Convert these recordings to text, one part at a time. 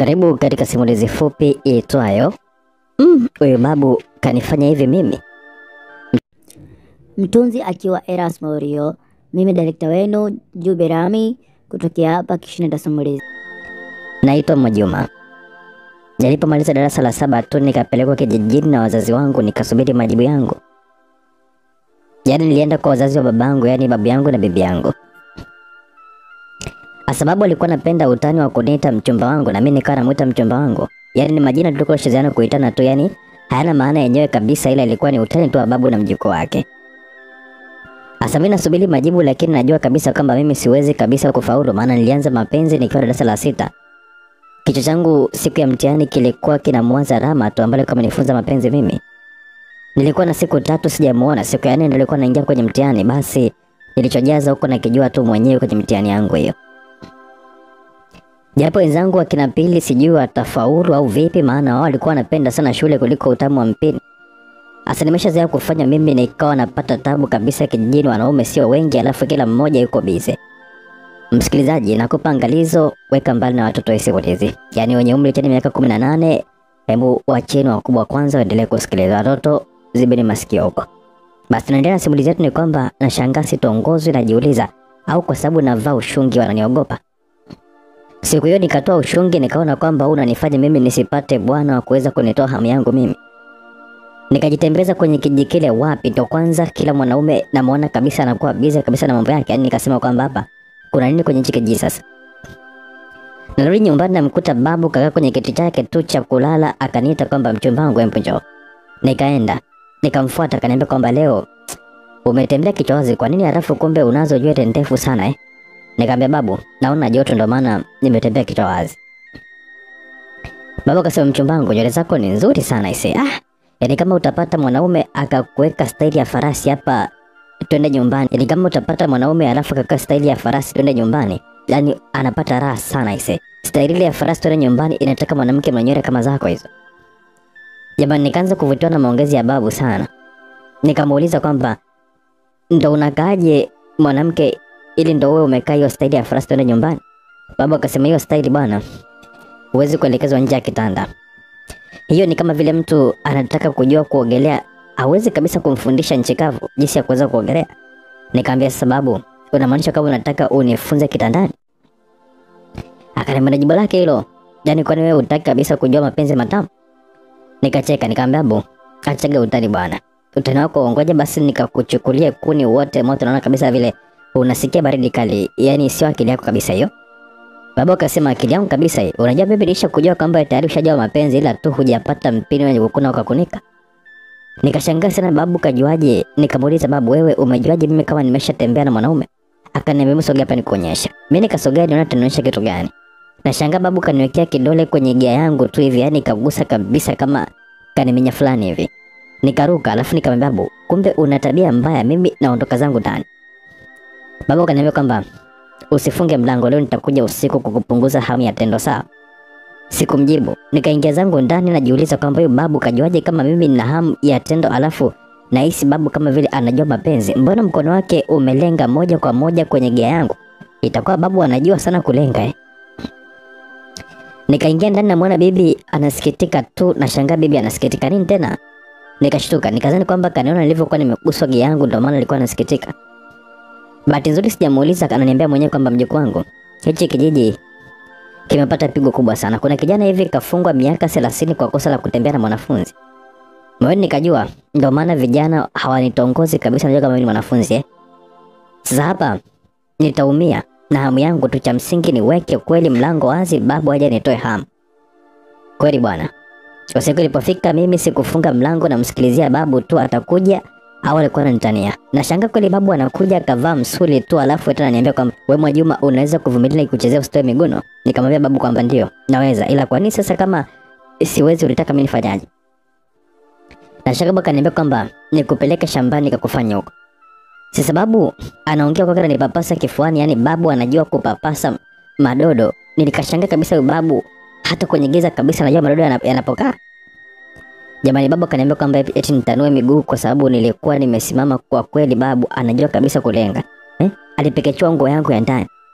Karibu katika simulizi fupi iitwayo mm, huyu babu kanifanya hivi mimi. Mtunzi akiwa Erasmo Rio, mimi direkta wenu Jube Rami kutokea hapa Kishinda Simulizi. Naitwa Mwajuma. Nilipomaliza darasa la saba tu nikapelekwa kijijini na wazazi wangu nikasubiri majibu yangu. Yaani nilienda kwa wazazi wa babangu, yaani babu yangu na bibi yangu. Kwa sababu alikuwa anapenda utani wa kuniita mchumba wangu na mimi nikawa namuita mchumba wangu. Yaani ni majina tulikuwa tunachezeana kuitana tu, yaani hayana maana yenyewe kabisa, ila ilikuwa ni utani tu wa babu na mjukuu wake. Asa mimi nasubiri majibu, lakini najua kabisa kwamba mimi siwezi kabisa kufaulu, maana nilianza mapenzi nikiwa darasa la sita. Kichwa changu siku ya mtihani kilikuwa kinamwaza Rama tu ambaye alikuwa amenifunza mapenzi mimi. Nilikuwa na siku tatu sijamuona, siku ya nne ndio nilikuwa naingia kwenye mtihani, basi nilichojaza huko nakijua tu mwenyewe kwenye mtihani yangu hiyo. Japo wenzangu wakina Pili sijui watafaulu au vipi, maana wao walikuwa wanapenda sana shule kuliko utamu wa mpini. Asa nimeshazoea kufanya mimi nikawa napata tabu kabisa kijijini, wanaume sio wengi, alafu kila mmoja yuko bize. Msikilizaji, nakupa angalizo, weka mbali na watoto wa simulizi, yaani wenye umri chini miaka kumi na nane. Hebu wacheni wakubwa kwanza waendelee kusikiliza, watoto zibeni masikio huko. Basi tunaendelea na simulizi yetu. Ni kwamba nashangaa sitongozwi, najiuliza au kwa sababu navaa ushungi wananiogopa. Siku hiyo nikatoa ushungi, nikaona kwamba huu unanifanya mimi nisipate bwana wa kuweza kunitoa hamu yangu mimi. Nikajitembeza kwenye kijiji kile, wapi ndo kwanza kila mwanaume namuona kabisa anakuwa bize kabisa na mambo yake, yaani nikasema kwamba hapa kuna nini kwenye hichi kijiji sasa. Narudi nyumbani namkuta babu kakaa kwenye kiti chake tu cha kulala, akaniita kwamba mchumba wangu, hebu njoo. Nikaenda nikamfuata, akaniambia kwamba leo umetembea kichwa wazi, kwa nini halafu kumbe unazo nywele ndefu sana eh? Nikamwambia babu, naona joto ndo maana nimetembea kichwa wazi. Babu akasema mchumba wangu, nywele zako ni nzuri sana ise. Ah, yaani kama utapata mwanaume akakuweka staili ya farasi hapa twende nyumbani. Yaani kama utapata mwanaume alafu akakaa staili ya farasi twende nyumbani. Yaani anapata raha sana ise. Staili ile ya farasi twende nyumbani inataka mwanamke mwenye nywele kama zako hizo. Jamani, nikaanza kuvutiwa na maongezi ya babu sana. Nikamuuliza kwamba ndo unakaaje mwanamke ili ndo wewe umekaa hiyo staili ya farasi twende nyumbani? Babu akasema hiyo staili bwana, huwezi kuelekezwa nje ya kitanda. Hiyo ni kama vile mtu anataka kujua kuogelea, hawezi kabisa kumfundisha nchi kavu jinsi ya kuweza kuogelea. Nikamwambia sababu, unamaanisha kama unataka unifunze kitandani? Akaniambia na jibu lake hilo, yaani kwani wewe hutaki kabisa kujua mapenzi matamu? Nikacheka nikamwambia bu, achaga utani bwana. Utani wako ngoja basi nikakuchukulie kuni wote moto, naona kabisa vile unasikia baridi kali, yaani sio akili yako kabisa hiyo. Baba akasema akili yangu kabisa hii. Unajua mimi nilisha kujua kwamba tayari ushajawa mapenzi ila tu hujapata mpini wenye kukuna ukakunika. Nikashangaa sana babu kajuaje? Nikamuuliza babu, wewe umejuaje mimi kama nimeshatembea na mwanaume? Akaniambia mimi sogea hapa nikuonyesha. Mimi nikasogea niona atanionyesha kitu gani. Nashangaa babu kaniwekea kidole kwenye gia yangu tu hivi, yani kagusa kabisa kama kaniminya fulani hivi. Nikaruka alafu nikamwambia babu, kumbe una tabia mbaya, mimi naondoka zangu ndani. Babu akaniambia kwamba usifunge mlango leo, nitakuja usiku kukupunguza hamu ya tendo sawa. Sikumjibu, nikaingia zangu ndani, najiuliza kwamba huyu babu kajuaje kama mimi nina hamu ya tendo, alafu nahisi babu kama vile anajua mapenzi. Mbona mkono wake umelenga moja kwa moja kwenye gia yangu? Itakuwa babu anajua sana kulenga eh? Nikaingia ndani, namwona bibi anasikitika tu, nashangaa bibi anasikitika nini tena? Nikashtuka, nikazani kwamba kaniona nilivyokuwa nimeguswa gia yangu, ndio maana alikuwa anasikitika. Bahati nzuri sijamuuliza, ananiambia mwenyewe kwamba mjukuu wangu, hichi kijiji kimepata pigo kubwa sana. Kuna kijana hivi kafungwa miaka thelathini kwa kosa la kutembea na mwanafunzi. Moyoni nikajua ndio maana vijana hawanitongozi kabisa, najua kama mimi ni mwanafunzi eh. Sasa hapa nitaumia na hamu yangu tu, cha msingi niweke kweli mlango wazi, babu aje nitoe hamu. Kweli bwana, usiku ilipofika mimi sikufunga mlango, namsikilizia babu tu atakuja au alikuwa ananitania. Nashangaa kweli babu anakuja akavaa msuli tu alafu tena ananiambia kwamba wewe Mwajuma unaweza kuvumilia nikuchezea usitoe miguno? Nikamwambia babu kwamba ndio, naweza. Ila kwa nini sasa kama siwezi ulitaka mimi nifanyaje? Nashangaa babu akaniambia kwamba nikupeleke shambani kakufanya huko. Si sababu anaongea kwa kana nipapasa kifuani, yani babu anajua kupapasa madodo. Nilikashangaa kabisa huyu babu hata kwenye giza kabisa anajua madodo yanapokaa. Jamani, babu akaniambia kwamba eti nitanue miguu kwa sababu nilikuwa nimesimama. Kwa kweli babu anajua kabisa kulenga eh? Alipekechua nguo yangu ya ndani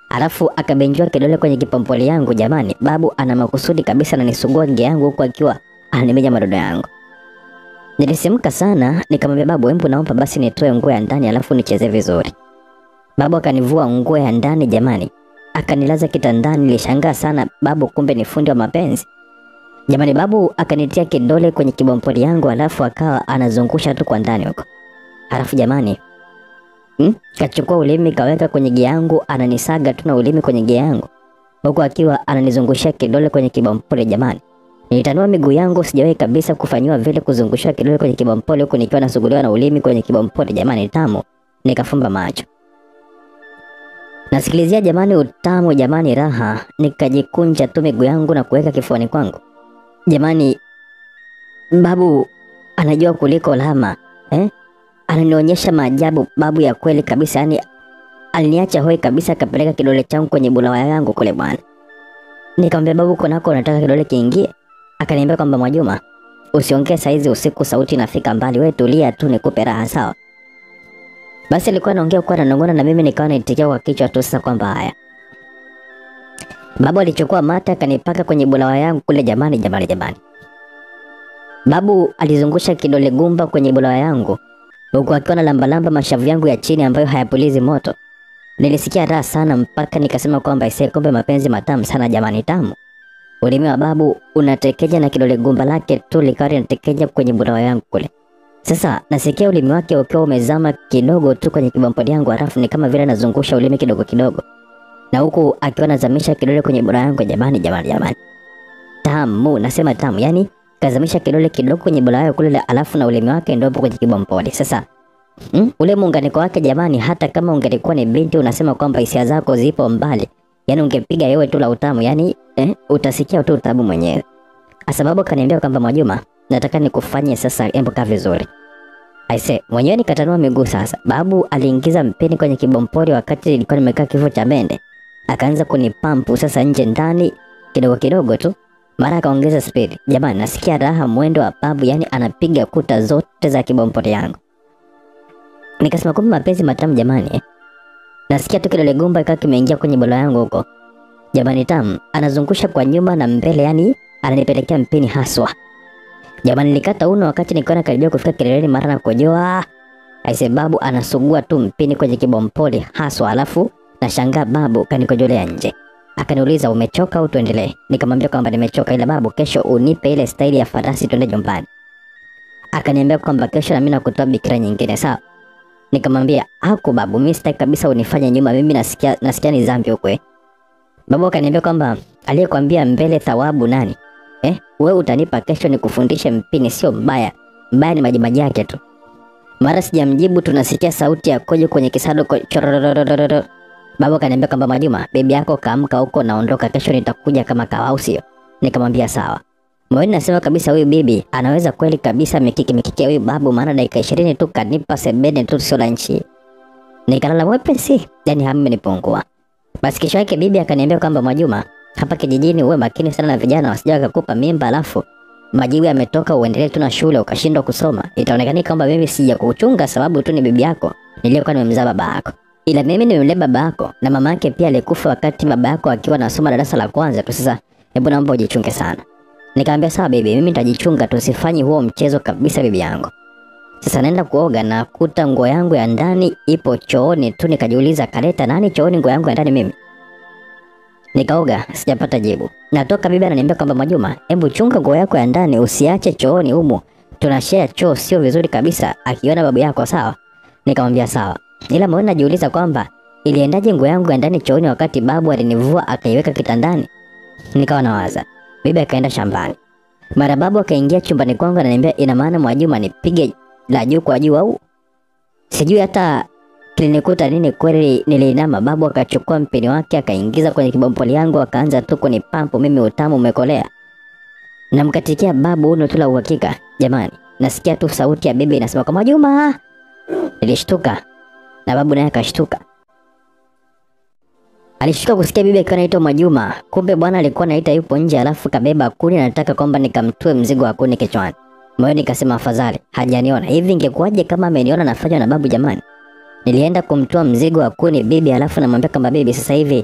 alafu akabenjua kidole kwenye kipompoli yangu. Jamani, babu ana makusudi kabisa, ananisugua nge yangu huku akiwa ananimenya madodo yangu. Nilisimka sana, nikamwambia babu, hebu naomba basi nitoe nguo ya ndani alafu nicheze vizuri. Babu akanivua nguo ya ndani jamani, akanilaza kitandani. Nilishangaa sana babu, kumbe ni fundi wa mapenzi jamani. Babu akanitia kidole kwenye kibompoli yangu, alafu akawa anazungusha tu kwa ndani huko, alafu jamani hmm? kachukua ulimi kaweka kwenye gia yangu, ananisaga tu na ulimi kwenye gia yangu, huku akiwa ananizungushia kidole kwenye kibompoli jamani. Nilitanua miguu yangu, sijawahi kabisa kufanyiwa vile, kuzungushia kidole kwenye kibompoli huku nikiwa nasuguliwa na ulimi kwenye kibompoli jamani, tamu. Nikafumba macho nasikilizia jamani, utamu jamani, raha. Nikajikunja tu miguu yangu na kuweka kifuani kwangu jamani. Babu anajua kuliko lama eh? Ananionyesha maajabu babu ya kweli kabisa, yani aliniacha hoi kabisa, akapeleka kidole changu kwenye bulawa yangu kule bwana. Nikamwambia babu, kunako unataka kidole kiingie? Akaniambia kwamba Mwajuma, usiongee saizi usiku, sauti inafika mbali, we tulia tu nikupe raha, sawa? Basi alikuwa anaongea kwa ananong'ona na mimi nikawa naitikia kwa kichwa tu sasa kwamba haya. Babu alichukua mate akanipaka kwenye bulawa yangu kule jamani, jamani, jamani. Babu alizungusha kidole gumba kwenye bulawa yangu huku akiwa na lambalamba mashavu yangu ya chini ambayo hayapulizi moto. Nilisikia raha sana mpaka nikasema kwamba ise, kumbe mapenzi matamu sana jamani, tamu. Ulimi wa babu unatekeja na kidole gumba lake tu likawa linatekeja kwenye bulawa yangu kule. Sasa nasikia ulimi wake ukiwa umezama kidogo tu kwenye kibompodi yangu, halafu ni kama vile anazungusha ulimi kidogo kidogo, na huku akiwa anazamisha kidole kwenye bura yangu. Jamani, jamani, jamani, tamu! Nasema tamu, yani kazamisha kidole kidogo kwenye bura yangu kule, alafu na ulimi wake ndio kwenye kibompodi. Sasa mm, ule muunganiko wake jamani, hata kama ungelikuwa ni binti unasema kwamba hisia zako zipo mbali, yani ungepiga yewe tu la utamu, yani eh, utasikia tu utamu mwenyewe. Sababu kaniambia kwamba Mwajuma, nataka nikufanye sasa, embo kaa vizuri. Aise, mwenyewe nikatanua miguu sasa. Babu aliingiza mpini kwenye kibompori wakati nilikuwa nimekaa kifo cha mende, akaanza kunipampu sasa nje ndani kidogo kidogo tu, mara akaongeza spidi. Jamani, nasikia raha mwendo wa babu, yani anapiga kuta zote za kibompori yangu. Nikasema kumbe mapenzi matamu jamani eh. Nasikia tu kidole gumba ikawa kimeingia kwenye bolo yangu huko. Jamani tamu, anazungusha kwa nyuma na mbele, yani ananipelekea mpini haswa. Jamani, nilikata uno wakati nikiwa nakaribia kufika kileleni, mara na kujoa aise, babu anasugua tu mpini kwenye kibompoli haswa, alafu nashangaa babu kanikojolea nje. Akaniuliza, umechoka au tuendelee? Nikamwambia kwamba nimechoka, ila babu, kesho unipe ile staili ya farasi tuende nyumbani. Akaniambia kwamba kesho na mimi nakutoa bikira nyingine, sawa? Nikamwambia haku babu, mimi sitaki kabisa unifanye nyuma, mimi nasikia nasikia ni dhambi huko. eh." Babu akaniambia kwamba aliyekwambia mbele thawabu nani? Eh, wewe utanipa kesho nikufundishe mpini, sio mbaya. Mbaya ni majimaji yake tu. Mara sijamjibu, tunasikia sauti ya kojo kwenye kisado ko- chorororororo. Babu akaniambia kwamba Mwajuma, bibi yako kaamka huko, naondoka kesho, nitakuja kama kawa, au sio? Nikamwambia sawa. Moyoni nasema kabisa huyu bibi anaweza kweli kabisa mikiki mikiki ya huyu babu, maana dakika ishirini tu kanipa sebene tu sio la nchi. Nikalala mwepesi, yani hamu imenipungua. Basi kesho yake bibi akaniambia kwamba Mwajuma, hapa kijijini uwe makini sana na vijana wasije wakakupa mimba, alafu majibu yametoka uendelee tu na shule ukashindwa kusoma, itaonekana kwamba mimi sija kuchunga sababu tu ni bibi yako niliyokuwa nimemzaa baba yako, ila mimi nimemlea baba yako na mama yake pia alikufa wakati baba yako akiwa anasoma darasa la kwanza tu. Sasa hebu naomba ujichunge sana. Nikamwambia sawa bibi, mimi nitajichunga tu, sifanyi huo mchezo kabisa bibi yangu. Sasa naenda kuoga na kuta nguo yangu ya ndani ipo chooni tu, nikajiuliza kaleta nani chooni nguo yangu ya ndani mimi? Nikaoga sijapata jibu. Natoka bibi ananiambia kwamba Mwajuma, hebu chunga nguo yako ya ndani usiache chooni humu. Tunashare choo sio vizuri kabisa akiona babu yako sawa. Nikamwambia sawa. Ila mbona najiuliza kwamba iliendaje nguo yangu ya ndani chooni wakati babu alinivua akaiweka kitandani? Nikawa nawaza. Bibi akaenda shambani. Mara babu akaingia chumbani kwangu ananiambia ina maana Mwajuma nipige la juu kwa juu au? Sijui hata kilinikuta nini kweli. Niliinama, babu akachukua mpini wake akaingiza kwenye kibompoli yangu akaanza tu kunipampu mimi, utamu umekolea. Namkatikia babu uno tu la uhakika. Jamani, nasikia tu sauti ya bibi inasema kwa Mwajuma. Nilishtuka na babu naye akashtuka. Alishtuka kusikia bibi akiwa anaitwa Mwajuma. Kumbe bwana alikuwa anaita yupo nje, alafu kabeba kuni na nataka kwamba nikamtue mzigo wa kuni kichwani. Moyoni nikasema afadhali hajaniona. Hivi ingekuwaje kama ameniona nafanywa na babu jamani? Nilienda kumtoa mzigo wa kuni bibi, alafu namwambia kwamba bibi, sasa hivi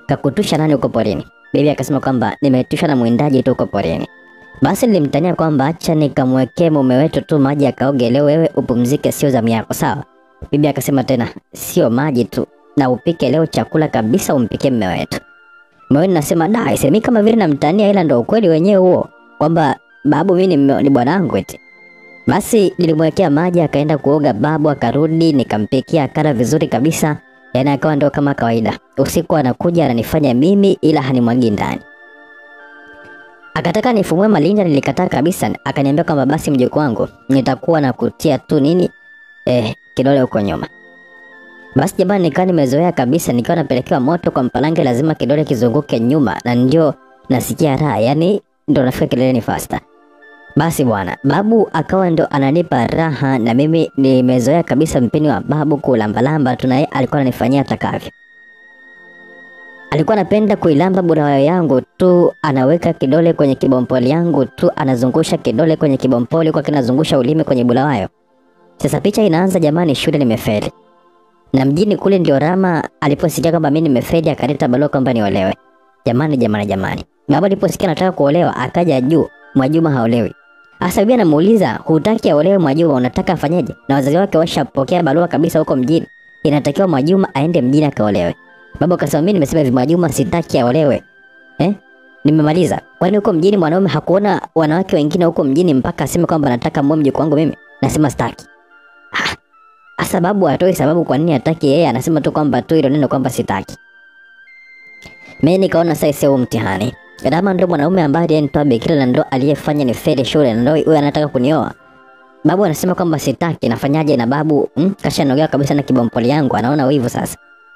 kakutusha nani huko porini? Bibi akasema kwamba nimetushwa na mwindaji tu huko porini. Basi nilimtania kwamba acha nikamwekee mume wetu tu maji akaoge leo, wewe upumzike, sio zamu yako, sawa? Bibi akasema tena, sio maji tu, na upike leo chakula kabisa, umpikie mume wetu. Moyoni nasema da, isemi kama vile namtania, ila ndo ukweli wenyewe huo kwamba babu mimi ni, ni bwanangu eti. Basi nilimwekea maji akaenda kuoga babu, akarudi nikampikia, akala vizuri kabisa, yaani akawa ndo kama kawaida. Usiku anakuja ananifanya mimi, ila hanimwagi ndani. Akataka nifumue malinda, nilikataa kabisa. Akaniambia kwamba basi mjukuu wangu, nitakuwa na kutia tu nini eh, kidole huko nyuma. Basi jamani, nikawa nimezoea kabisa, nikiwa napelekewa moto kwa mpalange, lazima kidole kizunguke nyuma, na ndio nasikia raha, yani ndo nafika kileleni faster. Basi bwana, babu akawa ndo ananipa raha, na mimi nimezoea kabisa mpini wa babu kulambalamba tu, naye alikuwa ananifanyia atakavyo. Alikuwa anapenda kuilamba burawayo yangu tu, anaweka kidole kwenye kibompoli yangu tu, anazungusha kidole kwenye kibompoli kwa kinazungusha ulimi kwenye bulawayo. Sasa picha inaanza jamani, shule nimefeli. Na mjini kule ndio Rama aliposikia kwamba mimi nimefeli akaleta barua kwamba niolewe. Jamani jamani jamani. Baba aliposikia nataka kuolewa akaja juu, Mwajuma haolewi. Asa bibi anamuuliza, hutaki aolewe Mwajuma, unataka afanyeje? Na wazazi wake washapokea barua kabisa huko mjini. Inatakiwa Mwajuma aende mjini akaolewe. Baba akasema mimi nimesema hivi Mwajuma sitaki aolewe. Eh? Nimemaliza. Kwani huko mjini mwanaume hakuona wanawake wengine huko mjini mpaka aseme kwamba nataka mume mjukuu wangu mimi? Nasema sitaki. Ah, sababu atoi sababu kwa nini hataki yeye, anasema tu kwamba tu hilo neno kwamba sitaki. Mimi nikaona sasa sio mtihani. Rama ndo mwanaume ambaye alinitoa bikira na ndo aliyefanya ni feli shule na ndo huyo anataka kunioa. Babu anasema kwamba sitaki, nafanyaje na babu mm, kashanogea kabisa na kibompoli yangu, anaona wivu sasa.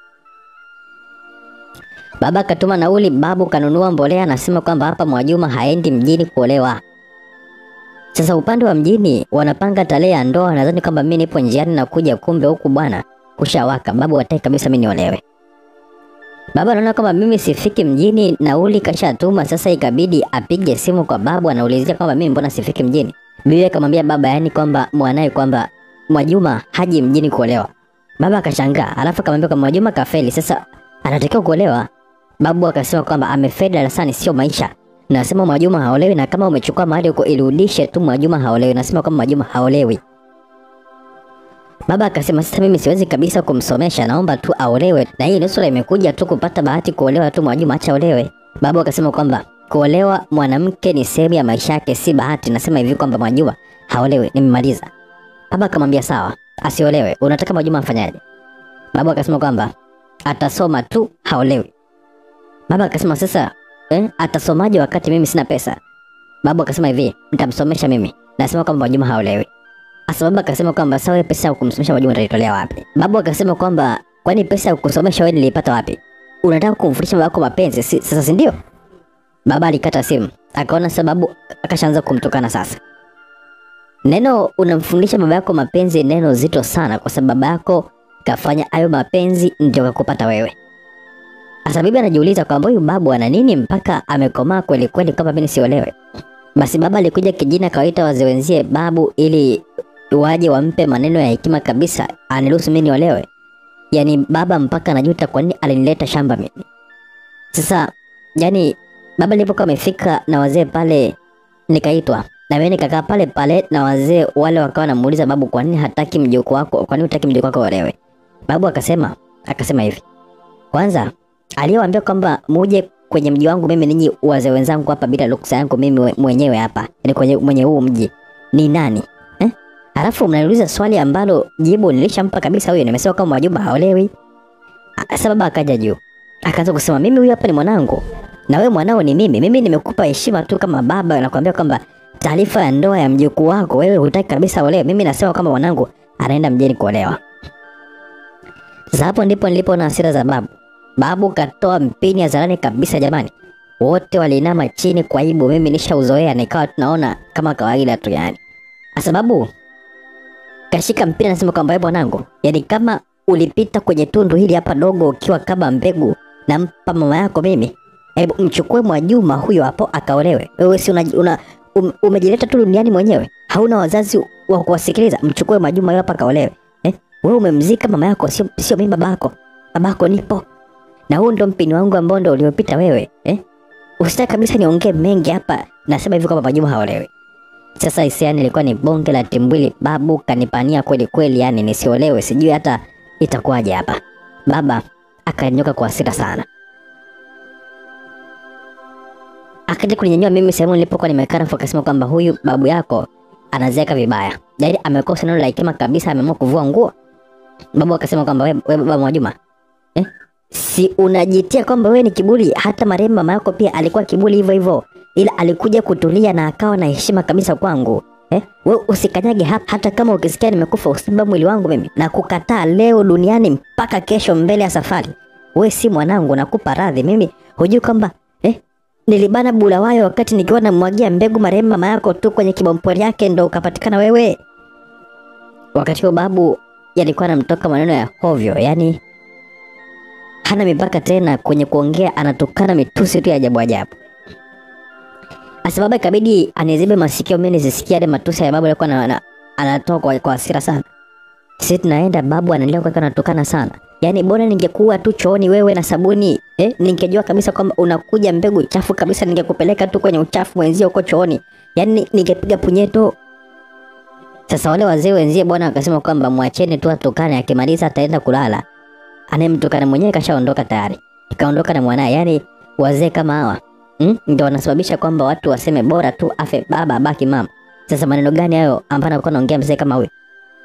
Baba katuma nauli, babu kanunua mbolea, anasema kwamba hapa Mwajuma haendi mjini kuolewa. Sasa upande wa mjini wanapanga tarehe ya ndoa, nadhani kwamba mimi nipo njiani na kuja, kumbe huku bwana kushawaka. Babu hataki kabisa mimi niolewe. Baba anaona kwamba mimi sifiki mjini, nauli kashatuma. Sasa ikabidi apige simu kwa babu, anaulizia kwamba mimi mbona sifiki mjini. Bibi akamwambia baba, yani kwamba mwanae kwamba Mwajuma haji mjini kuolewa. Baba akashangaa, alafu akamwambia kwamba Mwajuma kafeli, sasa anatakiwa kuolewa. Babu akasema kwamba amefeli darasani, sio maisha. Nasema Mwajuma haolewi, na kama umechukua mahali huko irudishe tu, Mwajuma haolewi. Nasema kwamba Mwajuma haolewi. Baba akasema sasa mimi siwezi kabisa kumsomesha, naomba tu aolewe, na hii nusura imekuja tu kupata bahati kuolewa tu, Mwajuma acha olewe. Baba akasema kwamba kuolewa mwanamke ni sehemu ya maisha yake, si bahati. Nasema hivi kwamba Mwajuma haolewi, nimemaliza. Baba akamwambia sawa, asiolewe. Unataka Mwajuma afanyaje? Baba akasema kwamba atasoma tu, haolewi. Baba akasema sasa eh, atasomaje wakati mimi sina pesa? Babu akasema hivi, nitamsomesha mimi. Nasema kwamba Mwajuma haolewi. Asa baba akasema kwamba sawa, hiyo pesa ya kumsomesha Mwajuma utaitolea wapi? Babu akasema kwamba kwani pesa ya kusomesha wewe nilipata wapi? Unataka kumfundisha babako mapenzi si, sasa si ndio? Baba alikata simu, akaona sababu, akashaanza kumtukana sasa. Neno unamfundisha baba yako mapenzi neno zito sana, kwa sababu baba yako kafanya hayo mapenzi ndio kakupata wewe. Sasa bibi anajiuliza kwamba huyu babu ana nini mpaka amekomaa kweli kweli kama mimi siolewe. Basi baba alikuja kijini akawaita wazee wenzie babu ili waje wampe maneno ya hekima kabisa aniruhusu mimi niolewe. Yaani baba mpaka anajuta kwa nini alinileta shamba mimi. Sasa yani baba nilipokuwa amefika na wazee pale nikaitwa na mimi nikakaa pale pale na wazee wale wakawa wanamuuliza babu, kwa nini hataki mjukuu wako, kwa nini hutaki mjukuu wako olewe? Babu akasema akasema hivi, kwanza aliyewaambia kwamba muje kwenye mji wangu mimi ninyi wazee wenzangu hapa bila ruksa yangu mimi we- mwenyewe hapa, yani kwenye mwenye huu mji ni nani eh? Alafu mnaniuliza swali ambalo jibu nilishampa kabisa huyo, nimesema kama Mwajuma haolewi. Ah, Sasa baba akaja juu akaanza kusema mimi huyu hapa ni mwanangu na wewe mwanao ni mimi. Mimi nimekupa heshima tu kama baba, nakwambia kwamba taarifa ya ndoa ya mjukuu wako wewe hutaki kabisa olewe. Mimi nasema kama mwanangu anaenda mjini kuolewa. Sasa hapo ndipo nilipoona hasira za babu. Babu katoa mpini hadharani kabisa jamani. Wote waliinama chini kwa aibu, mimi nishauzoea nikawa tunaona kama kawaida tu yani. Kwa sababu kashika mpira nasema kwamba wewe mwanangu, yani kama ulipita kwenye tundu hili hapa dogo ukiwa kama mbegu nampa mama yako mimi, hebu mchukue Mwajuma huyo hapo akaolewe. Wewe si una, una um, umejileta tu duniani mwenyewe, hauna wazazi wa kuwasikiliza. Mchukue Mwajuma huyo hapa akaolewe. Eh, wewe umemzika mama yako, sio sio mimi babako. Babako nipo na huu ndo mpini wangu ambao ndo uliopita wewe eh? Usitaki kabisa niongee mengi hapa, nasema hivi kwamba Mwajuma haolewi. Sasa hisia ilikuwa ni bonge la timbwili, babu kanipania kweli kweli, yani nisiolewe, sijui hata itakuwaje hapa. Baba akanyanyuka kwa hasira sana, akaja kuninyanyua mimi sehemu nilipokuwa nimekaa, alafu akasema kwamba huyu babu yako anazeeka vibaya, yaani amekosa neno la hekima kabisa, ameamua kuvua nguo. Babu akasema kwamba we, we baba Mwajuma eh? si unajitia kwamba wewe ni kiburi? Hata marehemu mama yako pia alikuwa kiburi hivyo hivyo, ila alikuja kutulia na akawa na heshima kabisa kwangu eh? We usikanyage hapa, hata kama ukisikia nimekufa usiba mwili wangu mimi na kukataa leo duniani mpaka kesho mbele ya safari. We si mwanangu, nakupa radhi mimi. Hujui kwamba eh? nilibana bulawayo wakati nikiwa namwagia mbegu marehemu mama yako tu kwenye kibompori yake, ndo ukapatikana wewe. Wakati huo babu yalikuwa anamtoka maneno ya hovyo, yani hana mipaka tena kwenye kuongea, anatukana mitusi tu ya ajabu ajabu. Asa baba ikabidi anizibe masikio mimi nisisikie yale matusi ya babu alikuwa ana- ana- anatoa kwa, kwa hasira sana. Sisi tunaenda babu anaendelea kuwa anatukana sana. Yaani bora ningekuwa tu chooni wewe na sabuni, eh, ningejua kabisa kwamba unakuja mbegu chafu kabisa ningekupeleka tu kwenye uchafu wenzio huko chooni. Yaani ningepiga punyeto. Sasa wale wazee wenzie bwana wakasema kwamba mwacheni tu atukane, akimaliza ataenda kulala. Anayemtukana mwenyewe kashaondoka tayari, kaondoka na mwanaye. Yaani wazee kama hawa mm, ndio wanasababisha kwamba watu waseme bora tu afe baba abaki mama. Sasa maneno gani hayo ambayo anakuwa anaongea mzee kama huyu?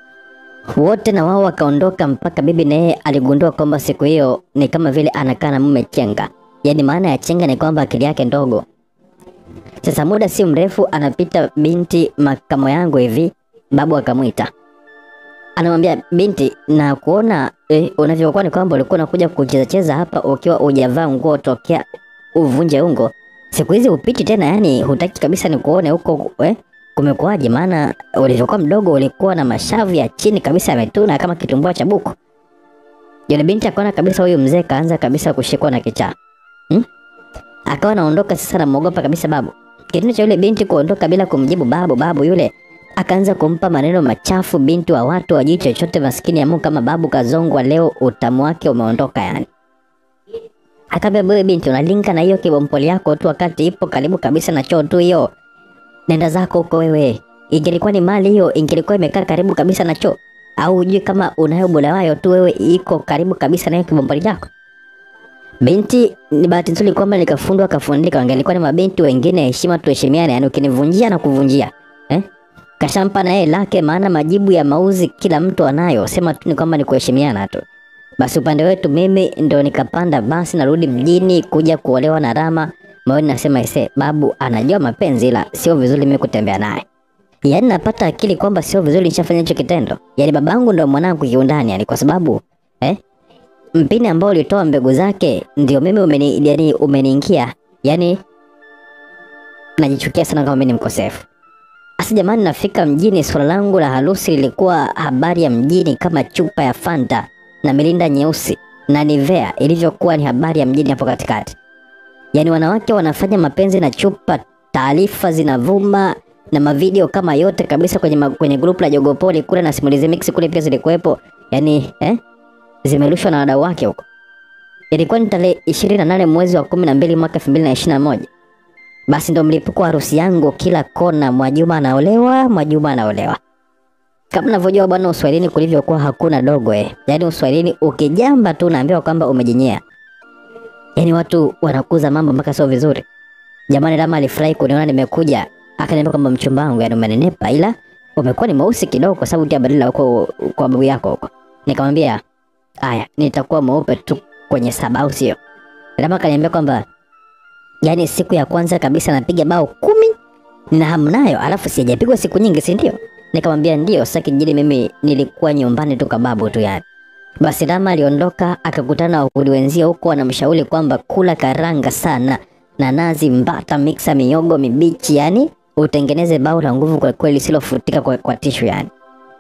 Wote na wao wakaondoka, mpaka bibi na yeye aligundua kwamba siku hiyo ni kama vile anakaa na mume chenga. Yaani maana ya chenga ni kwamba akili yake ndogo. Sasa muda si mrefu anapita binti makamo yangu hivi, babu akamwita anamwambia binti, na kuona eh, unavyokuwa ni kwamba ulikuwa unakuja kucheza cheza hapa ukiwa hujavaa nguo tokea uvunje ungo. Siku hizi upiti tena, yani hutaki kabisa nikuone huko eh? Kumekuwaje? Maana ulivyokuwa mdogo ulikuwa na mashavu ya chini kabisa yametuna kama kitumbua cha buku. Yule binti akaona kabisa huyu mzee kaanza kabisa kushikwa na kichaa hmm? Akawa anaondoka sasa, namuogopa kabisa babu. Kitendo cha yule binti kuondoka bila kumjibu babu, babu yule akaanza kumpa maneno machafu binti wa watu wajui chochote, maskini ya Mungu kama babu kazongwa leo, utamu wake umeondoka yani. Akaambia wewe binti, unalinga na hiyo kibompoli yako tu wakati ipo karibu kabisa na choo tu hiyo. Nenda zako huko wewe. Ingelikuwa ni mali hiyo, ingelikuwa imekaa karibu kabisa na choo. Au hujui kama unayo bulawayo tu wewe iko karibu kabisa na hiyo kibompoli yako. Binti ni bahati nzuri kwamba nikafundwa kafundika, wangelikuwa ni mabinti wengine, heshima tuheshimiane, yani ukinivunjia na kuvunjia eh? Kashampa na yeye lake, maana majibu ya mauzi kila mtu anayo, sema tu ni kwamba ni kuheshimiana tu. Basi upande wetu mimi ndo nikapanda basi narudi mjini kuja kuolewa na Rama. Moyoni nasema ise, babu anajua mapenzi ila sio vizuri mimi kutembea naye. Yaani napata akili kwamba sio vizuri nishafanya hicho kitendo. Yaani babangu ndo mwanangu kiundani yani kwa sababu eh mpini ambao ulitoa mbegu zake ndio mimi umeni, yani umeniingia. Yaani najichukia sana kama mimi ni mkosefu. Asa jamani, nafika mjini, swala langu la harusi lilikuwa habari ya mjini kama chupa ya Fanta na milinda nyeusi na Nivea ilivyokuwa ni habari ya mjini hapo katikati. Yaani wanawake wanafanya mapenzi na chupa, taarifa zinavuma na mavideo kama yote kabisa kwenye, ma, kwenye grupu la Jogopoli kule na Simulizi Mix kule pia zilikuwepo. Yaani eh, zimerushwa na wadau wake huko. Ilikuwa ni tarehe 28 mwezi wa 12 mwaka 2021. Basi ndo mlipuko wa harusi yangu, kila kona, Mwajuma anaolewa, Mwajuma anaolewa. Kama unavyojua bwana, uswahilini kulivyokuwa hakuna dogo eh. Yaani uswahilini ukijamba tu unaambiwa kwamba umejinyea. Yaani watu wanakuza mambo mpaka sio vizuri. Jamani, Rama alifurahi kuniona nimekuja, akaniambia kwamba mchumba wangu, yani umenenepa, ila umekuwa ni mweusi kidogo kwa sababu ya badala huko kwa babu yako huko. Nikamwambia haya, nitakuwa mweupe tu kwenye saba, au sio? Rama akaniambia kwamba yaani siku ya kwanza kabisa napiga bao kumi nina hamu nayo, alafu sijapigwa siku nyingi, si ndio? Nikamwambia ndio. Sasa kijijini mimi nilikuwa nyumbani tu kababu tu yani. Basi Rama aliondoka akakutana na wakuli wenzio huko, wanamshauri kwamba kula karanga sana na nazi, mbata, miksa, miogo mibichi, yani utengeneze bao la nguvu kwa kweli lisilofutika kwa, kwa tishu yani.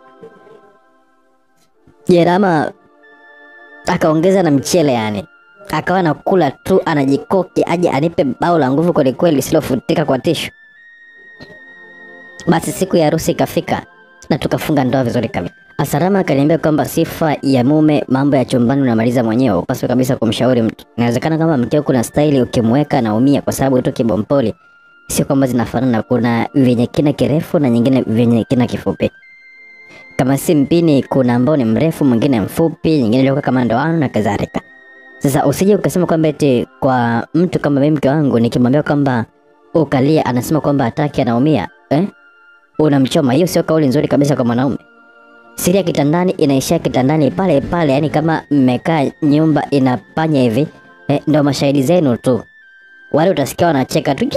Je, Rama akaongeza na mchele yani akawa nakula tu anajikoki aje anipe bao la nguvu kwelikweli lisilofutika kwa tishu. Basi siku ya harusi ikafika na tukafunga ndoa vizuri kabisa. Asarama akaniambia kwamba sifa ya mume, mambo ya chumbani unamaliza mwenyewe, upaswe kabisa kumshauri mtu. Inawezekana kama mkeo kuna staili ukimweka anaumia kwa sababu tu kibompoli, sio kwamba zinafanana. Kuna vyenye kina kirefu na nyingine vyenye kina kifupi. Kama si mpini, kuna ambao ni mrefu, mwingine mfupi, nyingine ilikuwa kama ndoano na kadhalika. Sasa usije ukasema kwamba eti kwa mtu kama mimi mke wangu nikimwambia kwamba ukalia, anasema kwamba hataki, anaumia eh? Unamchoma. Hiyo sio kauli nzuri kabisa kwa mwanaume. Siri ya kitandani inaishia kitandani pale pale, yani kama mmekaa nyumba inapanya hivi eh, ndo mashahidi zenu tu. Wale utasikia wanacheka tu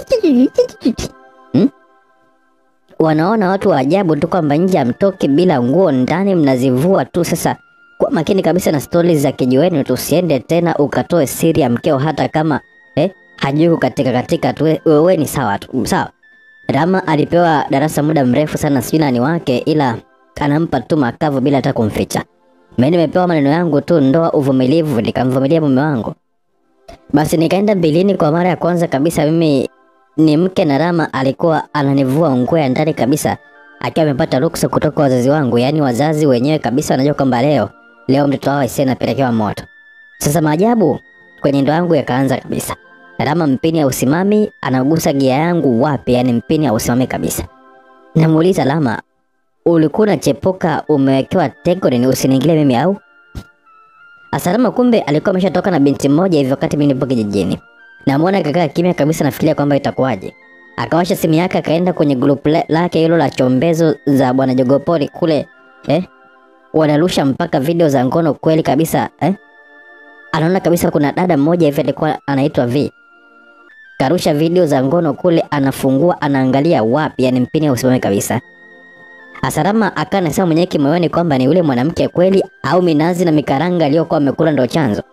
hmm? Wanaona watu wa ajabu tu kwamba nje amtoki bila nguo, ndani mnazivua tu. Sasa kwa makini kabisa na stori za kijiweni, tusiende tena ukatoe siri ya mkeo, hata kama eh, hajui kukatika katika tu, wewe ni sawa tu, sawa. Rama alipewa darasa muda mrefu sana, sijui nani wake, ila anampa tu makavu bila hata kumficha. Mimi nimepewa maneno yangu tu, ndoa, uvumilivu, nikamvumilia mume wangu. Basi nikaenda mbilini kwa mara ya kwanza kabisa. Mimi ni mke na Rama alikuwa ananivua nguo ya ndani kabisa, akiwa amepata ruksa kutoka wazazi wangu, yaani wazazi wenyewe kabisa wanajua kwamba leo leo mtoto wao Aisee anapelekewa moto. Sasa maajabu kwenye ndoa yangu yakaanza kabisa. Rama mpini ya usimami anagusa gia yangu wapi? Yani mpini ya usimami kabisa. Namuuliza Rama, ulikuwa unachepuka umewekewa teko nini usiniingilie mimi au? Asalama kumbe alikuwa ameshatoka na binti mmoja hivyo wakati mimi nipo kijijini. Namwona kakaa kimya kabisa nafikiria kwamba itakuwaje. Akawasha simu yake akaenda kwenye group la- lake hilo la chombezo za bwana Jogopoli kule eh? Wanarusha mpaka video za ngono kweli kabisa eh? Anaona kabisa kuna dada mmoja hivi alikuwa anaitwa V. Karusha video za ngono kule, anafungua anaangalia wapi, yani mpini usimame kabisa. Asarama akaa anasema mwenyewe kimoyoni kwamba ni yule mwanamke kweli au minazi na mikaranga aliyokuwa amekula ndo chanzo.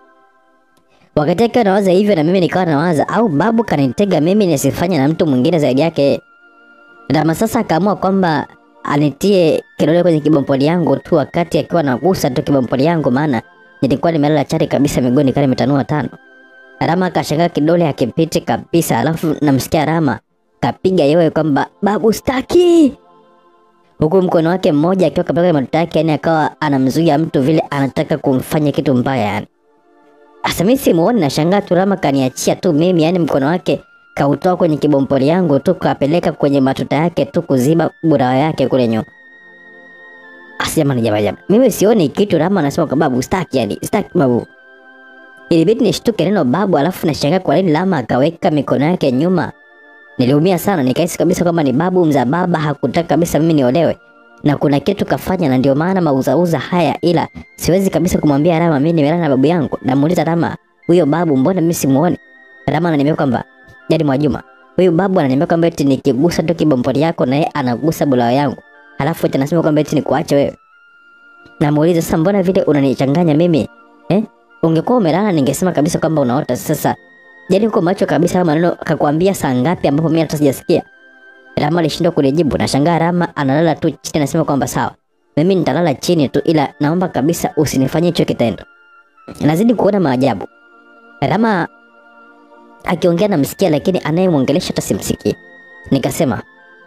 Wakati akiwa nawaza hivyo, na mimi nikawa nawaza au babu kanitega mimi nisifanye na mtu mwingine zaidi yake. Rama sasa akaamua kwamba anitie kidole kwenye kibompoli yangu tu, wakati akiwa nagusa tu kibompoli yangu, maana nilikuwa nimelala chali kabisa miguuni kama nimetanua tano. Rama akashangaa kidole hakipiti kabisa, alafu namsikia Rama kapiga yowe kwamba babu staki huku mkono wake mmoja akiwa kapeka matoto yake, yani akawa anamzuia mtu vile anataka kumfanya kitu mbaya yani. Asa mimi simuoni, nashangaa tu Rama kaniachia tu mimi, yani mkono wake kautoa kwenye kibompoli yangu tu kapeleka kwenye matuta yake tu kuziba burawa yake kule nyuma. Asi jamani, jamani, jamani, mimi sioni kitu. Rama anasema kwa babu staki, yani staki babu. Ilibidi nishtuke neno babu, alafu nashangaa kwa nini Rama akaweka mikono yake nyuma. Niliumia sana, nikahisi kabisa kwamba ni babu mza baba hakutaka kabisa mimi niolewe na kuna kitu kafanya, na ndio maana mauzauza haya, ila siwezi kabisa kumwambia Rama mimi nimelala na babu yangu. Namuuliza Rama, huyo babu mbona mimi simuoni? Rama ananiambia kwamba jadi Mwajuma, huyu babu ananiambia kwamba eti nikigusa tu kibompoli yako na yeye anagusa bulawa yangu, halafu eti anasema kwamba eti nikuache wewe. Namuuliza sasa, mbona vile unanichanganya mimi eh? Ungekuwa umelala ningesema kabisa kwamba unaota. Sasa jadi uko macho kabisa, haya maneno akakwambia saa ngapi ambapo mimi hata sijasikia? Rama alishindwa kunijibu. Nashangaa Rama analala tu chini, anasema kwamba sawa, mimi nitalala chini tu, ila naomba kabisa usinifanyie hicho kitendo. Nazidi kuona maajabu. Rama akiongea namsikia, lakini anayemwongelesha hata simsikii. Nikasema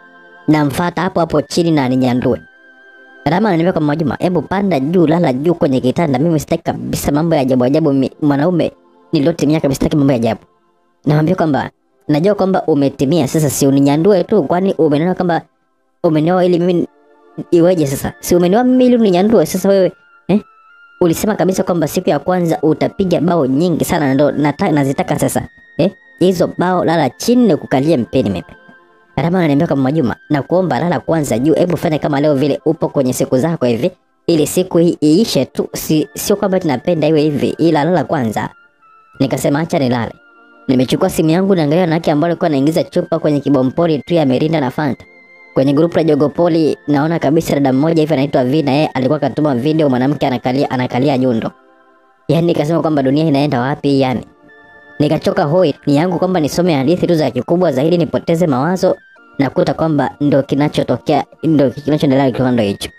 namfuata hapo hapo chini na aninyandue. Rama ananiambia kwa Mwajuma, hebu panda juu, lala juu kwenye kitanda. Mimi sitaki kabisa mambo ya ajabu ajabu. mi- Mwanaume niliotimia kabisa, sitaki mambo ya ajabu. Namwambia kwamba najua kwamba umetimia, sasa si uninyandue tu, kwani umenioa kwamba umenioa ili mimi iweje? Sasa si umenioa mimi ili uninyandue? Sasa wewe eh? Ulisema kabisa kwamba siku ya kwanza utapiga bao nyingi sana, na ndo nata- nazitaka sasa eh? Hizo bao lala chini na kukalia mpeni mimi. Rama ananiambia kama Mwajuma, na kuomba lala kwanza juu, hebu fanya kama leo vile upo kwenye siku zako hivi, ili siku hii iishe tu, si, sio kwamba tunapenda iwe hivi, ila lala kwanza. Nikasema acha nilale. Nimechukua simu yangu naangalia wanawake ambao walikuwa naingiza chupa kwenye kibompoli tu ya Mirinda na Fanta. Kwenye grupu la Jogopoli naona kabisa dada mmoja hivi anaitwa V na yeye alikuwa katuma video mwanamke anakalia anakalia nyundo. Yaani nikasema kwamba dunia inaenda wapi yani. Nikachoka hoi ni yangu kwamba nisome hadithi tu za kikubwa zaidi nipoteze mawazo na kuta kwamba ndo kinachotokea ndo kinachoendelea kiwando hicho.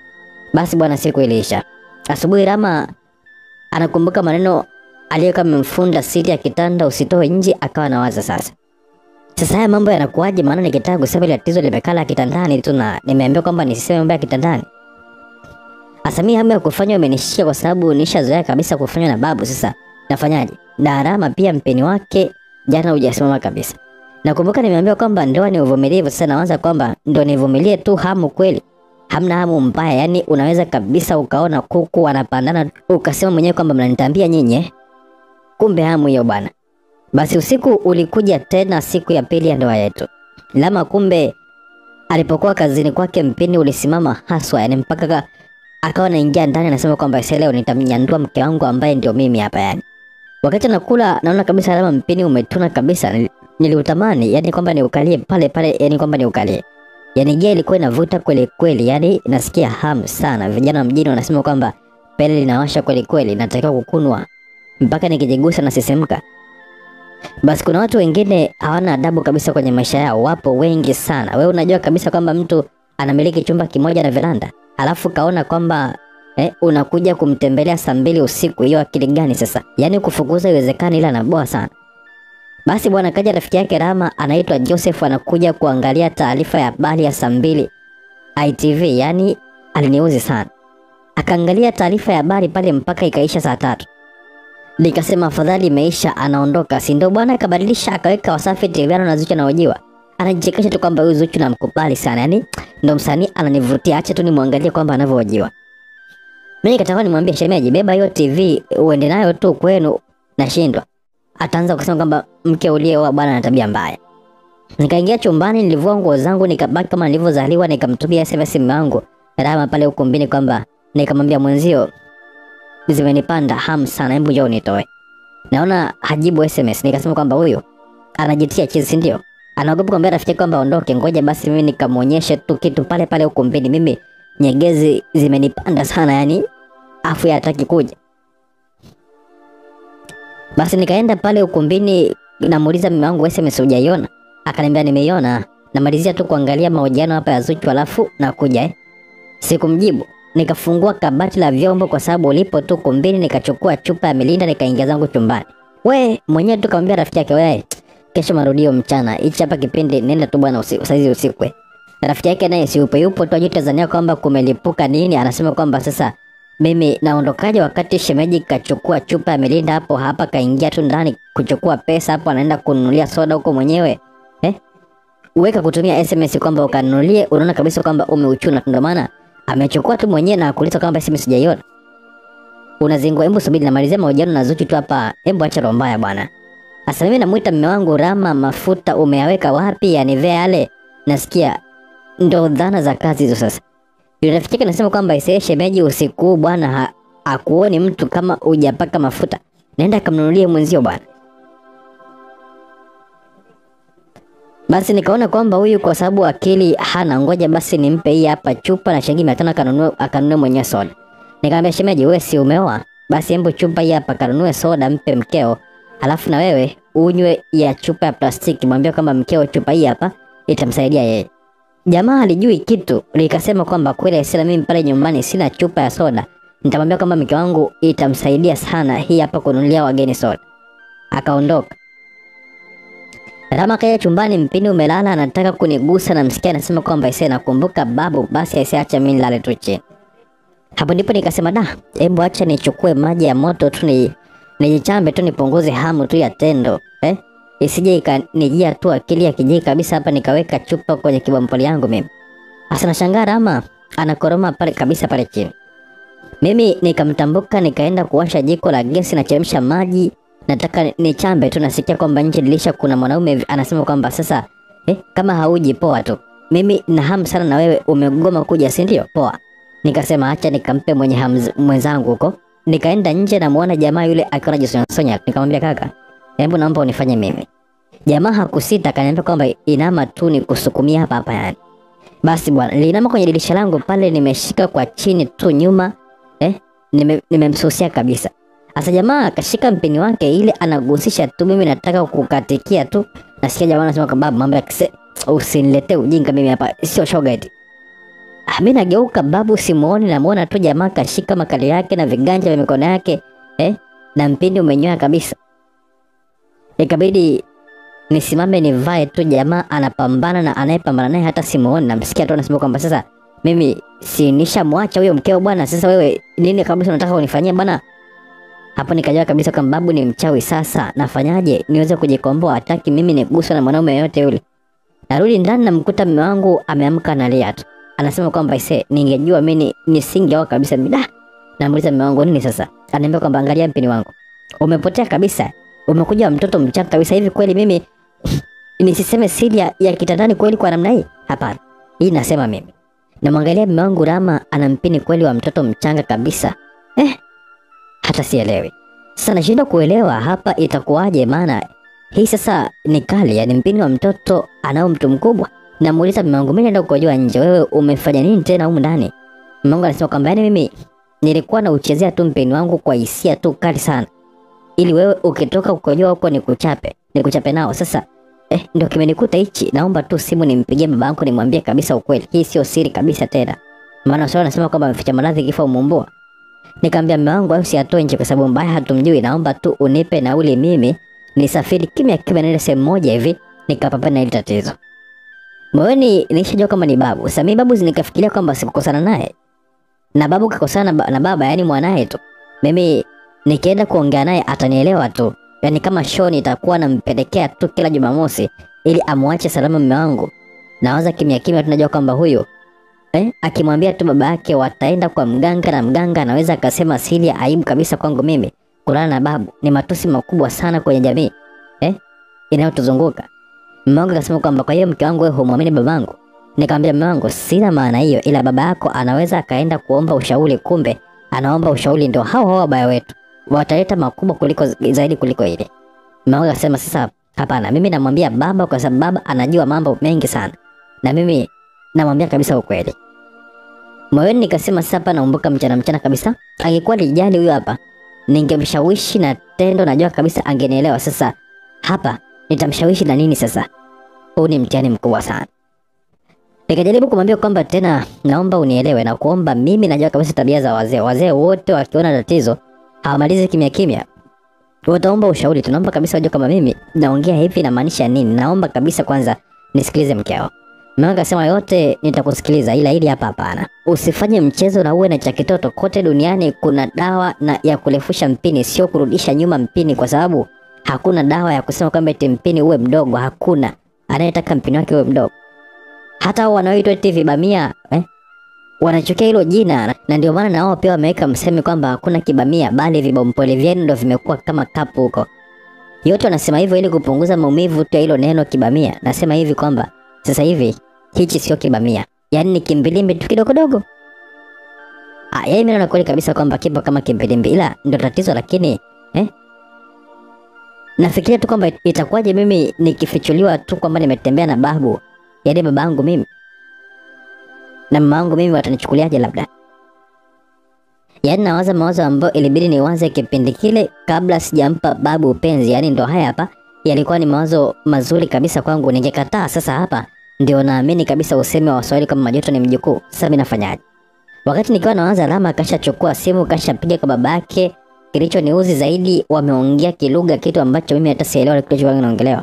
Basi bwana, siku iliisha. Asubuhi Rama anakumbuka maneno aliyekuwa amemfunda siri ya kitanda usitoe nje, akawa anawaza sasa. Sasa haya mambo yanakuwaje? Maana nikitaka kusema ile tatizo limekala kitandani tu na nimeambiwa kwamba nisiseme mambo ya kitandani. Hasa mimi hamu ya kufanywa imenishika kwa sababu nishazoea kabisa kufanywa na babu. Sasa nafanyaje? Darama pia mpeni wake jana hujasimama kabisa. Nakumbuka nimeambiwa kwamba ndoa ni uvumilivu. Sasa nawaza kwamba ndo nivumilie tu hamu kweli? Hamna hamu mbaya, yani unaweza kabisa ukaona kuku wanapandana ukasema mwenyewe kwamba mnanitambia nyinyi eh? Kumbe hamu hiyo bwana. Basi usiku ulikuja tena siku ya pili ya ndoa yetu. Lama kumbe alipokuwa kazini kwake mpini ulisimama haswa, yani mpaka ka, akawa anaingia ndani anasema kwamba "Sasa leo nitamnyandua mke wangu ambaye ndio mimi hapa yani. Wakati nakula naona kabisa Lama mpini umetuna kabisa. Nil- Niliutamani yani kwamba niukalie pale pale, yani kwamba niukalie. Yani gia ilikuwa inavuta kweli kweli, yani nasikia hamu sana. Vijana wa mjini wanasema kwamba pele linawasha kweli kweli, natakiwa kukunwa mpaka nikijigusa na sisimka. Basi kuna watu wengine hawana adabu kabisa kwenye maisha yao, wapo wengi sana. Wewe unajua kabisa kwamba mtu anamiliki chumba kimoja na veranda, alafu kaona kwamba eh, unakuja kumtembelea saa mbili usiku. Hiyo akili gani sasa? Yaani kufukuza iwezekani, ila anaboa sana. Basi bwana, kaja rafiki yake Rama anaitwa Joseph, anakuja kuangalia taarifa ya habari ya saa mbili ITV. Yani aliniuzi sana, akaangalia taarifa ya habari pale mpaka ikaisha saa tatu. Nikasema afadhali imeisha, anaondoka, si ndio bwana? Akabadilisha akaweka Wasafi TV na Zuchu anaojiwa, anajichekesha tu kwamba huyu Zuchu namkubali sana, yani ndo msanii ananivutia, acha tu nimwangalie kwamba anavyohojiwa. Mimi nikataka nimwambie shemeji, beba hiyo TV uende nayo tu kwenu, nashindwa. Ataanza kusema kwamba mke ulieoa bwana ana tabia mbaya. Nikaingia chumbani, nilivua nguo zangu, nikabaki kama nilivyozaliwa, nikamtumia SMS mume wangu Rama pale ukumbini kwamba nikamwambia mwenzio zimenipanda hamu sana, hebu njoo unitoe. Naona hajibu SMS, nikasema kwamba huyu anajitia chizi, si ndio? Anaogopa kumwambia rafiki yake kwamba ondoke, ngoja basi mimi nikamwonyeshe tu kitu pale pale ukumbini. Mimi nyegezi zimenipanda sana, yani afu yeye hataki kuja. Basi nikaenda pale ukumbini, namuuliza mume wangu SMS hujaiona? Akaniambia nimeiona, namalizia tu kuangalia mahojiano hapa ya Zuchu alafu nakuja eh. Sikumjibu. Nikafungua kabati la vyombo kwa sababu ulipo tu kumbini, nikachukua chupa ya milinda nikaingia zangu chumbani. We mwenyewe tu kamwambia rafiki yake, we kesho marudio mchana, hichi hapa kipindi nenda tu bwana, usi- saizi usiku. eh." Rafiki yake naye si yupo yupo tu ajui Tanzania kwamba kumelipuka nini, anasema kwamba sasa mimi naondokaje wakati shemeji kachukua chupa ya milinda hapo hapa, kaingia tu ndani kuchukua pesa hapo, anaenda kununulia soda huko mwenyewe eh? Uweka kutumia SMS kwamba ukanunulie, unaona kabisa kwamba umeuchuna, ndio maana amechukua tu mwenyewe na kuuliza kwamba SMS sijaiona. Unazingua, hebu subiri namalizia mahojiano na Zuchu tu hapa, hebu acha roho mbaya bwana. Sasa mimi namuita mume wangu Rama, mafuta umeyaweka wapi? Yanivea yale, nasikia ndo dhana za kazi hizo sasa. Yule rafiki yake anasema kwamba isee, shemeji usiku huu bwana ha, akuoni mtu kama hujapaka mafuta, nenda kamnunulie mwenzio bwana. Basi nikaona kwamba huyu kwa sababu akili hana, ngoja basi nimpe hii hapa chupa na shilingi mia tano akanunue akanunue mwenyewe soda. Nikamwambia shemeji, wewe si umeoa? Basi hebu chupa hii hapa kanunue soda mpe mkeo, alafu na wewe unywe ya chupa ya plastiki, mwambie kwamba mkeo chupa hii hapa itamsaidia yeye. Jamaa alijui kitu, likasema kwamba kweli sina mimi pale nyumbani sina chupa ya soda, nitamwambia kwamba mke wangu itamsaidia sana hii hapa kununulia wageni soda. Akaondoka. Rama kaya chumbani, mpini umelala, anataka kunigusa na msikia anasema kwamba ise nakumbuka babu, basi ise acha mimi nilale tu chini. Hapo ndipo nikasema da, hebu acha nichukue maji ya moto tu ni nijichambe tu nipunguze hamu tu ya tendo eh? Isije ikanijia tu akili ya kijiji kabisa hapa, nikaweka chupa kwenye kibampoli yangu mimi. Asa nashangaa Rama anakoroma pale kabisa pale chini. Mimi nikamtambuka nikaenda kuwasha jiko la gesi na chemsha maji, nataka nichambe tu, nasikia kwamba nje dirisha kuna mwanaume hivi anasema kwamba sasa eh, kama hauji poa tu, mimi na hamu sana na wewe, umegoma kuja si ndio? Poa. Nikasema acha nikampe mwenye hamu mwenzangu huko. Nikaenda nje na muona jamaa yule akiwa anajisonyasonya, nikamwambia kaka, hebu naomba unifanye mimi. Jamaa hakusita, akaniambia kwamba inama tu nikusukumia hapa hapa yani. Basi bwana, nilinama kwenye dirisha langu pale, nimeshika kwa chini tu nyuma eh, nime- nimemsusia kabisa. Sasa jamaa akashika mpini wake ile anagusisha tu, mimi nataka kukatikia tu, nasikia jamaa anasema kwamba "Babu, mambo ya kise, usiniletee ujinga mimi hapa, sio shoga eti. Ah, Mimi nageuka babu, simuoni, namuona tu jamaa kashika makali yake na viganja vya mikono yake eh, na mpini umenyoa kabisa. Ikabidi nisimame nivae tu, jamaa anapambana na anayepambana naye hata simuoni, namsikia tu anasema kwamba sasa mimi si nishamwacha huyo mkeo bwana. Sasa wewe nini kabisa unataka unifanyie bwana? Hapo nikajua kabisa kwamba babu ni mchawi. Sasa nafanyaje niweze kujikomboa? Hataki mimi niguswe na mwanaume yoyote yule. Narudi ndani namkuta mume wangu ameamka analia tu, anasema kwamba ise, ningejua mimi nisingeoa kabisa. Mida namuuliza mume wangu nini sasa, ananiambia kwamba angalia mpini wangu umepotea kabisa, umekuja mtoto mchanga kabisa. Hivi kweli mimi nisiseme siri ya, ya kitandani kweli kwa namna hii? Hapana, hii nasema mimi. Namwangalia mume wangu Rama ana mpini kweli wa mtoto mchanga kabisa. Eh, hata sielewi sasa, nashindwa kuelewa hapa itakuwaje, maana hii sasa ni kali, yani mpini wa mtoto anao mtu mkubwa. Namuuliza mume wangu, mimi naenda kukojoa nje, wewe umefanya nini tena humu ndani? Mume wangu anasema kwamba yani mimi nilikuwa na uchezea tu mpini wangu kwa hisia tu kali sana, ili wewe ukitoka kukojoa huko nikuchape, nikuchape nao. Sasa eh, ndio kimenikuta hichi. Naomba tu simu nimpigie baba yangu nimwambie kabisa ukweli, hii sio siri kabisa tena, maana sasa anasema kwamba ameficha maradhi kifo umumbua. Nikamwambia mume wangu, au siatoe nje kwa sababu mbaya hatumjui, naomba tu unipe nauli mimi nisafiri kimya kimya naenda sehemu moja hivi nikapambana na hili tatizo. Moyoni nilishajua kama ni babu. Sasa mimi babu nikafikiria kwamba sikukosana naye. Na babu kakosana ba- na baba, yani mwanaye tu. Mimi nikienda kuongea naye atanielewa tu. Yaani kama show nitakuwa nampelekea tu kila Jumamosi ili amwache salama mume wangu. Nawaza kimya kimya tunajua kwamba huyu eh, akimwambia tu baba yake wataenda kwa mganga na mganga anaweza akasema siri ya aibu kabisa kwangu mimi kulala na babu ni matusi makubwa sana kwenye jamii eh, inayotuzunguka. Mume wangu akasema kwamba kwa hiyo mke wangu wewe humwamini babangu. Nikamwambia mume wangu, sina maana hiyo, ila baba yako anaweza akaenda kuomba ushauri, kumbe anaomba ushauri ndio hao hao wabaya wetu wataleta makubwa kuliko zaidi kuliko ile. Mume wangu akasema sasa, hapana, mimi namwambia baba kwa sababu baba anajua mambo mengi sana, na mimi namwambia kabisa ukweli. Moyoni nikasema sasa, hapa naumbuka mchana mchana kabisa. Angekuwa lijali huyo hapa, ningemshawishi na tendo, najua kabisa angenielewa. Sasa hapa nitamshawishi na nini? Sasa huu ni mtihani mkubwa sana. Nikajaribu kumwambia kwamba tena, naomba unielewe na kuomba, mimi najua kabisa tabia za wazee. Wazee wote wakiona tatizo hawamalizi kimya kimya, wataomba ushauri. Tunaomba kabisa wajue kama mimi naongea hivi namaanisha nini. Naomba kabisa kwanza nisikilize mkeo. Mama akasema yote nitakusikiliza, ila hili hapa hapana. Usifanye mchezo na uwe na cha kitoto. Kote duniani kuna dawa na ya kurefusha mpini, sio kurudisha nyuma mpini, kwa sababu hakuna dawa ya kusema kwamba eti mpini uwe mdogo. Hakuna anayetaka mpini wake uwe mdogo. Hata hao wanaoitwa eti vibamia eh, wanachukia hilo jina, na- na ndio maana na wao pia wameweka msemi kwamba hakuna kibamia, bali vibompole vyenu ndio vimekuwa kama kapu huko. Yote wanasema hivyo ili kupunguza maumivu tu ya hilo neno kibamia. Nasema hivi kwamba sasa hivi hichi sio kibamia, yaani ni kimbilimbi tu kidogodogo. Ah, yeye mimi naona kweli kabisa kwamba kipo kama kimbilimbi, ila ndio tatizo. Lakini eh, nafikiria tu kwamba itakuwaje mimi nikifichuliwa tu kwamba nimetembea na babu, yaani baba yangu mimi na mama yangu mimi, watanichukuliaje? Labda yaani nawaza mawazo ambayo ilibidi niwaze kipindi kile kabla sijampa babu upenzi. Yaani ndo haya hapa yalikuwa ni mawazo mazuri kabisa kwangu, ningekataa sasa hapa ndio naamini kabisa usemi wa Waswahili kama majuto ni mjukuu. Sasa mimi nafanyaje? Wakati nikiwa nawaza, Rama kashachukua simu kashapiga kwa babake. Kilichoniuzi zaidi, wameongea kilugha, kitu ambacho mimi hata sielewa kilichokuwa kinaongelewa.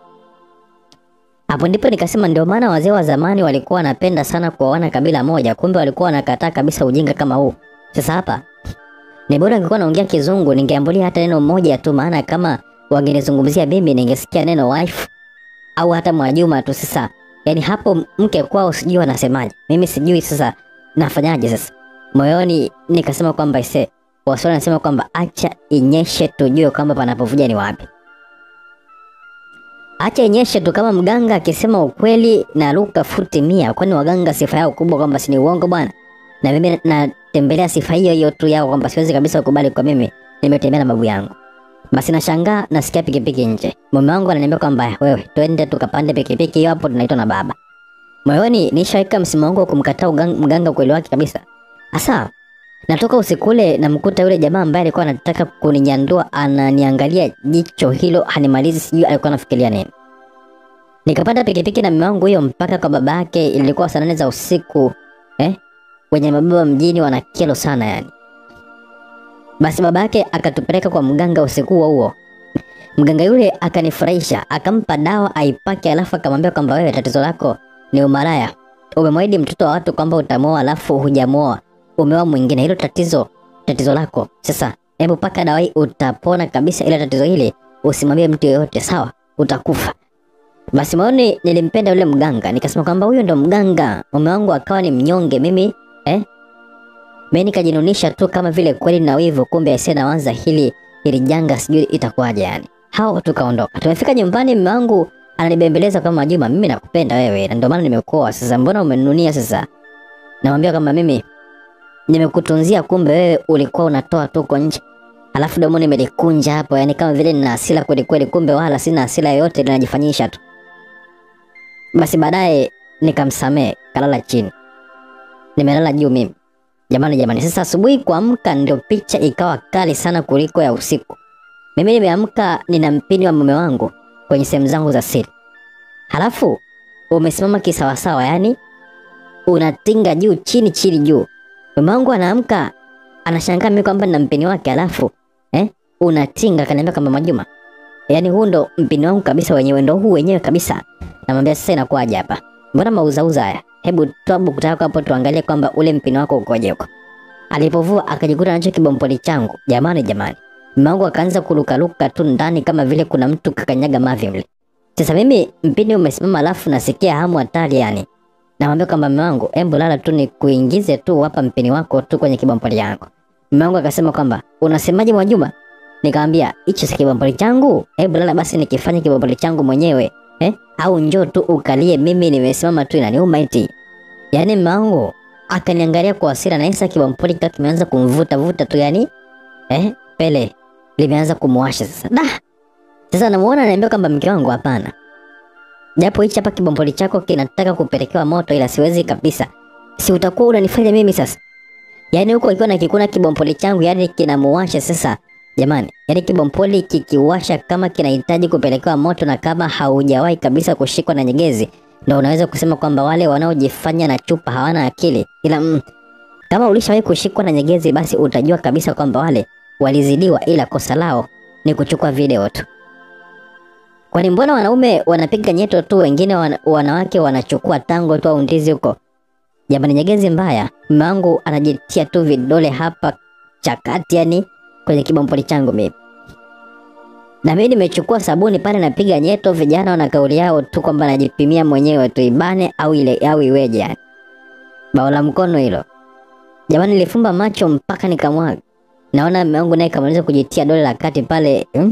Hapo ndipo nikasema ndio maana wazee wa zamani walikuwa wanapenda sana kuoana kabila moja, kumbe walikuwa wanakataa kabisa ujinga kama huu. Sasa hapa ni bora ningekuwa naongea Kizungu, ningeambulia hata neno moja tu, maana kama wangenizungumzia mimi ningesikia neno wife au hata Mwajuma tu. Sasa yani hapo mke kwao sijui wanasemaje, mimi sijui sasa nafanyaje. Sasa moyoni nikasema kwamba ise Waswahili wanasema kwamba acha inyeshe tujue kwamba panapovuja ni wapi. Acha inyeshe tu, kama mganga akisema ukweli na luka futi mia, kwani waganga sifa yao kubwa kwamba si ni uongo bwana. Na mimi natembelea sifa hiyo hiyo tu yao kwamba siwezi kabisa kukubali kwa mimi nimetembea na babu yangu. Basi nashangaa nasikia pikipiki nje. Mume wangu ananiambia kwamba wewe twende tukapande pikipiki hiyo hapo tunaitwa na baba. Moyoni nishaweka msimamo wangu wa kumkataa ugang- mganga ukweli wake kabisa. Asa natoka usiku ule namkuta yule jamaa ambaye alikuwa anataka kuninyandua ananiangalia jicho hilo hanimalizi, sijui alikuwa anafikiria nini. Nikapanda pikipiki na mume wangu hiyo mpaka kwa baba yake, ilikuwa saa nane za usiku eh? Wenye mababa mjini wana kero sana yani. Basi baba yake akatupeleka kwa mganga usiku huo huo. Mganga yule akanifurahisha, akampa dawa aipake, alafu akamwambia kwamba wewe tatizo lako ni umaraya. umemwahidi mtoto wa watu kwamba utamuoa alafu hujamuoa, umeoa mwingine. Hilo tatizo tatizo lako. Sasa hebu paka dawa hii utapona kabisa, ila tatizo hili usimwambie mtu yoyote, sawa? Utakufa. Basi maoni, nilimpenda yule mganga, nikasema kwamba huyo ndo mganga. Mume wangu akawa ni mnyonge, mimi eh, mimi nikajinunisha tu kama vile kweli na wivu, kumbe aisee, nawaza hili hili janga sijui itakuwaje yani. Hao tukaondoka. Tumefika nyumbani, mume wangu ananibembeleza kama Juma, mimi nakupenda wewe na ndio maana nimekuoa. Sasa mbona umenunia sasa? Namwambia kama mimi nimekutunzia, kumbe wewe ulikuwa unatoa tu uko nje. Alafu domo nimelikunja hapo, yani kama vile nina hasira kweli kweli, kumbe wala sina hasira yoyote, linajifanyisha tu. Basi baadaye nikamsamehe, kalala chini, nimelala juu mimi. Jamani, jamani, sasa asubuhi kuamka ndio picha ikawa kali sana kuliko ya usiku. Mimi nimeamka nina mpini wa mume wangu kwenye sehemu zangu za siri, halafu umesimama kisawasawa, yani unatinga juu chini chini juu. Mume wangu anaamka anashangaa mimi kwamba nina mpini wake, halafu eh, unatinga. Kaniambia kama Majuma, yani huu ndo mpini wangu kabisa, wenyewe ndo huu wenyewe kabisa. Namwambia sasa, inakuwaje hapa? Mbona mauzauza haya? Hebu toa buku yako hapo tuangalie kwamba ule mpini wako ukoje huko. Alipovua akajikuta nacho kibompoli changu. Jamani, jamani, mume wangu akaanza kurukaruka tu ndani kama vile kuna mtu kakanyaga mavi mle. Sasa mimi mpini umesimama, alafu nasikia hamu hatari yani. Namwambia kwamba mume wangu, hebu lala tu ni kuingize tu hapa mpini wako tu kwenye kibompoli yangu. Mume wangu akasema kwamba unasemaje Mwajuma? Nikamwambia hicho si kibompoli changu, hebu lala basi nikifanye kibompoli changu mwenyewe eh? Au njoo tu ukalie, mimi nimesimama tu inaniuma eti. Yaani mume wangu akaniangalia kwa hasira na hisa kibompoli kika kimeanza kumvuta vuta tu yani eh, pele limeanza kumwasha sasa. Da. Sasa namuona ananiambia kwamba mke wangu hapana. Japo hichi hapa kibompoli chako kinataka kupelekewa moto ila siwezi kabisa. Si utakuwa unanifanya mimi sasa. Yaani huko ikiwa na kikuna kibompoli changu yani kinamuwasha sasa. Jamani, yaani kibompoli kikiwasha kama kinahitaji kupelekewa moto na kama haujawahi kabisa kushikwa na nyegezi, ndio unaweza kusema kwamba wale wanaojifanya na chupa hawana akili. Ila mm, kama ulishawahi kushikwa na nyegezi, basi utajua kabisa kwamba wale walizidiwa, ila kosa lao ni kuchukua video tu. Kwani mbona wanaume wanapiga nyeto tu, wengine wana, wanawake wanachukua tango tu au ndizi huko? Jamani, nyegezi mbaya. Mume wangu anajitia tu vidole hapa chakati, yani kwenye kibompoli changu mimi. Na mimi nimechukua sabuni pale napiga nyeto, vijana wana kauli yao tu kwamba najipimia mwenyewe tu ibane au ile au iweje yani. Bao la mkono hilo. Jamani nilifumba macho mpaka nikamwaga. Naona mume wangu naye kamaliza kujitia dole la kati pale. Hmm?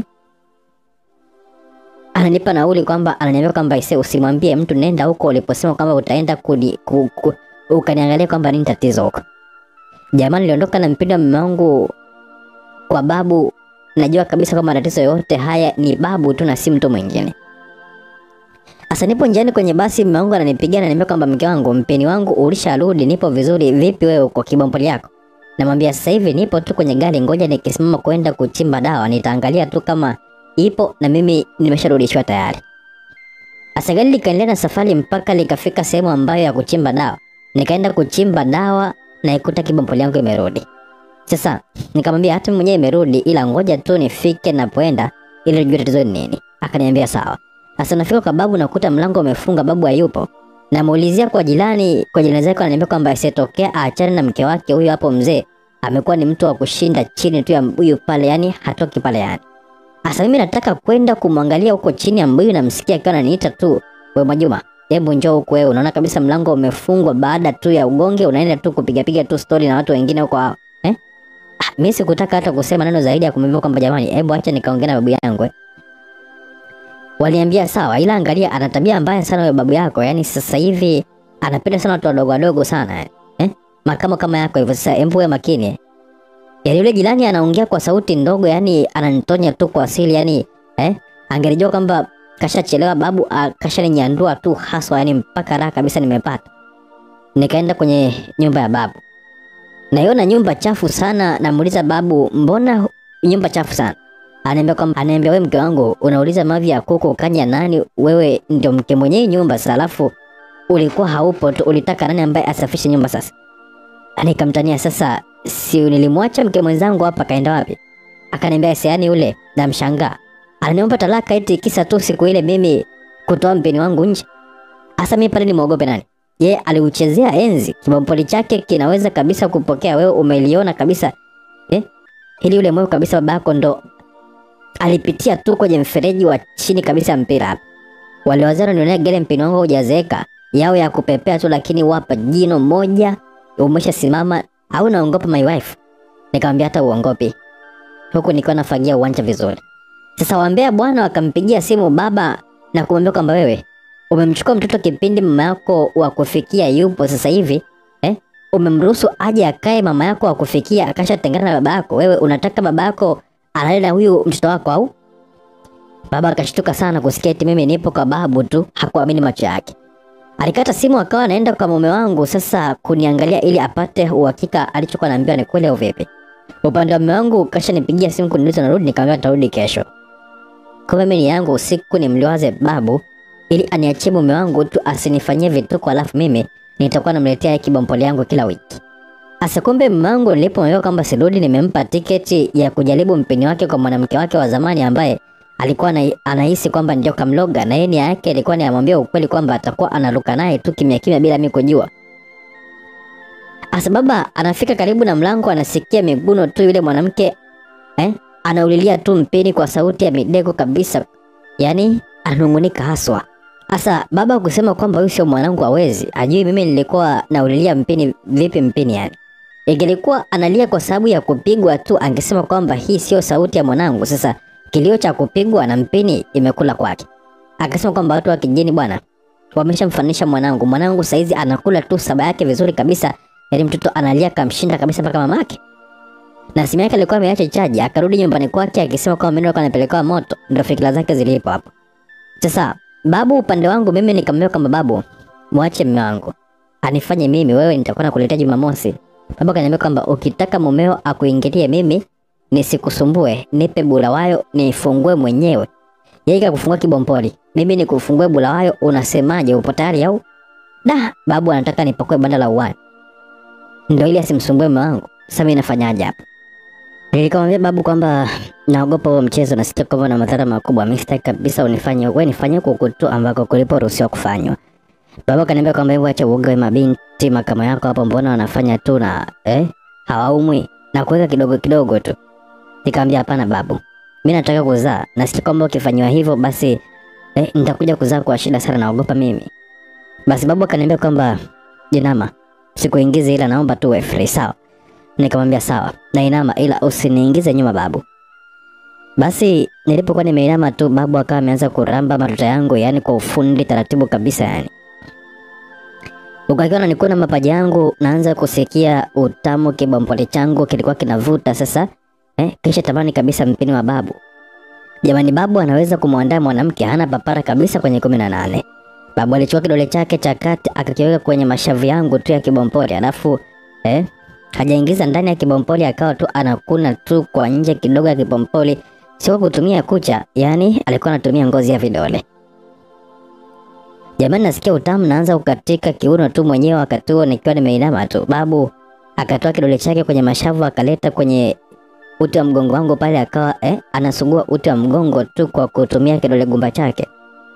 Ananipa nauli kwamba ananiambia kwamba ise usimwambie mtu nenda huko uliposema kwamba utaenda kuni, ku, ku, ukaniangalia kwamba nini tatizo huko. Jamani niliondoka na mpinda mume wangu kwa babu najua kabisa kwamba matatizo yote haya ni babu tu na si mtu mwingine. Sasa nipo njiani kwenye basi, mume wangu ananipigia na ananiambia kwamba mke wangu, mpeni wangu ulisharudi, nipo vizuri. Vipi wewe uko kibompoli yako? Namwambia sasa hivi nipo tu kwenye gari, ngoja nikisimama kwenda kuchimba dawa, nitaangalia tu kama ipo na mimi nimesharudishwa tayari. Sasa gari likaendelea na safari mpaka likafika sehemu ambayo ya kuchimba dawa. Nikaenda kuchimba dawa na ikuta kibompoli yangu imerudi. Sasa nikamwambia hata mwenyewe imerudi, ila ngoja tu nifike napoenda ili nijue tatizo ni nini. Akaniambia sawa. Sasa nafika kwa babu nakuta mlango umefunga, babu hayupo. Namuulizia kwa jirani, kwa jirani zake ananiambia kwamba asitokea aachane na mke wake huyo hapo mzee. Amekuwa ni mtu wa kushinda chini tu ya mbuyu pale, yani hatoki pale yani. Sasa mimi nataka kwenda kumwangalia huko chini ya mbuyu, namsikia akiwa ananiita tu, wewe Mwajuma, hebu njoo huko wewe. Unaona kabisa mlango umefungwa baada tu ya ugonge, unaenda tu kupiga piga tu story na watu wengine huko hao. Eh? Ah, mimi sikutaka hata kusema neno zaidi ya kumwambia kwamba jamani, hebu acha nikaongea na babu yangu. Eh. Waliambia sawa, ila angalia ana tabia mbaya sana huyo babu yako. Yaani sasa hivi anapenda sana watu wadogo wadogo sana. Eh? Eh? Makamo kama yako hivyo sasa hebu wewe makini. Eh? Yaani yule jirani anaongea kwa sauti ndogo, yani ananitonya tu kwa asili yani eh? Angelijua kwamba kashachelewa babu akashaninyandua tu haswa yani mpaka raha kabisa nimepata. Nikaenda kwenye nyumba ya babu. Naiona nyumba chafu sana, namuuliza babu, mbona nyumba chafu sana? Anaambia kwamba anaambia wewe mke wangu unauliza mavi ya kuku kanya nani? Wewe ndio mke mwenye nyumba sasa, alafu ulikuwa haupo tu, ulitaka nani ambaye asafishe nyumba sasa? Nikamtania sasa, si nilimwacha mke mwenzangu hapa, kaenda wapi? Akaniambia siani yule, namshangaa ananiomba talaka eti kisa tu siku ile mimi kutoa mpeni wangu nje. Asa mimi pale nimwogope nani? ye aliuchezea enzi. Kibompoli chake kinaweza kabisa kupokea, wewe umeliona kabisa eh? Ili ule moyo kabisa babako ndo alipitia tu kwenye mfereji wa chini kabisa ya mpira hapa. Waliwazana nionea gele mpini wangu hujazeeka yao ya kupepea tu, lakini wapa jino moja umeshasimama au naongopa my wife? Nikamwambia hata uongopi, huku nikiwa nafagia uwanja vizuri. Sasa wambea bwana wakampigia simu baba na kumwambia kwamba wewe umemchukua mtoto kipindi mama yako wa kufikia yupo sasa hivi eh? Umemruhusu aje akae mama yako wa kufikia akashatengana na baba yako. Wewe unataka baba yako alale na huyu mtoto wako au? Baba akashtuka sana kusikia eti mimi nipo kwa babu tu, hakuamini macho yake. Alikata simu akawa anaenda kwa mume wangu sasa kuniangalia ili apate uhakika alichokuwa naambiwa ni kweli au vipi. Upande wa mume wangu kasha nipigia simu kuniuliza narudi, nikamwambia nitarudi kesho. Kumbe mimi yangu usiku nimliwaze babu ili aniachie mume wangu tu asinifanyie vituko, alafu mimi nitakuwa namletea yeye kibompoli yangu kila wiki. Asa kumbe mume wangu nilipomwambia kwamba sirudi, nimempa tiketi ya kujaribu mpini wake kwa mwanamke wake wa zamani ambaye alikuwa ana- anahisi kwamba ndio kamloga, na yeye nia yake ilikuwa ni amwambia ukweli kwamba atakuwa analuka naye tu kimya kimya bila mimi kujua. Asa baba anafika karibu na mlango, anasikia miguno tu, yule mwanamke eh, anaulilia tu mpini kwa sauti ya midego kabisa, yaani anungunika haswa. Asa baba kusema kwamba huyu sio mwanangu hawezi, ajui mimi nilikuwa naulilia mpini vipi mpini yani. Ingelikuwa analia kwa sababu ya kupigwa tu, angesema kwamba hii sio sauti ya mwanangu. Sasa kilio cha kupigwa na mpini imekula kwake. Akasema kwamba watu wa kijijini bwana wameshamfanisha mwanangu. Mwanangu saizi anakula tu saba yake vizuri kabisa, yaani mtoto analia kamshinda kabisa mpaka mamake. Na simu yake alikuwa ameacha chaji, akarudi nyumbani kwake akisema kwamba mimi alikuwa anapelekewa moto, ndio fikira zake zilipo hapo. Sasa babu upande wangu mimi nikamwambia kwamba babu, mwache mume wangu anifanye mimi, wewe nitakuwa nakuletea Jumamosi. Baba kaniambia kwamba ukitaka mumeo akuingilie mimi nisikusumbue, nipe bulawayo nifungue mwenyewe. Yeye kakufungua kibompoli, mimi nikufungue bulawayo, unasemaje? Upo tayari au? Da, babu anataka nipakue banda la uwani, ndio ili asimsumbue mume wangu. Sasa mimi nafanyaje hapa? Nilikamwambia babu kwamba naogopa huo mchezo na sitaki kwamba na madhara makubwa. Mimi sitaki kabisa unifanye wewe, nifanye huko tu ambako kuliporuhusiwa kufanywa. Baba kaniambia kwamba hebu acha uoga wa mabinti makama yako hapo, mbona wanafanya tu na eh, hawaumwi na kuweka kidogo kidogo tu. Nikamwambia hapana babu, mimi nataka kuzaa na sitaki kwamba ukifanywa hivyo basi eh, nitakuja kuzaa kwa shida sana, naogopa mimi. Basi babu akaniambia kwamba jinama, sikuingize ila naomba tu uwe free, sawa? Nikamwambia sawa, nainama ila usiniingize nyuma babu. Basi nilipokuwa nimeinama tu, babu akawa ameanza kuramba matuta yangu, yani kwa ufundi taratibu kabisa yani. Ukakiwa nanikuna mapaja yangu, naanza kusikia utamu, kibompoli changu kilikuwa kinavuta sasa eh, kisha tamani kabisa mpini wa babu. Jamani, babu anaweza kumwandaa mwanamke, hana papara kabisa kwenye kumi na nane. Babu alichukua kidole chake cha kati akakiweka kwenye mashavu yangu tu ya kibompoli, alafu eh, hajaingiza ndani ya kibompoli, akawa tu anakuna tu kwa nje kidogo ya kibompoli, sio kutumia kucha, yani alikuwa anatumia ngozi ya vidole. Jamani, nasikia utamu, naanza kukatika kiuno tu mwenyewe wakati huo nikiwa nimeinama tu. Babu akatoa kidole chake kwenye mashavu akaleta kwenye uti wa mgongo wangu pale, akawa eh, anasugua uti wa mgongo tu kwa kutumia kidole gumba chake.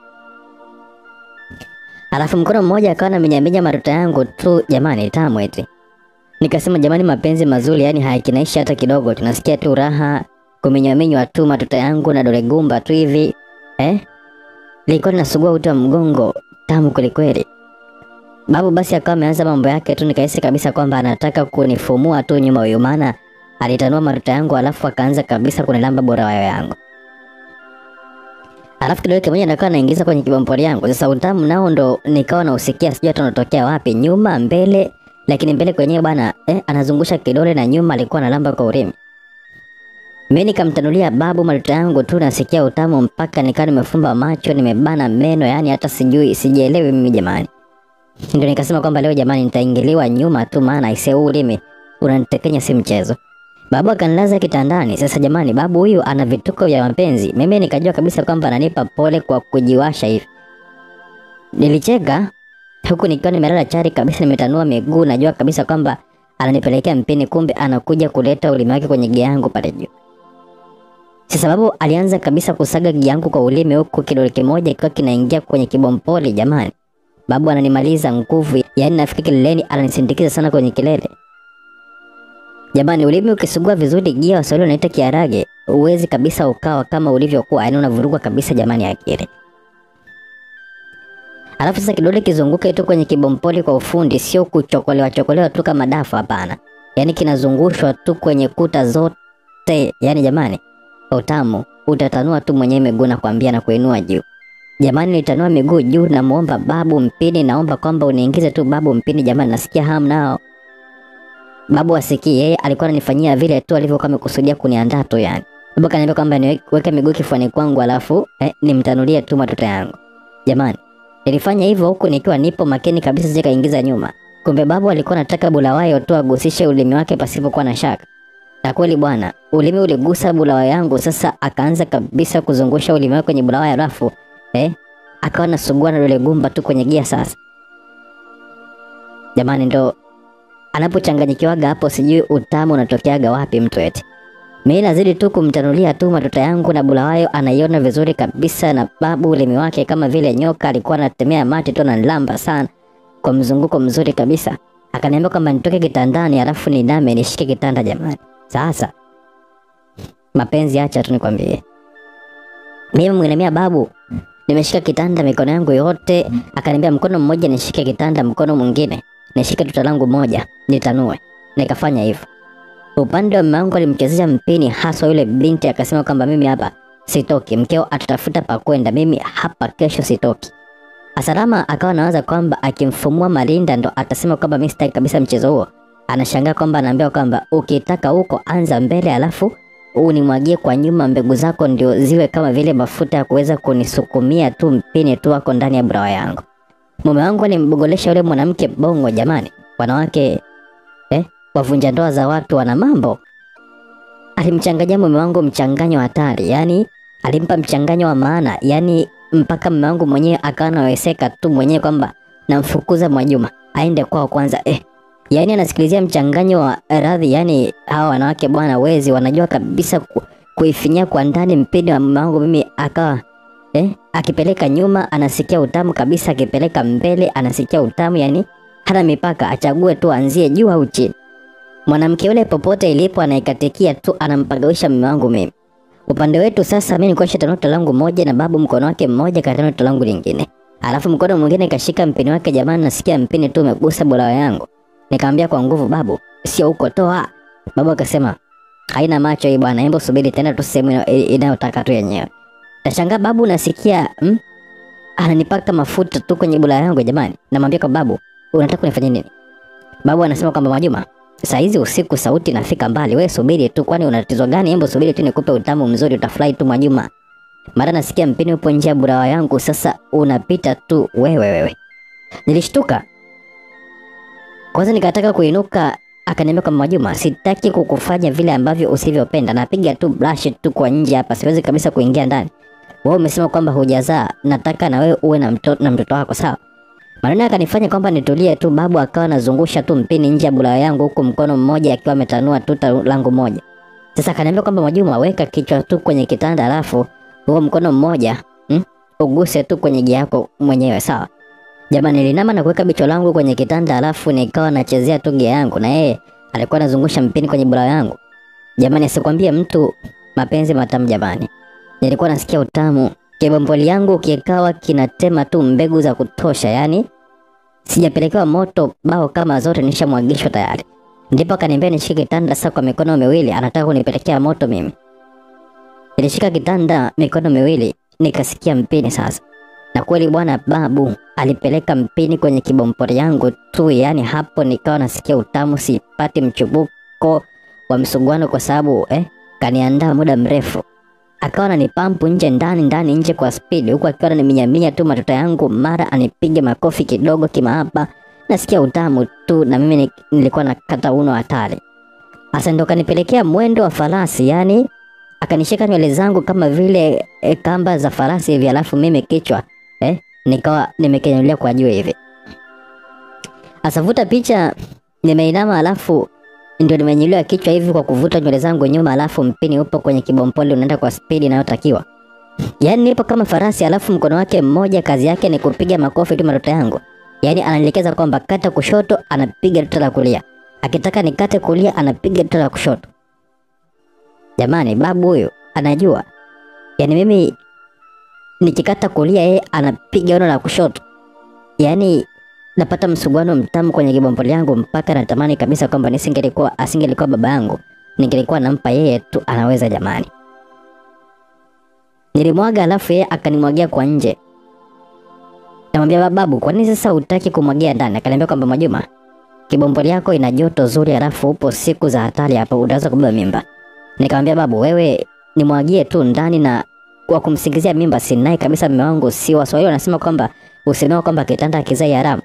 Alafu mkono mmoja akawa anaminyaminya matuta yangu tu. Jamani, tamu eti. Nikasema jamani, mapenzi mazuri yani hayakinaishi hata kidogo, tunasikia tu raha kuminyaminywa tu matuta yangu na dole gumba tu hivi eh? Nilikuwa ninasugua uti wa mgongo, tamu kwelikweli. Babu basi akawa ameanza mambo yake tu, nikahisi kabisa kwamba anataka kunifumua tu nyuma huyu, maana alitanua matuta yangu alafu akaanza kabisa kunilamba bora wayo yangu. Alafu kidole kimoja nikawa naingiza kwenye kibompoli yangu. Sasa utamu nao ndo nikawa nausikia, sijui hata unatokea wapi, nyuma mbele, lakini mbele kwenyewe bwana eh, anazungusha kidole na nyuma alikuwa analamba kwa ulimi. Mimi nikamtanulia babu matuta yangu tu, nasikia utamu mpaka nikawa nimefumba macho, nimebana meno, yani hata sijui sijielewi mimi jamani. Ndio nikasema kwamba leo jamani, nitaingiliwa nyuma tu, maana aisee, huu ulimi unanitekenya, si mchezo. Babu akanilaza kitandani. Sasa jamani, babu huyu ana vituko vya mapenzi. Mimi nikajua kabisa kwamba ananipa pole kwa kujiwasha hivi. Nilicheka huku nikiwa nimelala chari kabisa, nimetanua miguu, najua kabisa kwamba ananipelekea mpini, kumbe anakuja kuleta ulimi wake kwenye gia yangu pale juu. Sasa babu alianza kabisa kusaga gia yangu kwa ulimi, huku kidole kimoja kikiwa kinaingia kwenye kibompoli. Jamani, babu ananimaliza nguvu yaani nafika kileleni ananisindikiza sana kwenye kilele. Jamani, ulimi ukisugua vizuri, gia Waswahili wanaita kiarage, uwezi kabisa ukawa kama ulivyokuwa, yaani unavurugwa kabisa jamani akili. Alafu sasa kidole kizunguke tu kwenye kibompoli kwa ufundi, sio kuchokolewa chokolewa tu kama dafu, hapana. Yaani kinazungushwa tu kwenye kuta zote, yaani jamani, utamu utatanua tu mwenyewe miguu na kuambia na kuinua juu. Jamani, nitanua miguu juu, namuomba babu mpini, naomba kwamba uniingize tu babu mpini. Jamani, nasikia hamu nao. Babu asikii, yeye alikuwa ananifanyia vile tu alivyokuwa amekusudia kuniandaa tu yani. Babu kaniambia kwamba niweke miguu kifuani kwangu alafu eh, nimtanulie tu matoto yangu. Jamani, nilifanya hivyo huku nikiwa nipo makini kabisa, sije kaingiza nyuma. Kumbe babu alikuwa anataka bulawayo tu agusishe ulimi wake pasipokuwa na shaka. Na kweli bwana, ulimi uligusa bulawa yangu. Sasa akaanza kabisa kuzungusha ulimi wake kwenye bulawa alafu eh, akawa nasugua na dole gumba tu kwenye gia. Sasa jamani, ndo anapochanganyikiwaga hapo, sijui utamu unatokeaga wapi mtu eti. Mimi nazidi tu kumtanulia tu matoto yangu na bulawayo anaiona vizuri kabisa, na babu ulimi wake kama vile nyoka alikuwa anatemea mate tu ananilamba sana kwa mzunguko mzuri kabisa. Akaniambia kwamba nitoke kitandani alafu niname nishike kitanda. Jamani, sasa mapenzi, acha tu nikwambie. Mimi mwinemia babu, nimeshika kitanda mikono yangu yote. Akaniambia mkono mmoja nishike kitanda, mkono mwingine nishike tuta langu moja nitanue. Nikafanya hivyo. Upande wa mama wangu alimchezesha mpini haswa yule binti, akasema kwamba mimi hapa sitoki, mkeo atatafuta pa kwenda, mimi hapa kesho sitoki. Asalama akawa anawaza kwamba akimfumua Malinda ndo atasema kwamba mimi sitaki kabisa mchezo huo. Anashangaa kwamba anaambiwa kwamba ukitaka huko anza mbele, alafu unimwagie kwa nyuma, mbegu zako ndio ziwe kama vile mafuta ya kuweza kunisukumia tu mpini tu wako ndani ya brawa yangu. Mume wangu alimbogolesha yule mwanamke bongo. Jamani, wanawake eh, wavunja ndoa za watu wana mambo. Alimchanganya mume wangu mchanganyo hatari, yani alimpa mchanganyo wa maana, yani mpaka mume wangu mwenyewe akawa anaweseka tu mwenyewe kwamba namfukuza Mwajuma aende kwao kwanza. Eh, yani anasikilizia mchanganyo wa radhi. Yani hawa wanawake bwana, wezi wanajua kabisa ku, kuifinyia kwa ndani mpini wa mume wangu mimi, akawa eh, akipeleka nyuma anasikia utamu kabisa, akipeleka mbele anasikia utamu, yani hana mipaka, achague tu anzie juu au chini. Mwanamke yule popote ilipo anaikatikia tu, anampagawisha mume wangu mimi. Upande wetu sasa, mimi nilikuwa nishatanua tuta langu moja na babu mkono wake mmoja katanua tuta langu lingine, alafu mkono mwingine kashika mpini wake. Jamani, nasikia mpini tu umegusa bulawa yangu. Nikamwambia kwa nguvu, babu, sio huko, toa. Babu akasema haina macho hii bwana, hebu subiri tena tu sehemu inayotaka tu yenyewe. Nashangaa babu, nasikia mm, ananipaka mafuta tu kwenye bulawa yangu. Jamani, namwambia kwa babu, unataka kunifanyia nini? Babu anasema kwamba Mwajuma, saa hizi usiku sauti nafika mbali, we subiri tu, kwani una tatizo gani? Hebu subiri tu nikupe utamu mzuri, utafurahi tu Mwajuma. Mara nasikia mpini upo nje ya burawa yangu, sasa unapita tu wewe wewe. Nilishtuka kwanza, nikataka kuinuka, akaniambia kwamba Mwajuma, sitaki kukufanya vile ambavyo usivyopenda, napiga tu brush tu kwa nje hapa, siwezi kabisa kuingia ndani. Wewe umesema kwamba hujazaa, nataka na wewe uwe na mtoto na mtoto wako, sawa? Maneno akanifanya kwamba nitulie tu. Babu akawa anazungusha tu mpini nje ya bulawa yangu, huku mkono mmoja akiwa ametanua tuta langu moja. Sasa akaniambia kwamba Mwajuma, weka kichwa tu kwenye kitanda, alafu huo mkono mmoja hmm, uguse tu kwenye gia yako mwenyewe, sawa? Jamani, nilinama na kuweka bicho langu kwenye kitanda, alafu nikawa nachezea tu gia yangu, na yeye alikuwa anazungusha mpini kwenye bulawa yangu. Jamani, asikwambie mtu, mapenzi matamu jamani. Nilikuwa nasikia utamu Kibomboli yangu kikawa kinatema tu mbegu za kutosha, yani sijapelekewa moto bao kama zote nishamwagishwa tayari. Ndipo akaniambia nishike kitanda sasa kwa mikono miwili, anataka kunipelekea moto mimi. Nilishika kitanda mikono miwili, nikasikia mpini sasa. Na kweli bwana, babu alipeleka mpini kwenye kibomboli yangu tu, yani hapo nikawa nasikia utamu, sipati mchubuko wa msuguano kwa sababu eh, kaniandaa muda mrefu akawa ananipampu nje ndani ndani nje kwa spidi, huku akiwa ananiminyaminya tu matoto yangu, mara anipige makofi kidogo kimahaba. Nasikia utamu tu, na mimi nilikuwa nakata uno hatari. Asa ndo kanipelekea mwendo wa farasi, yani akanishika nywele zangu kama vile e, kamba za farasi hivi, alafu mimi kichwa eh, nikawa nimekenyulia kwa juu hivi. Asavuta picha, nimeinama alafu ndio nimenyuliwa kichwa hivi kwa kuvuta nywele zangu nyuma, alafu mpini upo kwenye kibompoli unaenda kwa spidi inayotakiwa. Yaani nipo kama farasi, alafu mkono wake mmoja kazi yake ni kupiga makofi tu matoto yangu. Yaani ananielekeza kwamba kata kushoto, anapiga tuta la kulia. Akitaka nikate kulia, anapiga tuta la kushoto. Jamani, babu huyu anajua. Yaani mimi nikikata kulia, yeye anapiga ono la kushoto. Yaani napata msuguano mtamu kwenye kibombo yangu mpaka natamani kabisa kwamba nisingelikuwa asingelikuwa baba yangu, ningelikuwa nampa yeye tu, anaweza jamani. Nilimwaga alafu yeye akanimwagia kwa nje. Namwambia babu, kwa nini sasa hutaki kumwagia ndani? Akaniambia kwamba Mwajuma, kibombo yako ina joto zuri, alafu upo siku za hatari hapa, unaweza kubeba mimba. Nikamwambia babu, wewe nimwagie tu ndani na kwa kumsingizia mimba sinaye kabisa mume wangu, si Waswahili wanasema kwamba usemewa kwamba kitanda kizai haramu.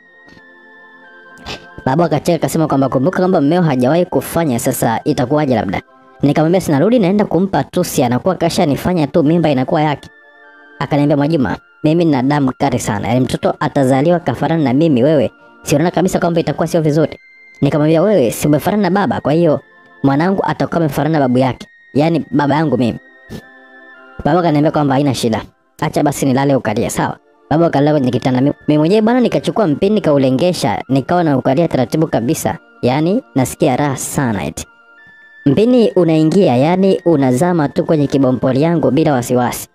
Babu akacheka akasema kwamba kumbuka kwamba mmeo hajawahi kufanya, sasa itakuwaje labda? Nikamwambia sinarudi naenda kumpa tusi, anakuwa kasha nifanya tu, mimba inakuwa yake. Akaniambia Mwajuma, mimi nina damu kali sana, yaani mtoto atazaliwa kafanana na mimi, wewe siona kabisa kwamba itakuwa sio vizuri. Nikamwambia wewe si umefanana na baba, kwa hiyo mwanangu atakuwa amefanana na babu yake, yaani baba yangu mimi. Baba akaniambia kwamba haina shida, acha basi nilale ukalia, sawa. Baba akalala kwenye kitanda, Mi- mimi mwenyewe bwana nikachukua mpini nikaulengesha, nikawa na ukalia taratibu kabisa, yaani nasikia raha sana eti. Mpini unaingia, yaani unazama tu kwenye kibompoli yangu bila wasiwasi.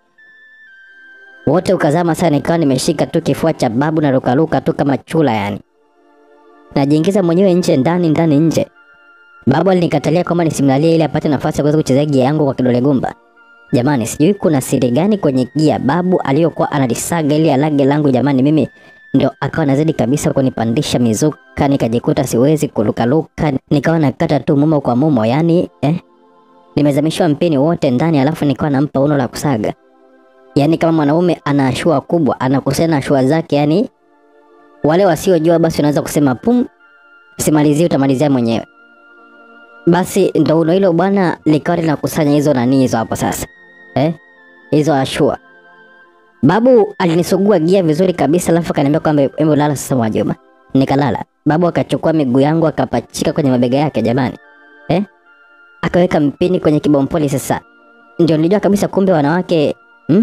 Wote ukazama sana, nikawa nimeshika tu kifua cha babu na rukaruka tu kama chula yani. Najiingiza mwenyewe nje ndani ndani nje. Babu alinikatalia kwamba nisimlalie ili apate nafasi ya kuweza kuchezea gia yangu kwa kidole gumba. Jamani, sijui kuna siri gani kwenye gia babu aliyokuwa analisaga ili alage langu. Jamani, mimi ndio akawa nazidi kabisa kunipandisha mizuka, nikajikuta siwezi kurukaruka, nikawa nakata tu mumo kwa mumo, yani eh, nimezamishwa mpini wote ndani, alafu nikawa nampa uno la kusaga. Yani kama mwanaume ana ashua kubwa, anakusanya ashua zake, yani wale wasiojua basi unaweza kusema pum, simalizie, utamalizia mwenyewe. Basi ndo uno hilo bwana likawa linakusanya hizo nani hizo hapo sasa eh, hizo ashua. Babu alinisugua gia vizuri kabisa, alafu akaniambia kwamba hebu lala sasa Mwajuma. Nikalala. Babu akachukua miguu yangu akapachika kwenye mabega yake jamani, eh, akaweka mpini kwenye kibompoli. Sasa ndio nilijua kabisa kumbe wanawake hmm?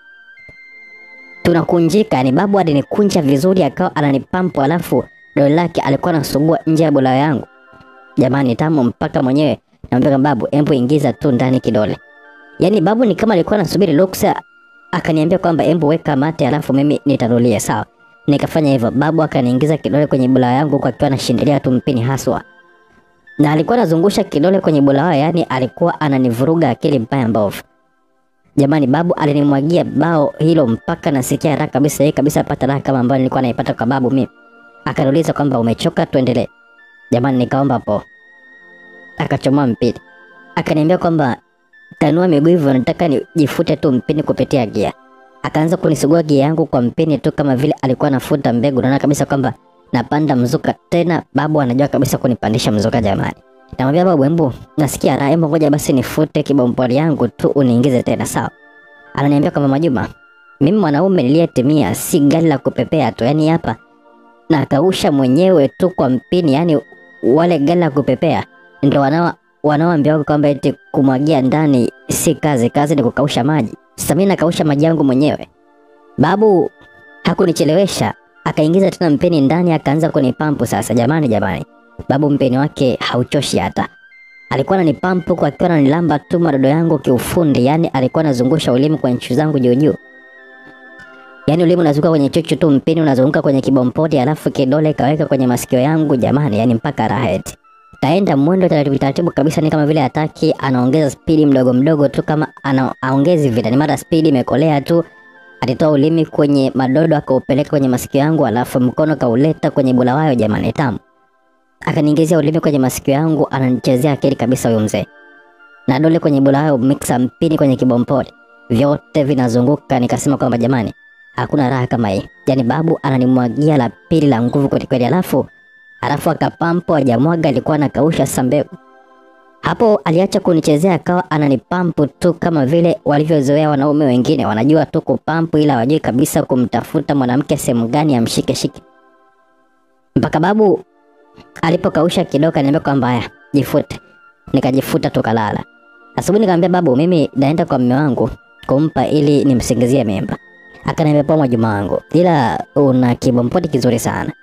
tunakunjika. Yani babu alinikunja vizuri, akawa ananipampu, alafu dole lake alikuwa anasugua nje ya bula yangu. Jamani, tamu mpaka mwenyewe namwambia babu, embu ingiza tu ndani kidole. Yaani babu ni kama alikuwa anasubiri ruksa, akaniambia kwamba embu weka mate, alafu mimi nitarulia. Sawa, nikafanya hivyo. Babu akaniingiza kidole kwenye bula yangu kwa akiwa anashindilia tu mpini haswa, na alikuwa anazungusha kidole kwenye bula, yaani alikuwa ananivuruga akili mbaya mbovu. Jamani, babu alinimwagia bao hilo mpaka nasikia raha kabisa, yeye kabisa apata raha kama ambayo nilikuwa naipata kwa babu mimi. Akaniuliza kwamba umechoka, tuendelee. Jamani, nikaomba po. Akachomoa mpini, akaniambia kwamba tanua miguu hivyo, nataka nijifute tu mpini kupitia gia. Akaanza kunisugua gia yangu kwa mpini tu kama vile alikuwa anafuta mbegu. Naona kabisa kwamba napanda mzuka tena, babu anajua kabisa kunipandisha mzuka jamani. Namwambia babu, embu nasikia raha, embu ngoja basi nifute kibompoli yangu tu uniingize tena, sawa? Ananiambia kwamba Mwajuma, mimi mwanaume niliyetimia, si gari la kupepea tu, yani hapa nakausha mwenyewe tu kwa mpini, yani wale gari la kupepea ndio wanao wanaoambia kwamba eti kumwagia ndani si kazi, kazi ni kukausha maji. Sasa mimi nakausha maji yangu mwenyewe. Babu hakunichelewesha, akaingiza tena mpeni ndani, akaanza kunipampu sasa. Jamani, jamani, babu mpeni wake hauchoshi hata. Alikuwa ananipampu kwa akiwa ananilamba tu madodo yangu kiufundi, yani alikuwa anazungusha ulimi kwenye chuchu zangu juu juu. Yaani ulimi unazunguka kwenye chuchu tu, mpini unazunguka kwenye kibompoti, alafu kidole kaweka kwenye masikio yangu jamani, yani mpaka raha eti. Kaenda mwendo taratibu taratibu kabisa, ni kama vile hataki, anaongeza spidi mdogo mdogo tu, kama ana aongezi vile, ni mara spidi imekolea tu. Alitoa ulimi kwenye madodo akaupeleka kwenye masikio yangu, alafu mkono kauleta kwenye bulawayo. Jamani, tamu! Akaniingizia ulimi kwenye masikio yangu, ananichezea akili kabisa huyo mzee, na dole kwenye bulawayo, mixa mpini kwenye kibompoli, vyote vinazunguka. Nikasema kwamba jamani, hakuna raha kama hii. Yani babu ananimwagia la pili la nguvu kweli kweli, alafu alafu akapampo ajamwaga, alikuwa anakausha sasa mbegu. Hapo aliacha kunichezea, akawa ananipampu tu kama vile walivyozoea wanaume wengine, wanajua tu kupampu, ila wajui kabisa kumtafuta mwanamke sehemu gani amshike shike. Mpaka babu alipokausha kidogo, kaniambia kwamba haya, jifute. Nikajifuta tukalala. Asubuhi nikamwambia babu, mimi naenda kwa mume wangu kumpa ili nimsingizie mimba. Akaniambia poa, Mwajuma wangu, ila una kibompoti kizuri sana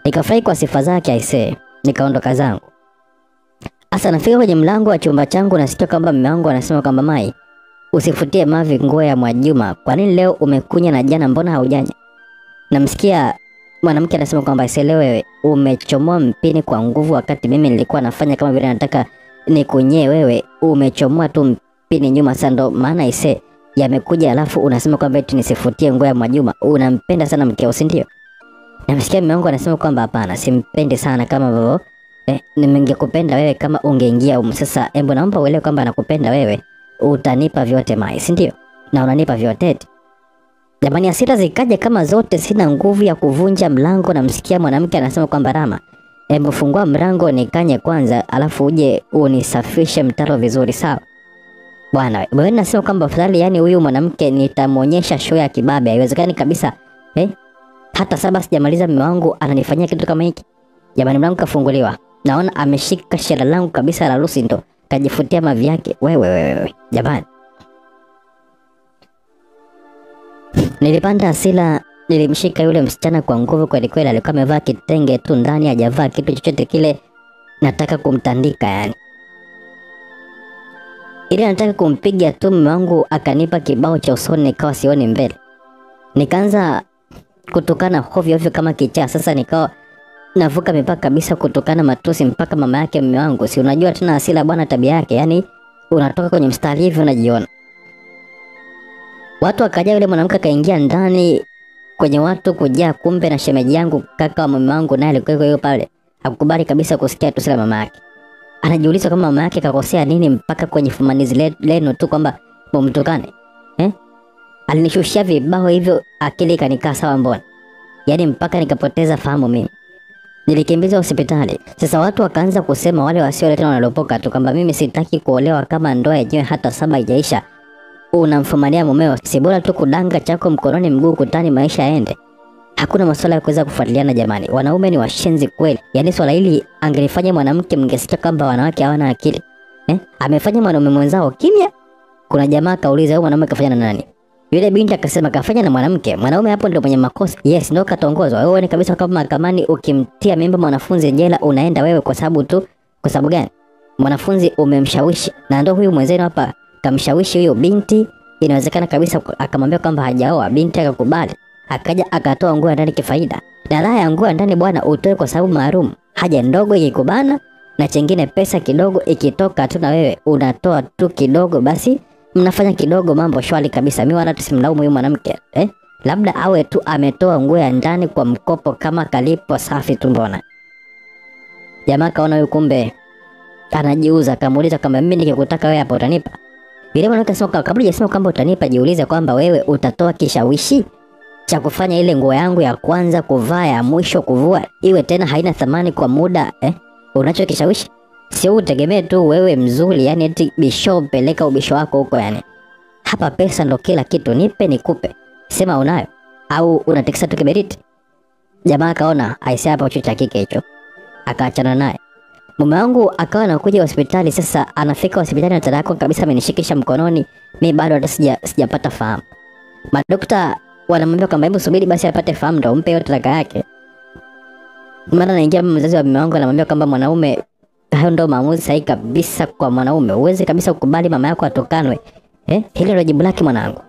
Nikafurahi kwa sifa zake aisee, nikaondoka zangu. Asa nafika kwenye mlango wa chumba changu nasikia kwamba mume wangu anasema kwamba Mai, usifutie mavi nguo ya Mwajuma. Kwa nini leo umekunya na jana mbona haujanya? Namsikia mwanamke anasema kwamba aisee, leo wewe umechomoa mpini kwa nguvu, wakati mimi nilikuwa nafanya kama vile nataka nikunyee wewe, umechomoa tu mpini nyuma. Sasa ndo maana aisee yamekuja, alafu unasema kwamba eti nisifutie nguo ya Mwajuma. Unampenda sana mkeo, si ndio? Namsikia mume wangu anasema kwamba hapana, simpendi sana kama vile eh, ningekupenda wewe kama ungeingia umu. Sasa embo, naomba uelewe kwamba nakupenda wewe, utanipa vyote Mai, si ndio? Na unanipa vyote eti. Jamani, hasira zikaja kama zote, sina nguvu ya kuvunja mlango. Namsikia mwanamke anasema kwamba Rama, embo fungua mlango nikanye kwanza, alafu uje unisafishe mtaro vizuri, sawa bwana? Wewe nasema kwamba afadhali, yani huyu mwanamke nitamwonyesha show ya kibabe. Haiwezekani kabisa eh? hata saba sijamaliza mume wangu ananifanyia kitu kama hiki. Jamani, mlango kafunguliwa, naona ameshika shela langu kabisa la Lucy, ndo kajifutia mavi yake. Wewe wewe, jamani, nilipanda hasira, nilimshika yule msichana kwa nguvu kweli kweli. Alikuwa amevaa kitenge tu ndani, hajavaa kitu chochote kile. Nataka kumtandika yani, ili nataka kumpiga tu. Mume wangu akanipa kibao cha usoni, nikawa sioni mbele, nikaanza kutukana hovyo hovyo kama kichaa. Sasa nikawa navuka mipaka kabisa, kutukana matusi mpaka mama yake mume wangu. Si unajua tena Asila bwana, tabia yake, yani unatoka kwenye mstari hivi unajiona. Watu wakaja, yule mwanamke akaingia ndani kwenye watu kujaa, kumbe na shemeji yangu kaka wa mume wangu naye alikuwa yuko pale, hakukubali kabisa kusikia tusi la mama yake. Anajiuliza kama mama yake kakosea nini mpaka kwenye fumanizi le- lenu tu kwamba mumtukane eh? Alinishushia vibao hivyo, akili ikanikaa sawa, mbona yaani mpaka nikapoteza fahamu mimi. Nilikimbizwa hospitali. Sasa watu wakaanza kusema, wale wasio tena wanalopoka tu kwamba mimi sitaki kuolewa kama ndoa yenyewe hata saba haijaisha. Unamfumania mumeo, si bora tu kudanga chako mkononi mguu kutani, maisha yaende. Hakuna masuala ya kuweza kufuatiliana jamani, wanaume ni washenzi kweli. Yaani swala hili angelifanya mwanamke, mngesikia kwamba wanawake hawana akili eh? Amefanya mwanaume mwenzao kimya. Kuna jamaa kauliza, huyu mwanaume kafanya na nani? Yule binti akasema kafanya na mwanamke. Mwanaume hapo ndio mwenye makosa. Yes, ndio katongozwa. Wewe ni kabisa kama mahakamani ukimtia mimba mwanafunzi jela unaenda wewe kwa sababu tu kwa sababu gani? Mwanafunzi umemshawishi na ndio huyu mwenzenu hapa kamshawishi huyo binti. Inawezekana kabisa akamwambia kwamba hajaoa, binti akakubali. Akaja akatoa nguo ya ndani kifaida. Na raha ya nguo ya ndani bwana utoe kwa sababu maalum. Haja ndogo ikikubana na chengine pesa kidogo ikitoka tu na wewe unatoa tu kidogo basi mnafanya kidogo, mambo shwari kabisa. Mimi wala tusimlaumu huyu mwanamke eh? Labda awe tu ametoa nguo ya ndani kwa mkopo kama kalipo safi tu. Mbona jamaa kaona huyu kumbe anajiuza, akamuuliza kama mimi nikikutaka wewe hapo utanipa? Yule mwanamke akasema kabla hajasema kwamba utanipa, jiulize kwamba wewe utatoa kishawishi cha kufanya ile nguo yangu ya kwanza kuvaa ya mwisho kuvua iwe tena haina thamani kwa muda eh? Unacho kishawishi Sio utegemee tu wewe mzuri, yani eti bisho peleka ubisho wako huko yani. Hapa pesa ndo kila kitu, nipe nikupe. Sema unayo au unatikisa tu kiberiti. Jamaa akaona aisee, hapa ucho cha kike hicho, akaachana naye. Mume wangu akawa anakuja hospitali. Sasa anafika hospitali na dada yako kabisa amenishikisha mkononi, mi bado hata sija sijapata fahamu. Madokta wanamwambia kwamba hebu subiri basi apate fahamu ndo umpe yote talaka yake. Mara naingia mzazi wa mume wangu anamwambia kwamba mwanaume hayo ndo maamuzi sahihi kabisa kwa mwanaume. Uwezi kabisa kukubali mama yako atukanwe. Eh? Hilo ndio jibu lake mwanangu.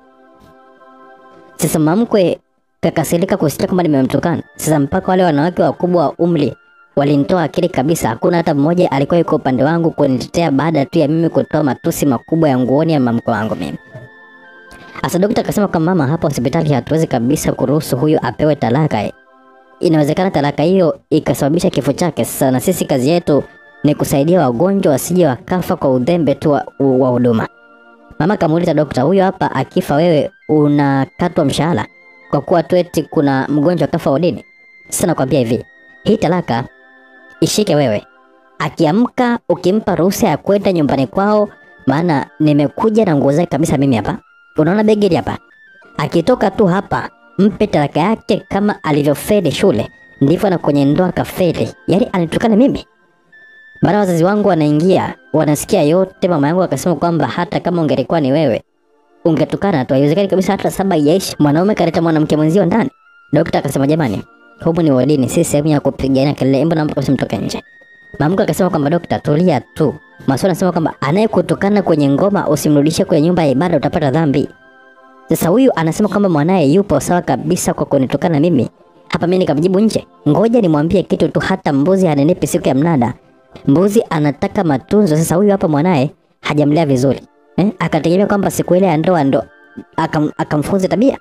Sasa mamkwe kakasirika kusikia kwamba nimemtukana. Sasa mpaka wale wanawake wakubwa wa umri walinitoa akili kabisa. Hakuna hata mmoja alikuwa yuko upande wangu kunitetea baada tu ya mimi kutoa matusi makubwa ya nguoni ya mamkwe wangu mimi. Asa daktari akasema kwamba mama, hapa hospitali hatuwezi kabisa kuruhusu huyu apewe talaka. Inawezekana talaka hiyo ikasababisha kifo chake. Sasa na sisi kazi yetu ni kusaidia wagonjwa wasije wakafa kwa udhembe tu wa wa huduma. Mama kamuuliza dokta, huyo hapa akifa wewe unakatwa mshahara kwa kuwa tu eti kuna mgonjwa kafa wodini? Sasa nakwambia hivi, hii talaka ishike wewe. Akiamka ukimpa ruhusa ya kwenda nyumbani kwao, maana nimekuja na nguo zake kabisa mimi hapa. Unaona begi hili hapa? Akitoka tu hapa, mpe talaka yake kama alivyofeli shule, ndivyo na kwenye ndoa kafeli. Yaani anitukana mimi. Baada wazazi wangu wanaingia, wanasikia yote. Mama yangu akasema kwamba hata kama ungelikuwa ni wewe ungetukana tu, haiwezekani kabisa hata saba haijaisha, mwanaume kaleta mwanamke mwenzio ndani. Dokta akasema jamani, humu ni wodini, si sehemu ya kupigania kelele. Hebu naomba kabisa mtoke nje. Mamko akasema kwamba dokta, tulia tu. Maswali anasema kwamba anayekutukana kwenye ngoma usimrudishe kwenye nyumba ya ibada, utapata dhambi. Sasa huyu anasema kwamba mwanaye yupo sawa kabisa kwa kunitukana mimi. Hapa mimi nikamjibu nje, ngoja nimwambie kitu tu, hata mbuzi hanenepi siku ya mnada. Mbuzi anataka matunzo. Sasa huyu hapa mwanaye hajamlea vizuri eh? Akategemea kwamba siku ile ya ndoa ndo akam, akamfunza tabia.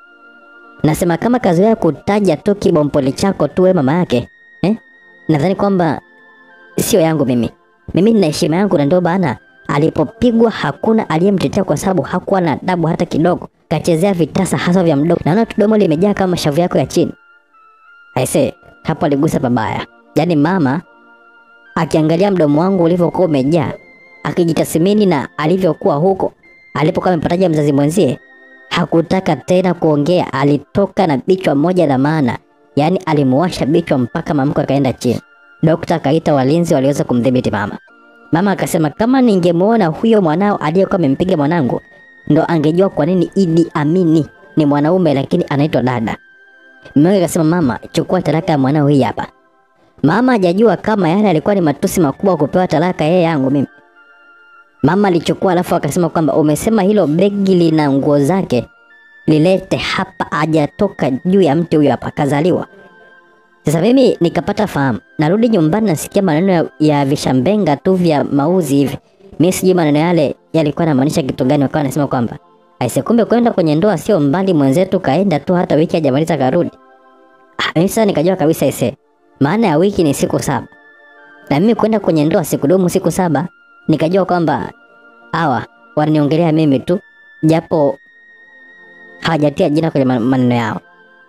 Nasema kama kazi yako kutaja tu kibompoli chako tu wewe mama yake eh? Nadhani kwamba sio yangu mimi. Mimi nina heshima yangu na ndio bana alipopigwa hakuna aliyemtetea kwa sababu hakuwa na adabu hata kidogo. Kachezea vitasa hasa vya mdomo. Naona tu domo limejaa kama shavu yako ya chini. Aise, hapo aligusa babaya. Yaani mama akiangalia mdomo wangu ulivyokuwa umejaa, akijitathmini na alivyokuwa huko alipokuwa amepataja mzazi mwenzie, hakutaka tena kuongea. Alitoka na bichwa moja la maana, yaani alimuwasha bichwa mpaka mamko akaenda chini. Dokta akaita walinzi waliweza kumdhibiti mama. Mama akasema kama ningemuona huyo mwanao aliyekuwa amempiga mwanangu, ndo angejua kwa nini Idi Amini ni mwanaume lakini anaitwa dada. Mume wake akasema, mama, chukua talaka ya mwanao hii hapa. Mama hajajua kama yale alikuwa ni matusi makubwa kupewa talaka yeye yangu mimi. Mama alichukua alafu akasema kwamba umesema hilo begi lina nguo zake, lilete hapa. Hajatoka juu ya mti huyo hapa, kazaliwa. Sasa mimi nikapata fahamu, narudi nyumbani nasikia maneno ya, ya vishambenga tu vya mauzi hivi. Mimi sijui maneno yale yalikuwa yanamaanisha kitu gani, wakawa wanasema kwamba aise, kumbe kwenda kwenye ndoa sio mbali, mwenzetu kaenda tu hata wiki hajamaliza karudi. Ah, mimi sasa nikajua kabisa aise, maana ya wiki ni siku saba, na mimi kwenda kwenye ndoa sikudumu siku saba. Nikajua kwamba hawa wananiongelea mimi tu, japo hawajatia jina kwenye ma- maneno yao.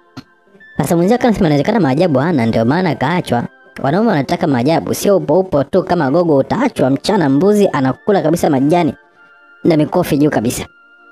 Sasa mwenzio akasema inawezekana maajabu hana, ndio maana kaachwa. Wanaume wanataka maajabu, sio upo upo tu kama gogo. Utaachwa mchana, mbuzi anakula kabisa majani na mikofi juu kabisa.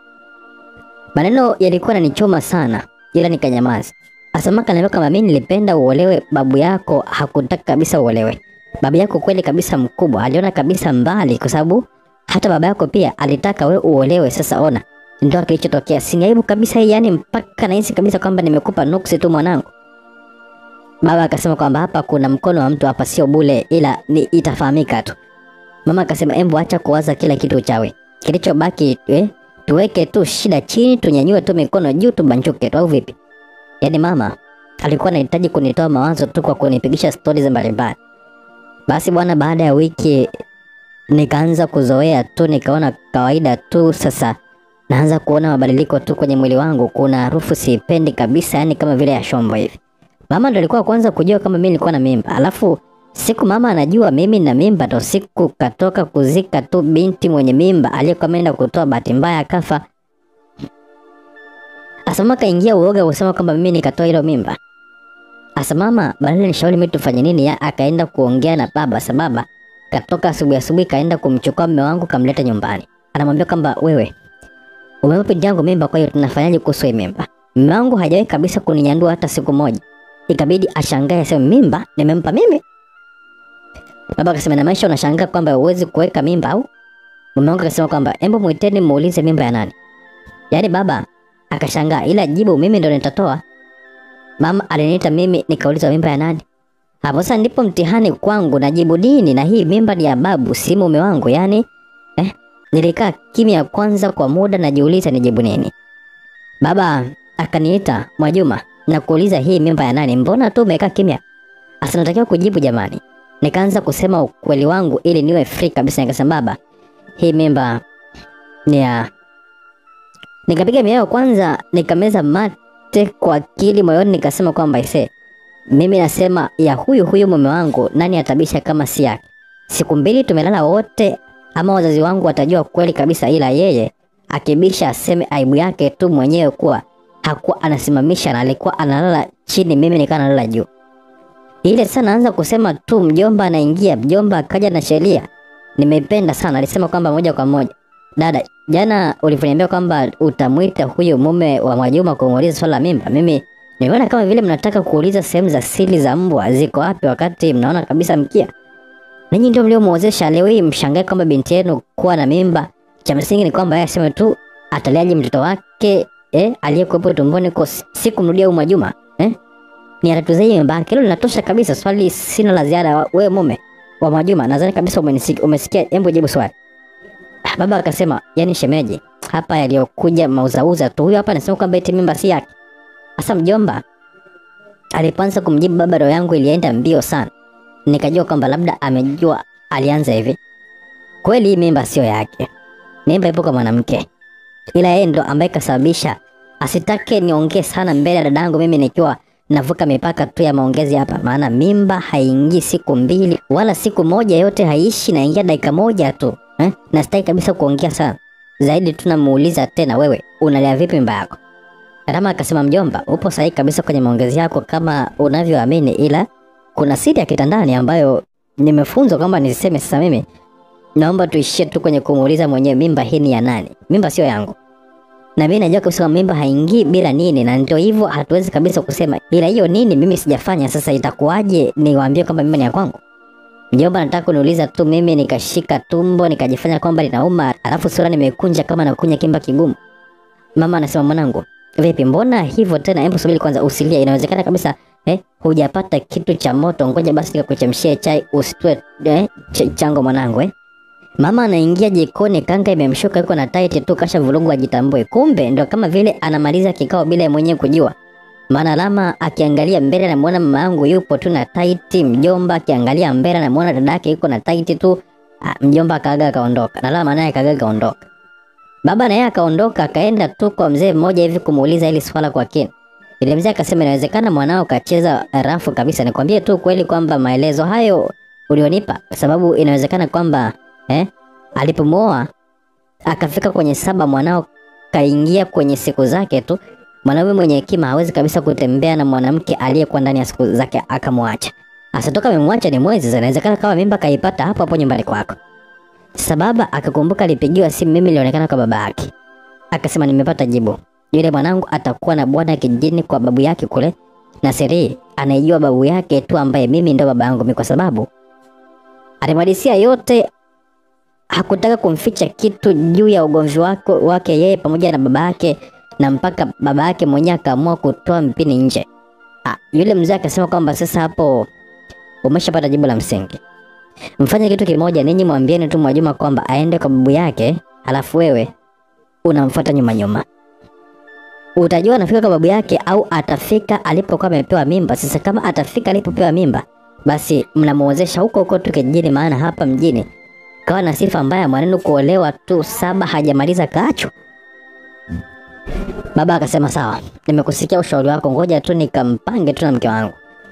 Maneno yalikuwa yananichoma sana, ila nikanyamaza. Asamaka ananiambia kama mimi nilipenda uolewe, babu yako hakutaka kabisa uolewe. Babu yako kweli kabisa mkubwa, aliona kabisa mbali, kwa sababu hata baba yako pia alitaka we uolewe. Sasa ona ndio kilichotokea. Si aibu kabisa hii, yani mpaka nahisi kabisa kwamba nimekupa nuksi tu mwanangu. Baba akasema kwamba hapa kuna mkono wa mtu hapa, sio bule, ila ni itafahamika tu. Mama akasema embo, acha kuwaza kila kitu uchawi, kilichobaki eh, tuweke tu shida chini, tunyanyue tu mikono juu, tubanchuke tu, au vipi? Yaani mama alikuwa anahitaji kunitoa mawazo tu kwa kunipigisha stori za mbalimbali. Basi bwana, baada ya wiki nikaanza kuzoea tu, nikaona kawaida tu. Sasa naanza kuona mabadiliko tu kwenye mwili wangu, kuna harufu siipendi kabisa, yani kama vile ya shombo hivi. Mama ndo alikuwa kwanza kujua kama mimi nilikuwa na mimba, alafu siku mama anajua mimi na mimba, ndo siku katoka kuzika tu binti mwenye mimba aliyekuwa ameenda kutoa, bahati mbaya akafa. Asama kaingia uoga kusema kwamba mimi nikatoa hilo mimba. Asa mama badala nishauri mimi tufanye nini, ya akaenda kuongea na baba. Sababa katoka asubuhi asubuhi, kaenda kumchukua mume wangu kamleta nyumbani, anamwambia kwamba wewe umempa binti yangu mimba, kwa hiyo tunafanyaje kuhusu hii mimba? Mume wangu hajawahi kabisa kuninyandua hata siku moja, ikabidi ashangae aseme mimba nimempa mimi. Baba akasema na maisha unashangaa kwamba huwezi kuweka mimba au? Mume wangu akasema kwamba embo mwiteni muulize mimba ya nani. Yaani baba akashangaa, ila jibu mimi ndo nitatoa. Mama aliniita mimi nikaulizwa mimba ya nani. Hapo sasa ndipo mtihani kwangu, najibu dini na hii mimba ni ya babu, si mume wangu. Yani eh, nilikaa kimya kwanza kwa muda, najiuliza nijibu nini. Baba akaniita, Mwajuma, na kuuliza hii mimba ya nani? Mbona tu umekaa kimya? Asa natakiwa kujibu jamani. Nikaanza kusema ukweli wangu ili niwe free kabisa. Nikasema baba, hii mimba ni ya Nikapiga miao kwanza, nikameza mate kwa akili moyoni, nikasema kwamba ise, mimi nasema ya huyu huyu mume wangu, nani atabisha kama si yake? Siku mbili tumelala wote, ama wazazi wangu watajua kweli kabisa, ila yeye akibisha aseme aibu yake tu mwenyewe kuwa hakuwa anasimamisha na alikuwa analala chini, mimi nikaa nalala juu. Ile sasa naanza kusema tu, mjomba anaingia, mjomba akaja na sheria. Nimeipenda sana, alisema kwamba moja kwa moja Dada, jana ulivyoniambia kwamba utamwita huyo mume wa Mwajuma kumuuliza swala la mimba, mimi nimeona kama vile mnataka kuuliza sehemu za siri za mbwa ziko wapi, wakati mnaona kabisa mkia. Ninyi ndio mliomwozesha. Leo hii mshangae kwamba binti yenu kuwa na mimba. Cha msingi ni kwamba yeye aseme tu ataliaje mtoto wake eh, aliyekuwepo tumboni kwa si- siku mrudia huyu Mwajuma eh? ni atatuze hii mimba yake. Hilo linatosha kabisa. Swali sina la ziada. Wewe mume wa Mwajuma, nadhani kabisa umenisikia, umesikia. Hebu jibu swali. Ah, Baba akasema, yani shemeji, hapa yaliyokuja mauzauza tu. Huyo hapa anasema kwamba eti mimba si yake. Sasa mjomba alipoanza kumjibu baba, roho yangu ilienda mbio sana, nikajua kwamba labda amejua. Alianza hivi, kweli hii mimba sio yake, mimba ipo kwa mwanamke, ila yeye ndo ambaye kasababisha asitake niongee sana mbele ya dadangu, mimi nikiwa navuka mipaka tu ya maongezi hapa, maana mimba haingii siku mbili wala siku moja, yote haishi, naingia dakika moja tu eh? na sitaki kabisa kuongea sana zaidi. Tunamuuliza tena, wewe unalea vipi mimba yako? Rama akasema, mjomba, upo sahihi kabisa kwenye maongezi yako kama unavyoamini, ila kuna siri ya kitandani ambayo nimefunzwa kwamba nisiseme. Sasa mimi naomba tuishie tu kwenye kumuuliza mwenyewe, mimba hii ni ya nani? Mimba sio yangu na mimi najua kabisa kwamba mimba haingii bila nini, na ndio hivyo, hatuwezi kabisa kusema, ila hiyo nini mimi sijafanya. Sasa itakuwaje niwaambie kwamba mimba ni ya kwangu? Mjomba, nataka kuniuliza tu mimi nikashika tumbo nikajifanya kwamba linauma, alafu sura nimekunja kama nakunya kimba kigumu. Mama anasema mwanangu, vipi, mbona hivyo tena? Hebu subiri kwanza, usilie. Inawezekana kabisa eh, hujapata kitu cha moto. Ngoja basi nikakuchemshie chai, usitue eh, ch chango mwanangu eh. Mama anaingia jikoni, kanga imemshuka, yuko na tight tu, kasha vurugu ajitambue. Kumbe ndo kama vile anamaliza kikao bila yeye mwenyewe kujua. Maana Lama akiangalia mbele anamuona mama yangu yupo tu na tight, mjomba akiangalia mbele anamuona dada yake yuko na tight tu. Ah, mjomba akaaga akaondoka, na Lama naye akaaga akaondoka. Baba naye akaondoka akaenda tu kwa mzee mmoja hivi kumuuliza hili swala kwa kina. Ile mzee akasema inawezekana mwanao kacheza rafu kabisa. Nikwambie tu kweli kwamba maelezo hayo ulionipa, kwa sababu inawezekana kwamba eh, alipomwoa akafika kwenye saba, mwanao kaingia kwenye siku zake tu. Mwanaume mwenye hekima hawezi kabisa kutembea na mwanamke aliyekuwa ndani ya siku zake akamwacha. Asatoka amemwacha ni mwezi, inawezekana kama mimba kaipata hapo hapo nyumbani kwako. Sasa baba akakumbuka alipigiwa simu, mimi nilionekana kwa baba yake, akasema nimepata jibu, yule mwanangu atakuwa na bwana kijijini kwa babu yake kule, na siri anaijua babu yake tu, ambaye mimi ndo baba yangu mimi, kwa sababu alimwadisia yote hakutaka kumficha kitu juu ya ugomvi wake, wake yeye pamoja na baba yake, na mpaka baba yake mwenyewe akaamua kutoa mpini nje. Ah, yule mzee akasema kwamba sasa hapo umeshapata jibu la msingi. Mfanye kitu kimoja, ninyi mwambieni tu Mwajuma kwamba aende kwa babu yake, halafu wewe unamfuata nyuma nyuma. Utajua anafika kwa babu yake au atafika alipokuwa amepewa mimba. Sasa kama atafika alipopewa mimba, basi mnamuozesha huko huko tu kijijini, maana hapa mjini kawa na sifa mbaya mwanenu kuolewa tu saba hajamaliza kacho. Baba akasema sawa, nimekusikia ushauri wako, ngoja tu nikampange tu na mke wangu.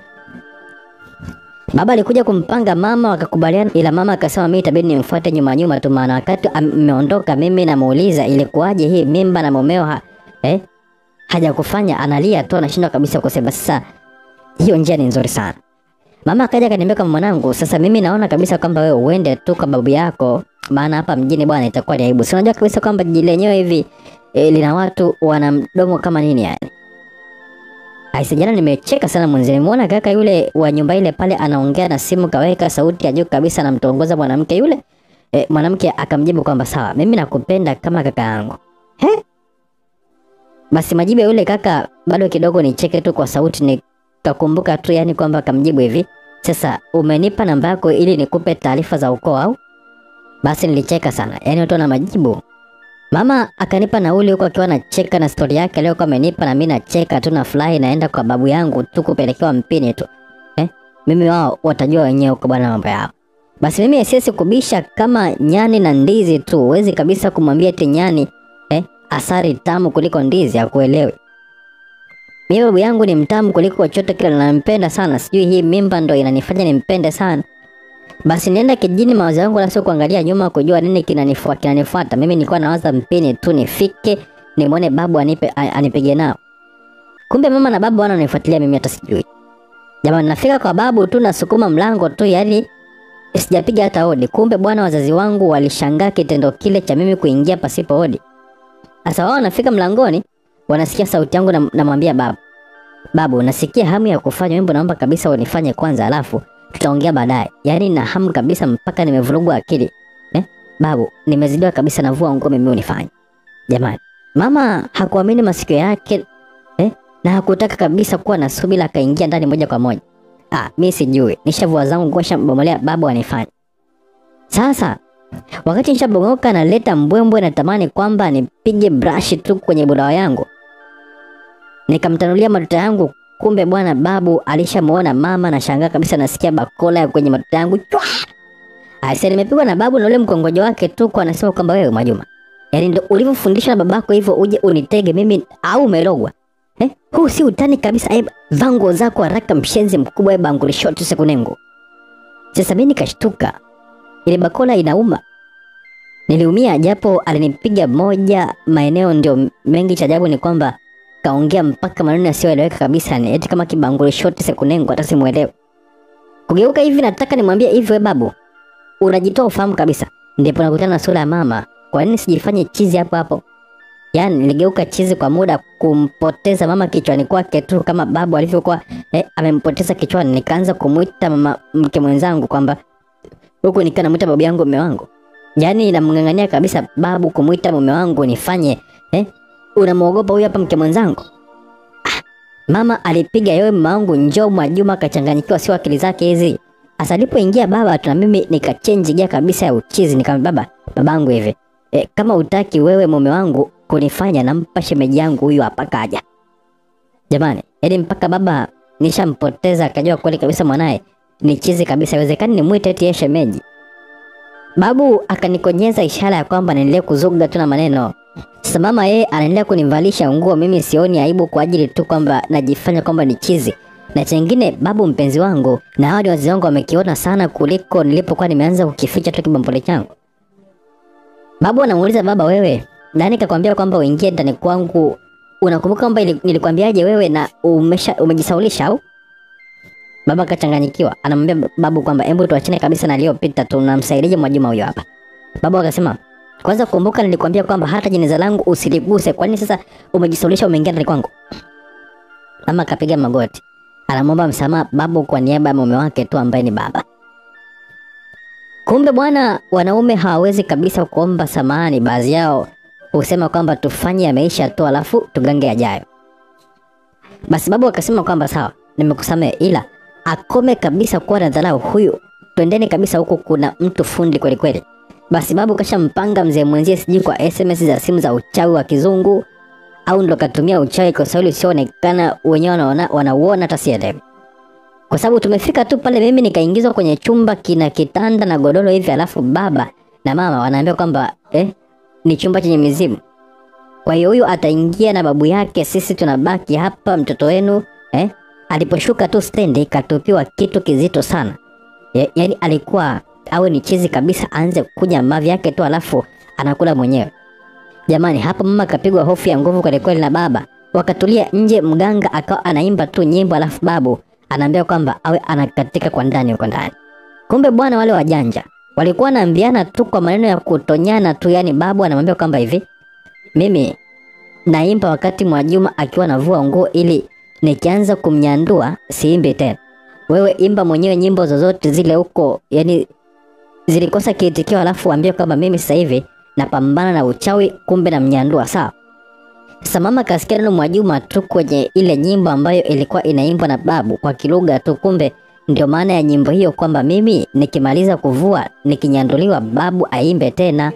Baba alikuja kumpanga mama, wakakubaliana, ila mama akasema mimi itabidi nimfuate nyuma nyuma tu, maana wakati ameondoka mimi namuuliza ilikuwaje hii mimba na mumeo ha, eh, hajakufanya analia tu, anashindwa kabisa kusema. Sasa hiyo njia ni nzuri sana. Mama akaja akaniambia kama mwanangu, sasa mimi naona kabisa kwamba wewe uende tu kwa babu yako, maana hapa mjini bwana itakuwa ni aibu. Si unajua kabisa kwamba jiji lenyewe hivi e, lina watu wana mdomo kama nini yani. Aise, jana nimecheka sana mwenzi. Nimeona kaka yule wa nyumba ile pale anaongea na simu, kaweka sauti ya juu kabisa, anamtongoza mwanamke yule. E, mwanamke akamjibu kwamba sawa, mimi nakupenda kama kaka yangu. He? Basi majibu ya yule kaka bado kidogo nicheke tu kwa sauti nikakumbuka tu yani kwamba akamjibu hivi, sasa umenipa namba yako ili nikupe taarifa za ukoo au? Basi nilicheka sana, yani watu wana majibu. Mama akanipa nauli huko akiwa anacheka na stori yake leo kwa amenipa na mimi nacheka tu na furahi naenda kwa babu yangu tu kupelekewa mpini tu. Eh? Mimi wao watajua wenyewe huko bwana mambo yao. Basi mimi siwezi kubisha kama nyani na ndizi tu. Huwezi kabisa kumwambia eti nyani eh, asari tamu kuliko ndizi akuelewi. Mimi babu yangu ni mtamu kuliko chochote kile na nampenda sana. Sijui hii mimba ndo inanifanya nimpende sana. Basi nienda kijijini, mawazo yangu la sio kuangalia nyuma kujua nini kinanifuata kinanifuata. Mimi nilikuwa nawaza mpini tu nifike nimwone babu anipe anipige nao. Kumbe mama na babu wananifuatilia mimi hata sijui. Jamani, nafika kwa babu tu nasukuma mlango tu, yani sijapiga hata hodi. Kumbe bwana, wazazi wangu walishangaa kitendo kile cha mimi kuingia pasipo hodi. Sasa wao wanafika mlangoni, wanasikia sauti yangu, na namwambia babu, babu, nasikia hamu ya kufanya wimbo, naomba kabisa unifanye kwanza, alafu tutaongea baadaye. Yaani na hamu kabisa mpaka nimevurugwa akili. Eh? Babu, nimezidiwa kabisa na vua nguo mimi unifanye. Jamani, mama hakuamini masikio yake. Eh? na hakutaka kabisa kuwa na subira, akaingia ndani moja kwa moja. Ah, mi sijui, nishavua zangu nguo, shambomolea babu anifanye sasa. Wakati nishabogoka naleta mbwembwe, natamani kwamba nipige brush tu kwenye budawa yangu, nikamtanulia matuta yangu kumbe bwana babu alishamuona mama na shangaa kabisa nasikia bakola ya kwenye matuta yangu chwa Aise nimepigwa na babu na ule mkongojo wake tu kwa anasema kwamba wewe Mwajuma yaani ndo ulivyofundishwa na babako hivyo uje unitege mimi au umelogwa eh? huu si utani kabisa eh, vango zako haraka mshenzi mkubwa eh, banguli shoti sekunengu sasa mimi nikashtuka ile bakola inauma niliumia japo alinipiga moja maeneo ndio mengi cha ajabu ni kwamba kaongea mpaka maneno yasiyoeleweka kabisa ni eti kama kibanguli shoti sekunengo hata simuelewe kugeuka hivi nataka nimwambie hivi we babu unajitoa ufahamu kabisa ndipo nakutana na sura ya mama kwa nini sijifanye chizi hapo hapo yaani niligeuka chizi kwa muda kumpoteza mama kichwani kwake tu kama babu alivyokuwa eh, amempoteza kichwani nikaanza kumwita mama mke mwenzangu kwamba huku nikiwa namwita babu yangu mume wangu yaani namng'ang'ania kabisa babu kumwita mume wangu nifanye eh, unamwogopa huyu hapa mke mwenzangu ah, mama alipiga yowe mama wangu njoo Mwajuma akachanganyikiwa sio akili zake hizi Asa alipoingia baba tu na mimi nikachange gia kabisa ya uchizi nikamwambia baba babangu hivi e, kama utaki wewe mume wangu kunifanya nampa shemeji yangu huyu hapa kaja. Jamani, yaani mpaka baba nishampoteza akajua kweli kabisa mwanaye ni chizi kabisa, iwezekani nimwite eti yeye shemeji. Babu akanikonyeza ishara ya kwamba niendelee kuzuga tu na maneno. Sasa mama yeye anaendelea kunivalisha nguo, mimi sioni aibu kwa ajili tu kwamba najifanya kwamba ni chizi na chengine babu mpenzi wangu na hawa ni wazazi wangu wamekiona sana kuliko nilipokuwa nimeanza kukificha tu kibombole changu. Babu anamuuliza baba, wewe nani kakwambia kwamba uingie ndani kwangu? Unakumbuka kwamba ili- nilikwambiaje wewe na umesha umejisaulisha au? Baba kachanganyikiwa, anamwambia babu kwamba hebu tuachane kabisa na aliyopita, tunamsaidia Mwajuma huyo hapa. Babu akasema kwanza kumbuka nilikwambia kwamba hata jeneza langu usiliguse, kwani sasa umejisaulisha umeingia ndani kwangu? Mama akapiga magoti anamwomba msamaha babu kwa niaba ya mume wake tu ambaye ni baba. Kumbe bwana, wanaume hawawezi kabisa kuomba samahani. Baadhi yao husema kwamba tufanye yameisha tu, alafu tugange yajayo. Basi babu akasema kwamba sawa, nimekusamehe, ila akome kabisa kuwa na dharau huyu. Twendeni kabisa huku, kuna mtu fundi kweli kweli. Basi babu kashampanga mzee mwenzie, sijui kwa SMS za simu za uchawi wa kizungu au ndo katumia uchawi kwa Kiswahili usioonekana, wenyewe wanaona wanauona, hata sielewi. Kwa sababu tumefika tu pale, mimi nikaingizwa kwenye chumba kina kitanda na godoro hivi, alafu baba na mama wanaambia kwamba eh, ni chumba chenye mizimu. Kwa hiyo huyu ataingia na babu yake, sisi tunabaki hapa, mtoto wenu eh. Aliposhuka tu stendi katupiwa kitu kizito sana ya, yaani alikuwa awe ni chizi kabisa, aanze kuja mavi yake tu, alafu anakula mwenyewe. Jamani, hapa mama kapigwa hofu ya nguvu kweli kweli na baba. Wakatulia nje, mganga akawa anaimba tu nyimbo, alafu babu anaambia kwamba awe anakatika kwa ndani huko ndani. Kumbe bwana, wale wajanja walikuwa wanaambiana tu kwa maneno ya kutonyana tu, yani babu anamwambia kwamba hivi, mimi naimba wakati Mwajuma akiwa anavua nguo, ili nikianza kumnyandua siimbi tena. Wewe imba mwenyewe nyimbo zozote zile huko, yani zilikosa kiitikio, alafu waambie kwamba mimi sasa hivi napambana na uchawi, kumbe namnyandua. Sawa. Sasa mama kasikia neno Mwajuma tu kwenye ile nyimbo ambayo ilikuwa inaimbwa na babu kwa kilugha tu, kumbe ndio maana ya nyimbo hiyo, kwamba mimi nikimaliza kuvua nikinyanduliwa, babu aimbe tena.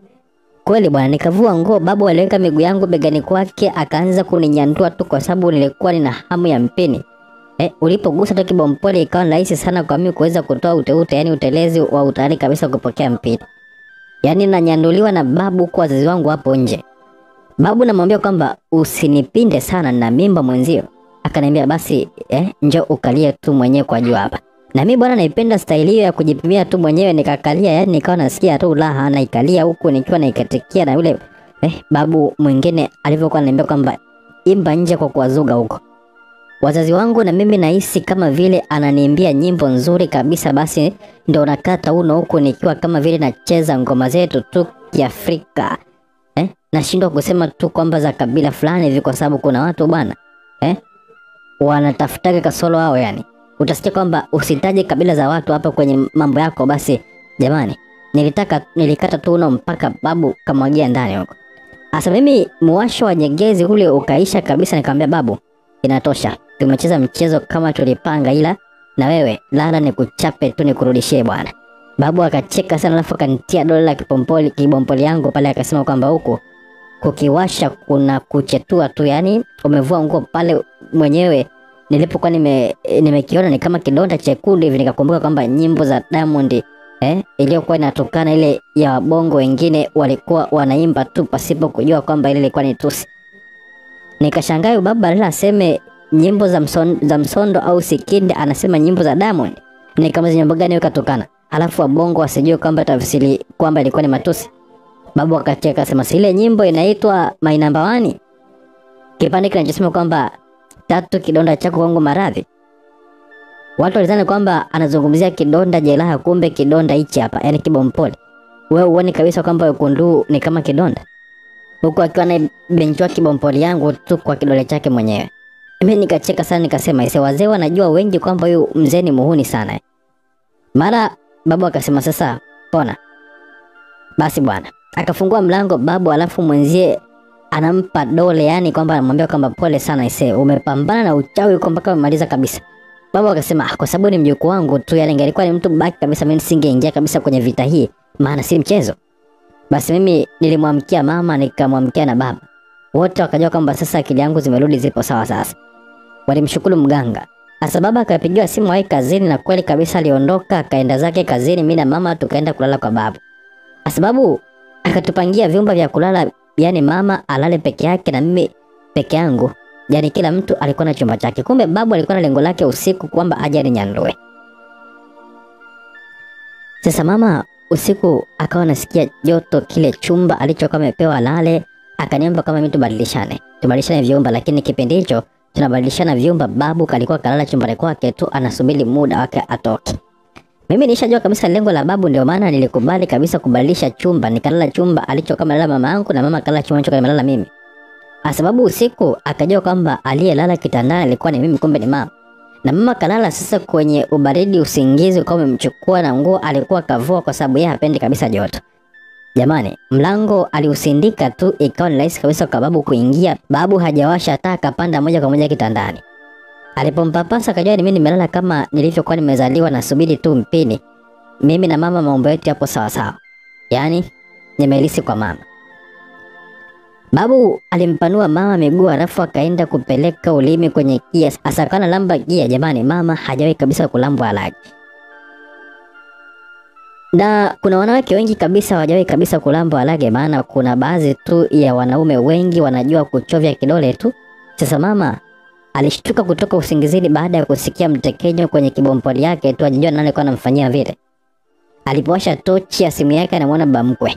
Kweli bwana, nikavua nguo, babu aliweka miguu yangu begani kwake, akaanza kuninyandua tu, kwa sababu nilikuwa nina hamu ya mpini. Eh, ulipogusa tu kibompole ikawa ni rahisi sana kwa mimi kuweza kutoa uteute, yani utelezi wa utayari kabisa kupokea mpini. Yaani nanyanduliwa na babu kwa wazazi wangu hapo nje. Babu namwambia kwamba usinipinde sana na mimba mwenzio. Akaniambia basi eh, njoo ukalie tu mwenyewe kwa juu hapa. Na mimi bwana naipenda staili hiyo ya kujipimia tu mwenyewe nikakalia, yani nikawa nasikia tu raha naikalia huku nikiwa naikatikia na yule eh, babu mwingine alivyokuwa ananiambia kwamba imba nje kwa kuwazuga huko. Wazazi wangu na mimi nahisi kama vile ananiimbia nyimbo nzuri kabisa, basi ndo nakata uno huku nikiwa kama vile nacheza ngoma zetu tu Kiafrika eh? Nashindwa kusema tu kwamba za kabila fulani hivi, kwa sababu kuna watu bwana eh? wanatafutaga kasoro wao, yani utasikia kwamba usitaje kabila za watu hapa kwenye mambo yako. Basi jamani, nilitaka nilikata tu uno mpaka babu kamwagia ndani huko. Asa mimi muwasho wa nyegezi ule ukaisha kabisa, nikamwambia babu inatosha. Tumecheza mchezo kama tulipanga, ila na wewe lala ni kuchape tu nikurudishie bwana. Babu akacheka sana, alafu akanitia dole la kipompoli kibompoli yangu pale, akasema kwamba huku kukiwasha kuna kuchetua tu, yani umevua nguo pale mwenyewe. Nilipokuwa nime nimekiona ni kama kidonda chekundu hivi, nikakumbuka kwamba nyimbo za Diamond eh, iliyokuwa inatokana ile ya wabongo wengine walikuwa wanaimba tu pasipo kujua kwamba ile ilikuwa ni tusi. Nikashangaa huyu baba badala aseme nyimbo za, mson, za msondo au sikinde anasema nyimbo za Diamond. Ni kama nyimbo gani katokana? Alafu wabongo wasijue kwamba tafsiri kwamba ilikuwa ni matusi. Babu akacheka akasema si ile nyimbo inaitwa My Number One. Kipande kinachosema kwamba tatu kidonda chako kwangu maradhi. Watu walidhani kwamba anazungumzia kidonda jeraha, kumbe kidonda hichi hapa, yani kibompole. Wewe uone kabisa kwamba wekundu ni kama kidonda, huku akiwa na benchwa kibompoli yangu tu kwa kidole chake mwenyewe. Mimi nikacheka sana, nikasema ise, wazee wanajua wengi kwamba huyu mzee ni muhuni sana. eh." Mara babu akasema sasa pona basi bwana, akafungua mlango babu, alafu mwenzie anampa dole, yani kwamba anamwambia kwamba pole sana ise, umepambana na uchawi huko mpaka umemaliza kabisa. Baba akasema "Ah, kwa sababu ni mjukuu wangu tu, yani ingelikuwa ni mtu baki kabisa, mimi nisingeingia kabisa kwenye vita hii, maana si mchezo. Basi mimi nilimwamkia mama, nikamwamkia na baba, wote wakajua kwamba sasa akili yangu zimerudi, zipo sawa sasa. Walimshukuru mganga. Sasa baba akapigiwa simu wahi kazini, na kweli kabisa aliondoka akaenda zake kazini. Mimi na mama tukaenda kulala kwa babu, kwa sababu akatupangia vyumba vya kulala, yani mama alale peke yake na mimi peke yangu Yaani kila mtu alikuwa na chumba chake. Kumbe babu alikuwa na lengo lake usiku kwamba aje aninyandue. Sasa mama usiku akawa anasikia joto kile chumba alichokuwa amepewa lale, akaniomba kama mimi tubadilishane. Tubadilishane vyumba lakini kipindi hicho tunabadilishana vyumba, babu kalikuwa kalala chumbani kwake tu anasubiri muda wake atoke. Mimi nishajua kabisa lengo la babu, ndio maana nilikubali kabisa kubadilisha chumba, nikalala chumba alichokuwa amelala mama yangu na mama kalala chumba alichokuwa amelala mimi. Kwa sababu usiku akajua kwamba aliyelala kitandani alikuwa ni mimi, kumbe ni mama. Na mama kalala sasa kwenye ubaridi, usingizi ukawa umemchukua na nguo alikuwa kavua, kwa sababu yeye hapendi kabisa joto. Jamani, mlango aliusindika tu, ikawa ni rahisi kabisa kwa babu kuingia. Babu hajawasha taa, akapanda moja kwa moja kitandani. Alipompapasa akajua ni mimi nimelala kama nilivyokuwa nimezaliwa, nasubiri tu mpini. Mimi na mama mambo yetu yapo sawa sawa, yaani nimelisi kwa mama. Babu alimpanua mama miguu alafu akaenda kupeleka ulimi kwenye gia. Sasa kana lamba gia, jamani, mama hajawahi kabisa kulambwa alaki. Na kuna wanawake wengi kabisa hawajawahi kabisa kulambwa alage, maana kuna baadhi tu ya wanaume wengi wanajua kuchovya kidole tu. Sasa mama alishtuka kutoka usingizini baada ya kusikia mtekenyo kwenye kibompoli yake tu, ajijua nani alikuwa anamfanyia vile. Alipowasha tochi ya simu yake anamwona bamkwe.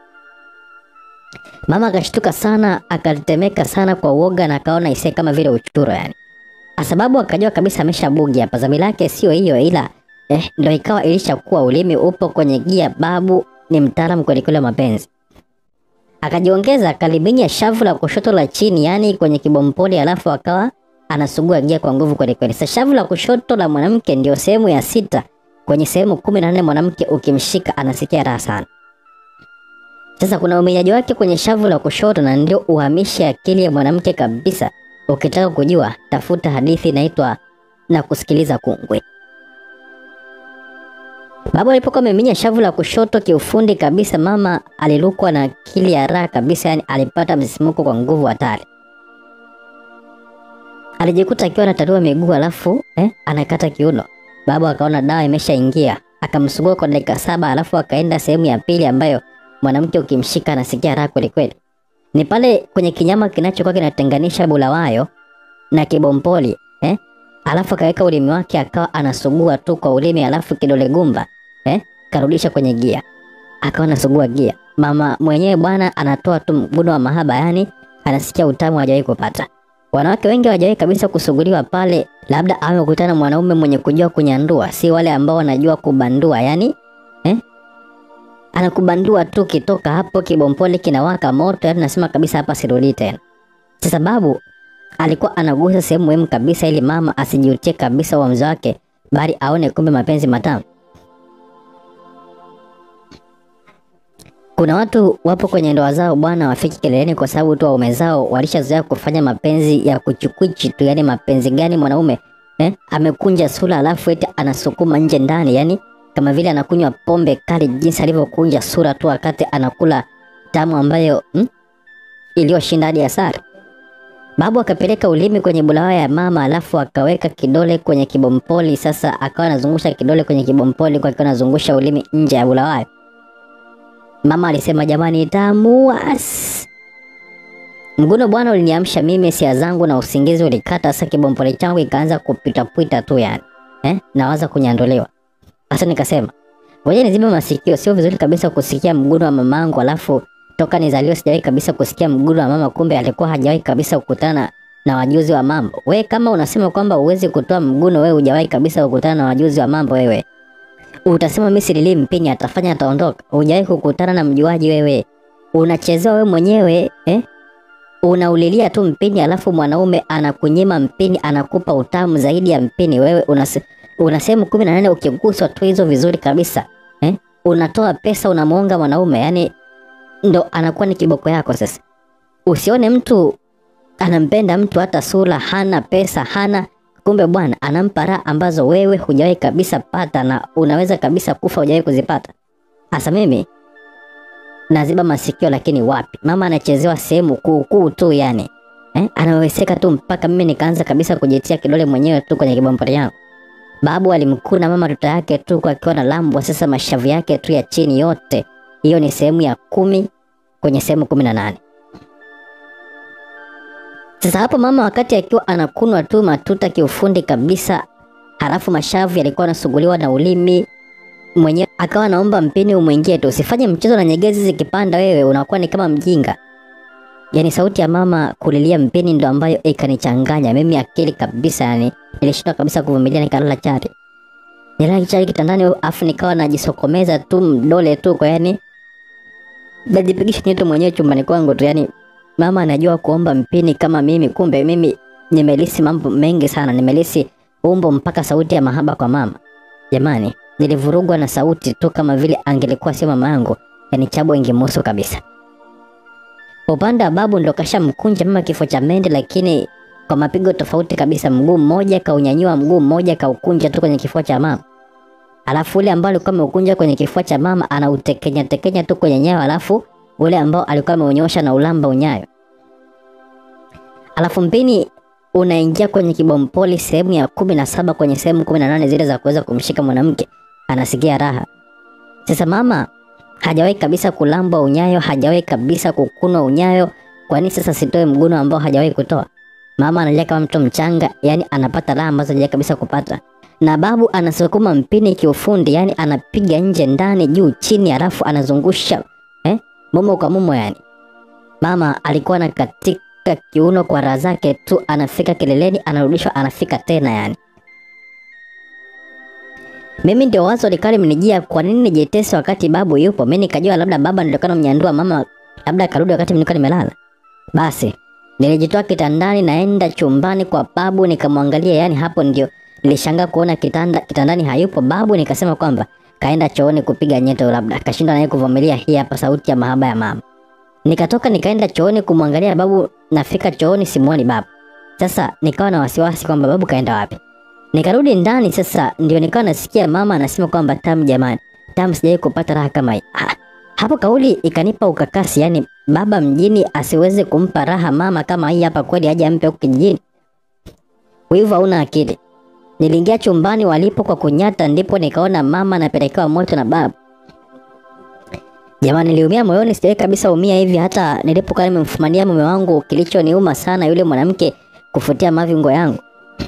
Mama akashtuka sana, akatetemeka sana kwa uoga na akaona ise kama vile uchuro yani. Sababu akajua kabisa ameshabugi hapa, dhambi lake sio hiyo, ila eh, ndo ikawa ilishakuwa ulimi upo kwenye gia. Babu ni mtaalamu kweli kweli wa mapenzi. Akajiongeza akaliminya shavu la kushoto la chini, yani kwenye kibompoli, alafu akawa anasugua gia kwa nguvu kweli kweli. Sasa shavu la kushoto la mwanamke ndio sehemu ya sita kwenye sehemu kumi na nne. Mwanamke ukimshika anasikia raha sana. Sasa kuna umenyaji wake kwenye shavu la kushoto na ndio uhamishe akili ya mwanamke kabisa. Ukitaka kujua, tafuta hadithi inaitwa na kusikiliza kungwi. Babu alipokuwa ameminya shavu la kushoto kiufundi kabisa, mama alilukwa na akili ya raha kabisa, yani alipata msisimuko kwa nguvu hatari. Alijikuta akiwa anatarua miguu alafu eh, anakata kiuno. Babu akaona dawa imeshaingia, akamsugua kwa dakika saba, alafu akaenda sehemu ya pili ambayo mwanamke ukimshika anasikia raha kweli kweli. Ni pale kwenye kinyama kinachokuwa kinatenganisha bulawayo na kibompoli eh? Alafu akaweka ulimi wake akawa anasugua tu kwa ulimi, alafu kidole gumba eh? Karudisha kwenye gia, akawa anasugua gia. Mama mwenyewe bwana anatoa tu mguno wa mahaba, yani anasikia utamu hajawahi kupata. Wanawake wengi hawajawahi kabisa kusuguliwa pale, labda awe kukutana mwanaume mwenye kujua kunyandua, si wale ambao wanajua kubandua yani eh? anakubandua tu, kitoka hapo kibompole kinawaka moto, yani nasema kabisa hapa sirudi tena. Sasa babu alikuwa anagusa sehemu muhimu kabisa, ili mama asijiutie kabisa uamuzi wake, bali aone kumbe mapenzi matamu. Kuna watu wapo kwenye ndoa zao bwana, wafiki kileleni kwa sababu tu waume zao walishazoea kufanya mapenzi ya kuchukwichi tu. Yani mapenzi gani mwanaume eh? Amekunja sura alafu eti anasukuma nje ndani, yani kama vile anakunywa pombe kali, jinsi alivyokunja sura tu wakati anakula tamu ambayo hmm? iliyoshinda hadi asari. Babu akapeleka ulimi kwenye bulawa ya mama, alafu akaweka kidole kwenye kibompoli. Sasa akawa anazungusha kidole kwenye kibompoli kwa akiwa anazungusha ulimi nje ya bulawa. Mama alisema jamani, tamu as. Mguno bwana uliniamsha mimi sia zangu na usingizi ulikata. Sasa kibompoli changu ikaanza kupitapita tu yani eh, nawaza kunyandolewa. Sasa nikasema ngoja nizime masikio, sio vizuri kabisa kusikia mguno wa mamangu alafu toka nizaliwe sijawahi kabisa kusikia mguno wa mama, kumbe alikuwa hajawahi kabisa kukutana na wajuzi wa mambo. We kama unasema kwamba uwezi kutoa mguno, we hujawahi kabisa kukutana na wajuzi wa mambo, wewe utasema mimi silili mpini, atafanya ataondoka. Hujawahi kukutana na mjuaji wewe, unachezewa wewe mwenyewe eh? Unaulilia tu mpini, alafu mwanaume anakunyima mpini, anakupa utamu zaidi ya mpini. Wewe unase, una sehemu kumi na nane ukiguswa tu hizo vizuri kabisa eh? Unatoa pesa unamuonga mwanaume, yani ndo anakuwa ni kiboko yako. Sasa usione mtu anampenda mtu hata sura hana, pesa hana, kumbe bwana anampa raha ambazo wewe hujawahi kabisa pata, na unaweza kabisa kufa hujawahi kuzipata. Hasa mimi naziba masikio, lakini wapi, mama anachezewa sehemu kuu kuu tu yani eh, anaweseka tu mpaka mimi nikaanza kabisa kujitia kidole mwenyewe tu kwenye kibompori yangu. Babu alimkuna mama tuta yake tu kwa akiwa na lambwa, sasa mashavu yake tu ya chini yote hiyo ni sehemu ya kumi kwenye sehemu kumi na nane. Sasa hapo mama wakati akiwa anakunwa tu matuta kiufundi kabisa, halafu mashavu yalikuwa yanasuguliwa na ulimi mwenyewe, akawa naomba mpini umwingie tu, usifanye mchezo na nyegezi zikipanda, wewe unakuwa ni kama mjinga. Yani sauti ya mama kulilia mpini ndo ambayo ikanichanganya mimi akili kabisa, yani nilishindwa kabisa kuvumilia, nikalala chali, nilala chali kitandani, afu nikawa najisokomeza tu mdole tu kwa yani najipigisha nyeto mwenyewe chumbani kwangu tu, yani mama anajua kuomba mpini kama mimi. Kumbe mimi nimelisi mambo mengi sana, nimelisi umbo mpaka sauti ya mahaba kwa mama. Jamani, nilivurugwa na sauti tu, kama vile angelikuwa sio mama yangu, yani chabo ingemuhusu kabisa. Upande wa babu ndo kasha mkunja mama kifo cha mende, lakini kwa mapigo tofauti kabisa. Mguu mmoja kaunyanyua, mguu mmoja kaukunja tu kwenye kifua cha mama alafu ule ambao alikuwa ameukunja kwenye kifua cha mama anautekenya tekenya tu kwenye nyayo, alafu ule ambao alikuwa ameunyosha na ulamba unyayo, alafu mpini unaingia kwenye kibompoli sehemu ya kumi na saba kwenye sehemu kumi na nane zile za kuweza kumshika mwanamke, anasikia raha. Sasa mama hajawahi kabisa kulambwa unyayo, hajawahi kabisa kukunwa unyayo. Kwani sasa sitoe mguno ambao hajawahi kutoa? Mama analia kama mtoto mchanga, yani anapata raha ambazo hajawahi kabisa kupata na babu anasukuma mpini kiufundi, yani anapiga nje ndani juu chini, alafu anazungusha eh, mumo kwa mumo. Yani mama alikuwa na katika kiuno kwa raha zake tu, anafika kileleni, anarudishwa, anafika tena. Yani mimi ndio wazo likali mnijia, kwa nini nijitese wakati babu yupo? Mimi nikajua labda baba ndio kana mnyandua mama, labda karudi wakati nilikuwa nimelala. Basi nilijitoa kitandani, naenda chumbani kwa babu nikamwangalia, yani hapo ndio nilishangaa kuona kitanda kitandani hayupo babu, nikasema kwamba kaenda chooni kupiga nyeto, labda kashindwa naye kuvumilia hii hapa sauti ya mahaba ya mama. Nikatoka nikaenda chooni kumwangalia babu, nafika chooni simuoni babu. Sasa nikawa na wasiwasi kwamba babu kaenda wapi. Nikarudi ndani, sasa ndio nikawa nasikia mama anasema kwamba tamu, jamani, tamu, sijawahi kupata raha kama hii. Ha, hapo kauli ikanipa ukakasi, yani baba mjini asiweze kumpa raha mama kama hii hapa, kweli aje ampe huku kijijini? Wivu hauna akili. Niliingia chumbani walipo kwa kunyata, ndipo nikaona mama anapelekewa moto na babu. Jamani, niliumia moyoni, sijawahi kabisa umia hivi hata nilipokuwa nimemfumania mume wangu. Kilichoniuma sana yule mwanamke kufutia mavingo yangu.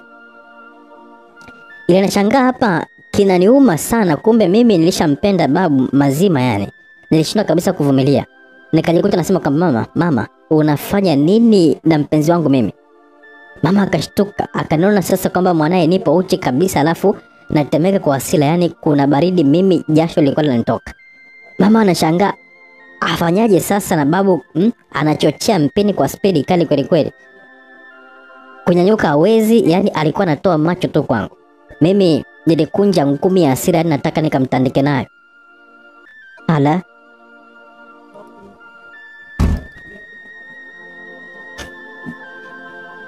Ile nashangaa hapa kinaniuma sana, kumbe mimi nilishampenda babu mazima, yani nilishindwa kabisa kuvumilia. Nikajikuta nasema kwa mama, mama, unafanya nini na mpenzi wangu mimi? Mama akashtuka akaniona sasa kwamba mwanaye nipo uchi kabisa, alafu natemeka kwa hasira, yani kuna baridi, mimi jasho lilikuwa linanitoka. Mama anashangaa afanyaje sasa, na babu mm, anachochea mpini kwa spidi kali kweli kweli, kunyanyuka hawezi, yani alikuwa anatoa macho tu kwangu. Mimi nilikunja ngumi ya hasira, yani nataka nikamtandike nayo. Ala,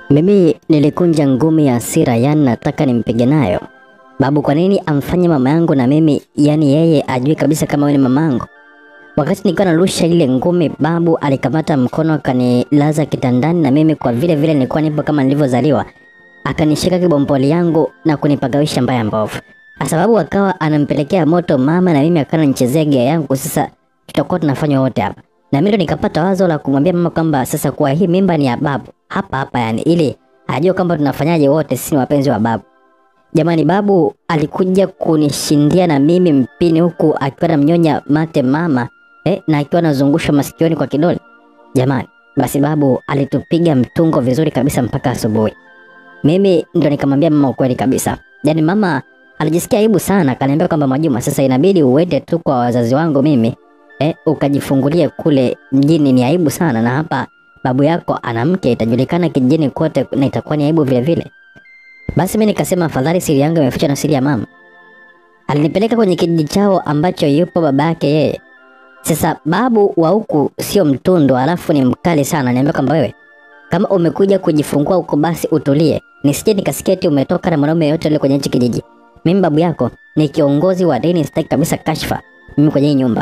Mimi nilikunja ngumi ya hasira, yani nataka nimpige nayo. Babu, kwa nini amfanye mama yangu na mimi, yani yeye ajui kabisa kama wewe ni mama yangu? Wakati nikiwa narusha ile ngumi, babu alikamata mkono akanilaza kitandani, na mimi kwa vile vile nilikuwa nipo kama nilivyozaliwa, akanishika kibompoli yangu na kunipagawisha mbaya mbovu. Sababu akawa anampelekea moto mama na mimi akawa ananichezea gia yangu. Sasa tutakuwa tunafanya wote hapa, na mimi ndo nikapata wazo la kumwambia mama kwamba sasa kuwa hii mimba ni ya babu hapa hapa, yani ili ajue kwamba tunafanyaje wote sisi ni wapenzi wa babu. Jamani, babu alikuja kunishindia na mimi mpini huku akiwa anamnyonya mate mama eh, na akiwa anazungusha masikioni kwa kidole. Jamani, basi babu alitupiga mtungo vizuri kabisa mpaka asubuhi. Mimi ndo nikamwambia mama ukweli kabisa. Yaani mama alijisikia aibu sana, akaniambia kwamba Mwajuma, sasa inabidi uende tu kwa wazazi wangu mimi eh, ukajifungulie kule mjini, ni aibu sana, na hapa babu yako ana mke, itajulikana kijijini kote na itakuwa ni aibu vile vile. Basi mimi nikasema afadhali siri yangu imefichwa na siri ya mama. Alinipeleka kwenye kijiji chao ambacho yupo baba yake yeye. Sasa babu wa huku sio mtundu, alafu ni mkali sana. Niambia kwamba wewe kama umekuja kujifungua huko, basi utulie, nisije nikasikia eti umetoka na mwanaume yote yule kwenye hichi kijiji. Mimi babu yako ni kiongozi wa dini, sitaki kabisa kashfa mimi kwenye hii nyumba.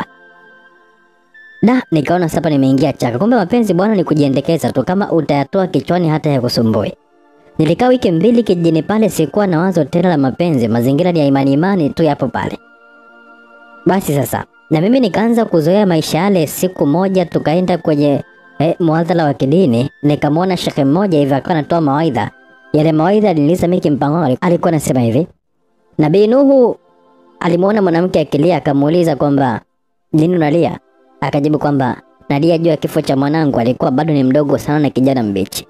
Da, nikaona sasa nimeingia chaka. Kumbe mapenzi bwana ni kujiendekeza tu, kama utayatoa kichwani hata ya kusumbui. Nilikaa wiki mbili kijijini pale, sikuwa na wazo tena la mapenzi, mazingira ni ya imani imani tu yapo pale. Basi sasa na mimi nikaanza kuzoea maisha yale. Siku moja tukaenda kwenye eh, muadhala wa kidini, nikamwona shekhe mmoja hivi akawa anatoa mawaidha. Yale mawaidha aliniuliza mimi kimpango, alikuwa anasema hivi: Nabii Nuhu alimwona mwanamke akilia, akamuuliza kwamba nini unalia? Akajibu kwamba nalia juu ya kifo cha mwanangu, alikuwa bado ni mdogo sana na kijana mbichi.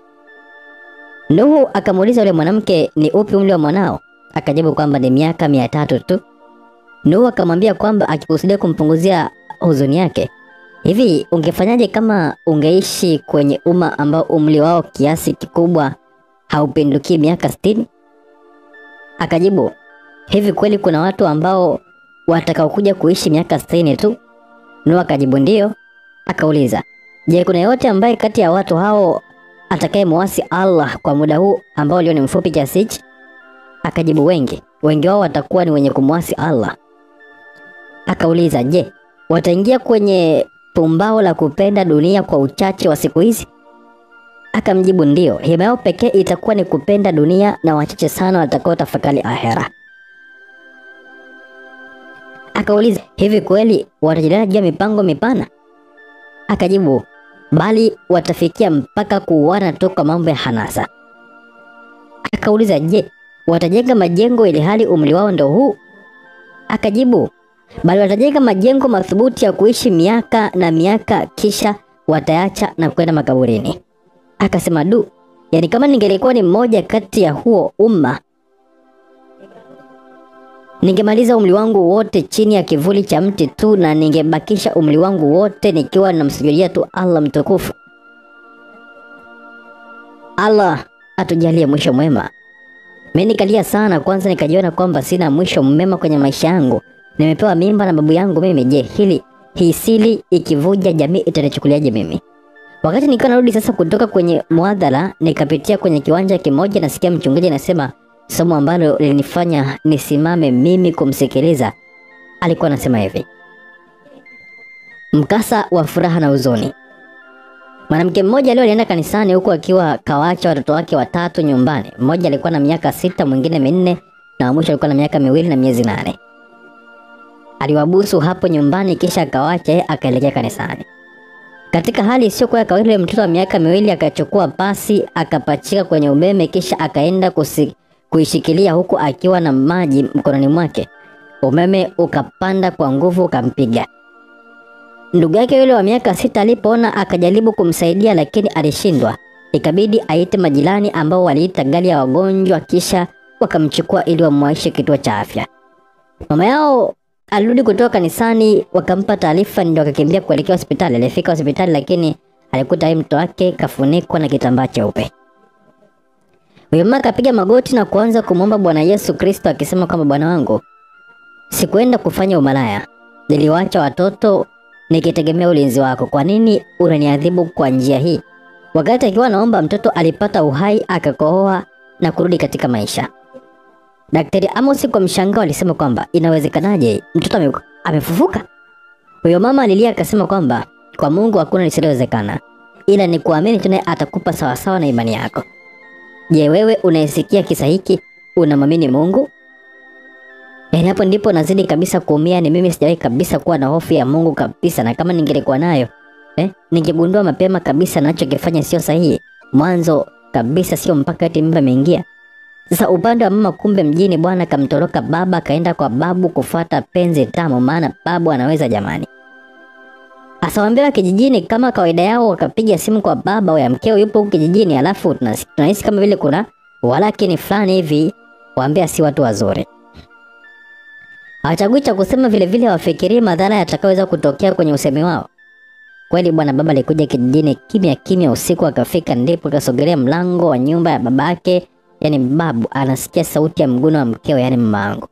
Nuhu akamuuliza yule mwanamke, ni upi umri wa mwanao? Akajibu kwamba ni miaka mia tatu tu. Nuhu akamwambia kwamba akikusudia kumpunguzia huzuni yake, hivi ungefanyaje kama ungeishi kwenye umma ambao umri wao kiasi kikubwa haupinduki miaka sitini? Akajibu, hivi kweli kuna watu ambao watakaokuja kuishi miaka sitini tu? Nuhu akajibu ndio. Akauliza, je, kuna yote ambaye kati ya watu hao atakaye muasi Allah kwa muda huu ambao leo ni mfupi kiasi hichi? Akajibu wengi, wengi wao watakuwa ni wenye kumwasi Allah. Akauliza, je, wataingia kwenye pumbao la kupenda dunia kwa uchache wa siku hizi? Akamjibu ndio, hima yao pekee itakuwa ni kupenda dunia na wachache sana watakao tafakari ahera. Akauliza, hivi kweli watajadiliana juu ya mipango mipana? Akajibu, bali watafikia mpaka kuuana tu kwa mambo ya hanasa. Akauliza, je, watajenga majengo ili hali umri wao ndo huu? Akajibu, bali watajenga majengo madhubuti ya kuishi miaka na miaka, kisha watayacha na kwenda makaburini. Akasema, du, yani kama ningelikuwa ni mmoja kati ya huo umma ningemaliza umri wangu wote chini ya kivuli cha mti tu, na ningebakisha umri wangu wote nikiwa namsujudia tu Allah mtukufu. Allah atujalie mwisho mwema. Mimi nikalia sana, kwanza nikajiona kwamba sina mwisho mwema kwenye maisha yangu. Nimepewa mimba na babu yangu mimi. Je, hili hii siri ikivuja, jamii itanichukuliaje mimi? Wakati nikiwa narudi sasa kutoka kwenye muadhala, nikapitia kwenye kiwanja kimoja, nasikia mchungaji anasema somo ambalo lilinifanya nisimame mimi kumsikiliza. Alikuwa anasema hivi: mkasa wa furaha na huzuni. Mwanamke mmoja leo alienda kanisani huku akiwa kawaacha watoto wake watatu nyumbani. Mmoja alikuwa na miaka sita, mwingine minne na wa mwisho alikuwa na miaka miwili na miezi nane. Aliwabusu hapo nyumbani kisha akawacha yeye akaelekea kanisani. Katika hali isiyokuwa ya kawaida, yule mtoto wa miaka miwili akachukua pasi akapachika kwenye umeme kisha akaenda kusi, kuishikilia huku akiwa na maji mkononi mwake. Umeme ukapanda kwa nguvu ukampiga. Ndugu yake yule wa miaka sita alipoona akajaribu kumsaidia, lakini alishindwa. Ikabidi aite majirani ambao waliita gari ya wagonjwa, kisha wakamchukua ili wamwaishe kituo cha afya. Mama yao alirudi kutoka kanisani, wakampa taarifa, ndio akakimbia kuelekea hospitali. Alifika hospitali, lakini alikuta yeye mtoto wake kafunikwa na kitambaa cheupe. Huyo mama akapiga magoti na kuanza kumwomba Bwana Yesu Kristo akisema kwamba Bwana wangu, sikuenda kufanya umalaya, niliwaacha watoto nikitegemea ulinzi wako. Kwa nini unaniadhibu kwa njia hii? Wakati akiwa anaomba mtoto alipata uhai akakohoa na kurudi katika maisha. Daktari Amos kwa mshangao alisema kwamba inawezekanaje mtoto ame, amefufuka? Huyo mama alilia akasema kwamba kwa Mungu hakuna lisilowezekana, ila ni kuamini tu naye atakupa sawasawa na imani yako. Je, wewe unayesikia kisa hiki unamwamini Mungu? Yaani hapo ndipo nazidi kabisa kuumia. Ni mimi sijawahi kabisa kuwa na hofu ya Mungu kabisa, na kama ningelikuwa nayo eh, ningegundua mapema kabisa nachokifanya sio sahihi mwanzo kabisa, sio mpaka eti mimba imeingia. Sasa upande wa mama, kumbe mjini bwana kamtoroka baba, kaenda kwa babu kufuata penzi tamu, maana babu anaweza jamani. Asawambiwa kijijini kama kawaida yao, wakapiga simu kwa baba wa mkeo yupo huku kijijini, alafu tunas- tunahisi kama vile kuna walakini fulani hivi, waambia si watu wazuri. Hawachagui cha kusema, vile vile hawafikirii madhara yatakayoweza kutokea kwenye usemi wao. Kweli bwana baba alikuja kijijini kimya kimya usiku, akafika ndipo kasogelea mlango wa nyumba ya babake, yani babu, anasikia sauti ya mguno wa mkeo, yani mama yangu.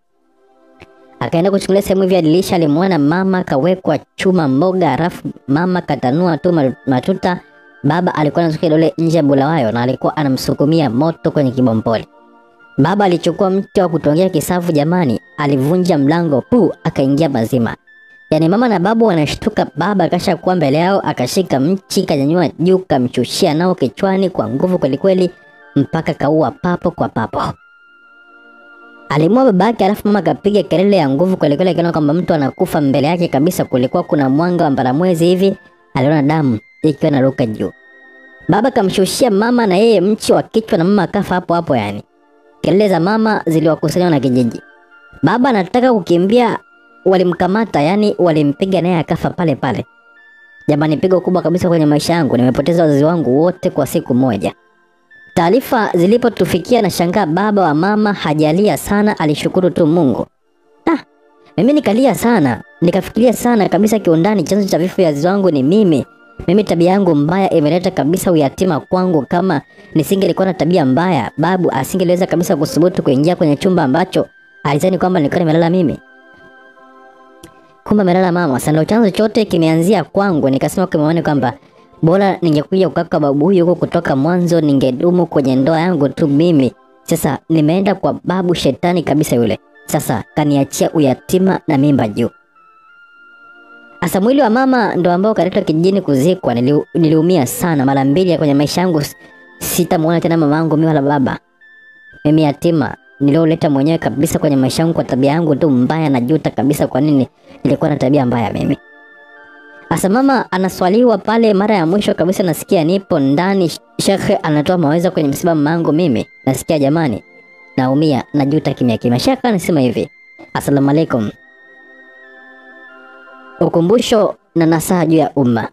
Akaenda kuchungulia sehemu hivi ya dirisha, alimwona mama kawekwa chuma mboga, halafu mama katanua tu ma- matuta. Baba alikuwa anasuka kidole nje ya bulawayo na alikuwa anamsukumia moto kwenye kibompoli. Baba alichukua mti wa kutongea kisavu, jamani, alivunja mlango pu, akaingia mazima. Yaani mama na babu wanashtuka, baba akasha kuwa mbele yao, akashika mchi kanyanyua juu, kamchushia nao kichwani kwa nguvu kwelikweli, mpaka kaua papo kwa papo. Alimua baba yake, alafu mama akapiga kelele ya nguvu kwelikweli, akiona kwamba mtu anakufa mbele yake kabisa. Kulikuwa kuna mwanga wa mbaramwezi hivi, aliona damu ikiwa inaruka juu. Baba kamshushia mama na yeye mchi wa kichwa, na mama akafa hapo hapo. Yani kelele za mama ziliwakusanya na kijiji. Baba anataka kukimbia, walimkamata, yani walimpiga naye akafa pale pale. Jamani, pigo kubwa kabisa kwenye maisha yangu. Nimepoteza wazazi wangu wote kwa siku moja. Taarifa zilipotufikia na shangaa, baba wa mama hajalia sana, alishukuru tu Mungu. Ah, mimi nikalia sana, nikafikiria sana kabisa kiundani, chanzo cha vifo vya wazazi wangu ni mimi. Mimi tabia yangu mbaya imeleta kabisa uyatima kwangu. Kama nisingelikuwa na tabia mbaya, babu asingeliweza kabisa kusubutu kuingia kwenye chumba ambacho alizani kwamba nilikuwa nimelala mimi. Kumbe amelala mama. Sasa ndio chanzo chote kimeanzia kwangu. Nikasema kimeone kwamba bora ningekuja kukaka babu huyu huko kutoka mwanzo, ningedumu kwenye ndoa yangu tu mimi. Sasa nimeenda kwa babu shetani kabisa yule. Sasa kaniachia uyatima na mimba juu. Asa mwili wa mama ndo ambao kaletwa kijijini kuzikwa. Nili, niliumia sana mara mbili kwenye maisha yangu. Sitamuona tena mama yangu mimi wala baba. Mimi yatima nilioleta mwenyewe kabisa kwenye maisha yangu kwa tabia yangu tu mbaya. Najuta kabisa kwa nini nilikuwa na tabia mbaya mimi. Asa mama anaswaliwa pale mara ya mwisho kabisa, nasikia nipo ndani, shekhe anatoa mawaidha kwenye msiba mamangu. Mimi nasikia jamani, naumia, najuta kimya kimya. Shekhe anasema hivi, asalamu alaikum, ukumbusho na nasaha juu ya umma.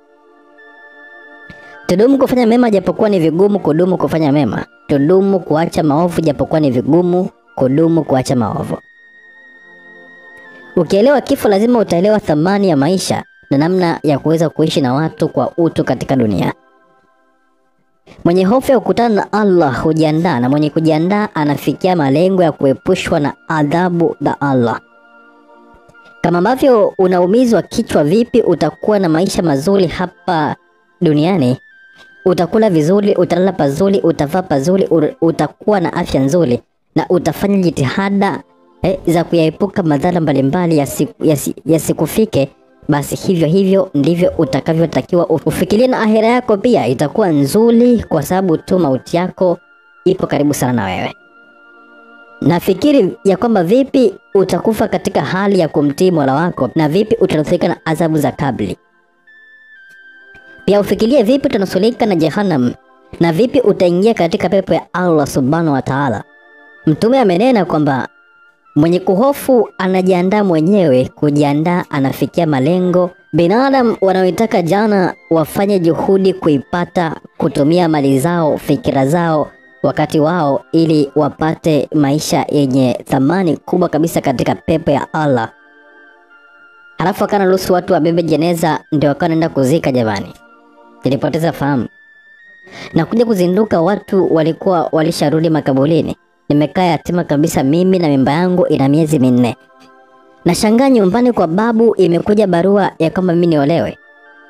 Tudumu kufanya mema japokuwa ni vigumu kudumu kufanya mema. Tudumu kuacha maovu japokuwa ni vigumu kudumu kuacha maovu. Ukielewa kifo, lazima utaelewa thamani ya maisha na namna ya kuweza kuishi na watu kwa utu katika dunia. Mwenye hofu ya kukutana na Allah hujiandaa, na mwenye kujiandaa anafikia malengo ya kuepushwa na adhabu za Allah. Kama ambavyo unaumizwa kichwa, vipi utakuwa na maisha mazuri hapa duniani? Utakula vizuri, utalala pazuri, utavaa pazuri, u- utakuwa na afya nzuri na utafanya jitihada eh, za kuyaepuka madhara mbalimbali yasi- yasi- yasikufike. Basi hivyo hivyo ndivyo utakavyotakiwa ufikirie, na ahera yako pia itakuwa nzuri, kwa sababu tu mauti yako ipo karibu sana na wewe. Nafikiri ya kwamba vipi utakufa katika hali ya kumtii Mola wako na vipi utanusurika na adhabu za kabli. Pia ufikirie vipi utanusurika na Jehannam na vipi utaingia katika pepo ya Allah subhanahu wa ta'ala. Mtume amenena kwamba mwenye kuhofu anajiandaa mwenyewe, kujiandaa anafikia malengo. Binadamu wanaoitaka jana wafanye juhudi kuipata, kutumia mali zao, fikira zao, wakati wao, ili wapate maisha yenye thamani kubwa kabisa katika pepo ya Allah. Halafu akana ruhusu watu wabebe jeneza, ndio wakanaenda kuzika. Jamani, nilipoteza fahamu na kuja kuzinduka, watu walikuwa walisharudi makaburini. Nimekaa yatima kabisa mimi na mimba yangu ina miezi minne. Nashangaa nyumbani kwa babu imekuja barua ya kwamba mimi niolewe.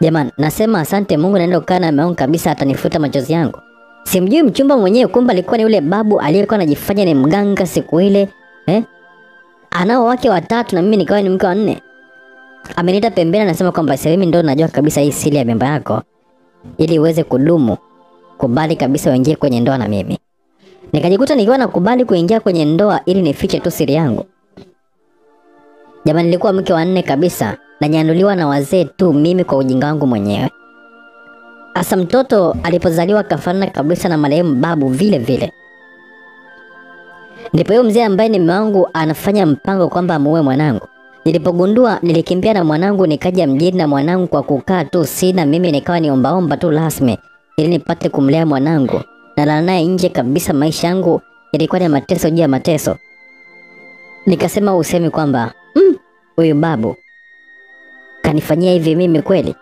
Jamani, nasema asante Mungu, naenda kukaa na mume wangu kabisa, atanifuta machozi yangu. Simjui mchumba mwenyewe, kumbe alikuwa ni yule babu aliyekuwa anajifanya ni mganga siku ile eh? Anao wake watatu na mimi nikawa ni mke wa nne. Ameniita pembeni, anasema kwamba sasa mimi ndo najua kabisa hii siri ya mimba yako, ili uweze kudumu, kubali kabisa uingie kwenye ndoa na mimi. Nikajikuta nikiwa nakubali kuingia kwenye ndoa ili nifiche tu siri yangu. Jamani, nilikuwa mke wa nne kabisa, nanyanduliwa na wazee tu, mimi kwa ujinga wangu mwenyewe. Asa mtoto alipozaliwa kafanana kabisa na marehemu babu vile vile. Ndipo huyo mzee ambaye ni mume wangu anafanya mpango kwamba amuue mwanangu. Nilipogundua nilikimbia na mwanangu nikaja mjini na mwanangu kwa kukaa tu sina mimi nikawa niombaomba tu rasmi ili nipate kumlea mwanangu. Nalala naye nje kabisa maisha yangu yalikuwa ni mateso juu ya mateso. Nikasema usemi kwamba "Mm, huyu babu kanifanyia hivi mimi kweli?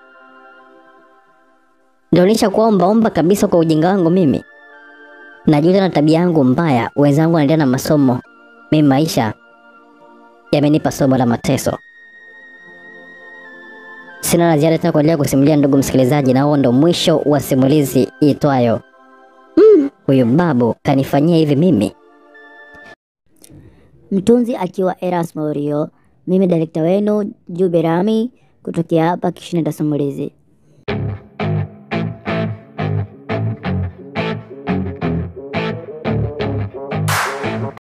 Ndio nishakuwa ombaomba kabisa kwa ujinga wangu mimi. Najuta na tabia yangu mbaya, wenzangu wanaendelea na masomo, mimi maisha yamenipa somo la mateso. Sina la ziada tena kuendelea kusimulia, ndugu msikilizaji, na huo ndo mwisho wa simulizi iitwayo "Mm, huyu babu kanifanyia hivi mimi. Mtunzi akiwa Erasmo Rio, mimi direkta wenu Jube Rami kutokea hapa Kishinda Simulizi.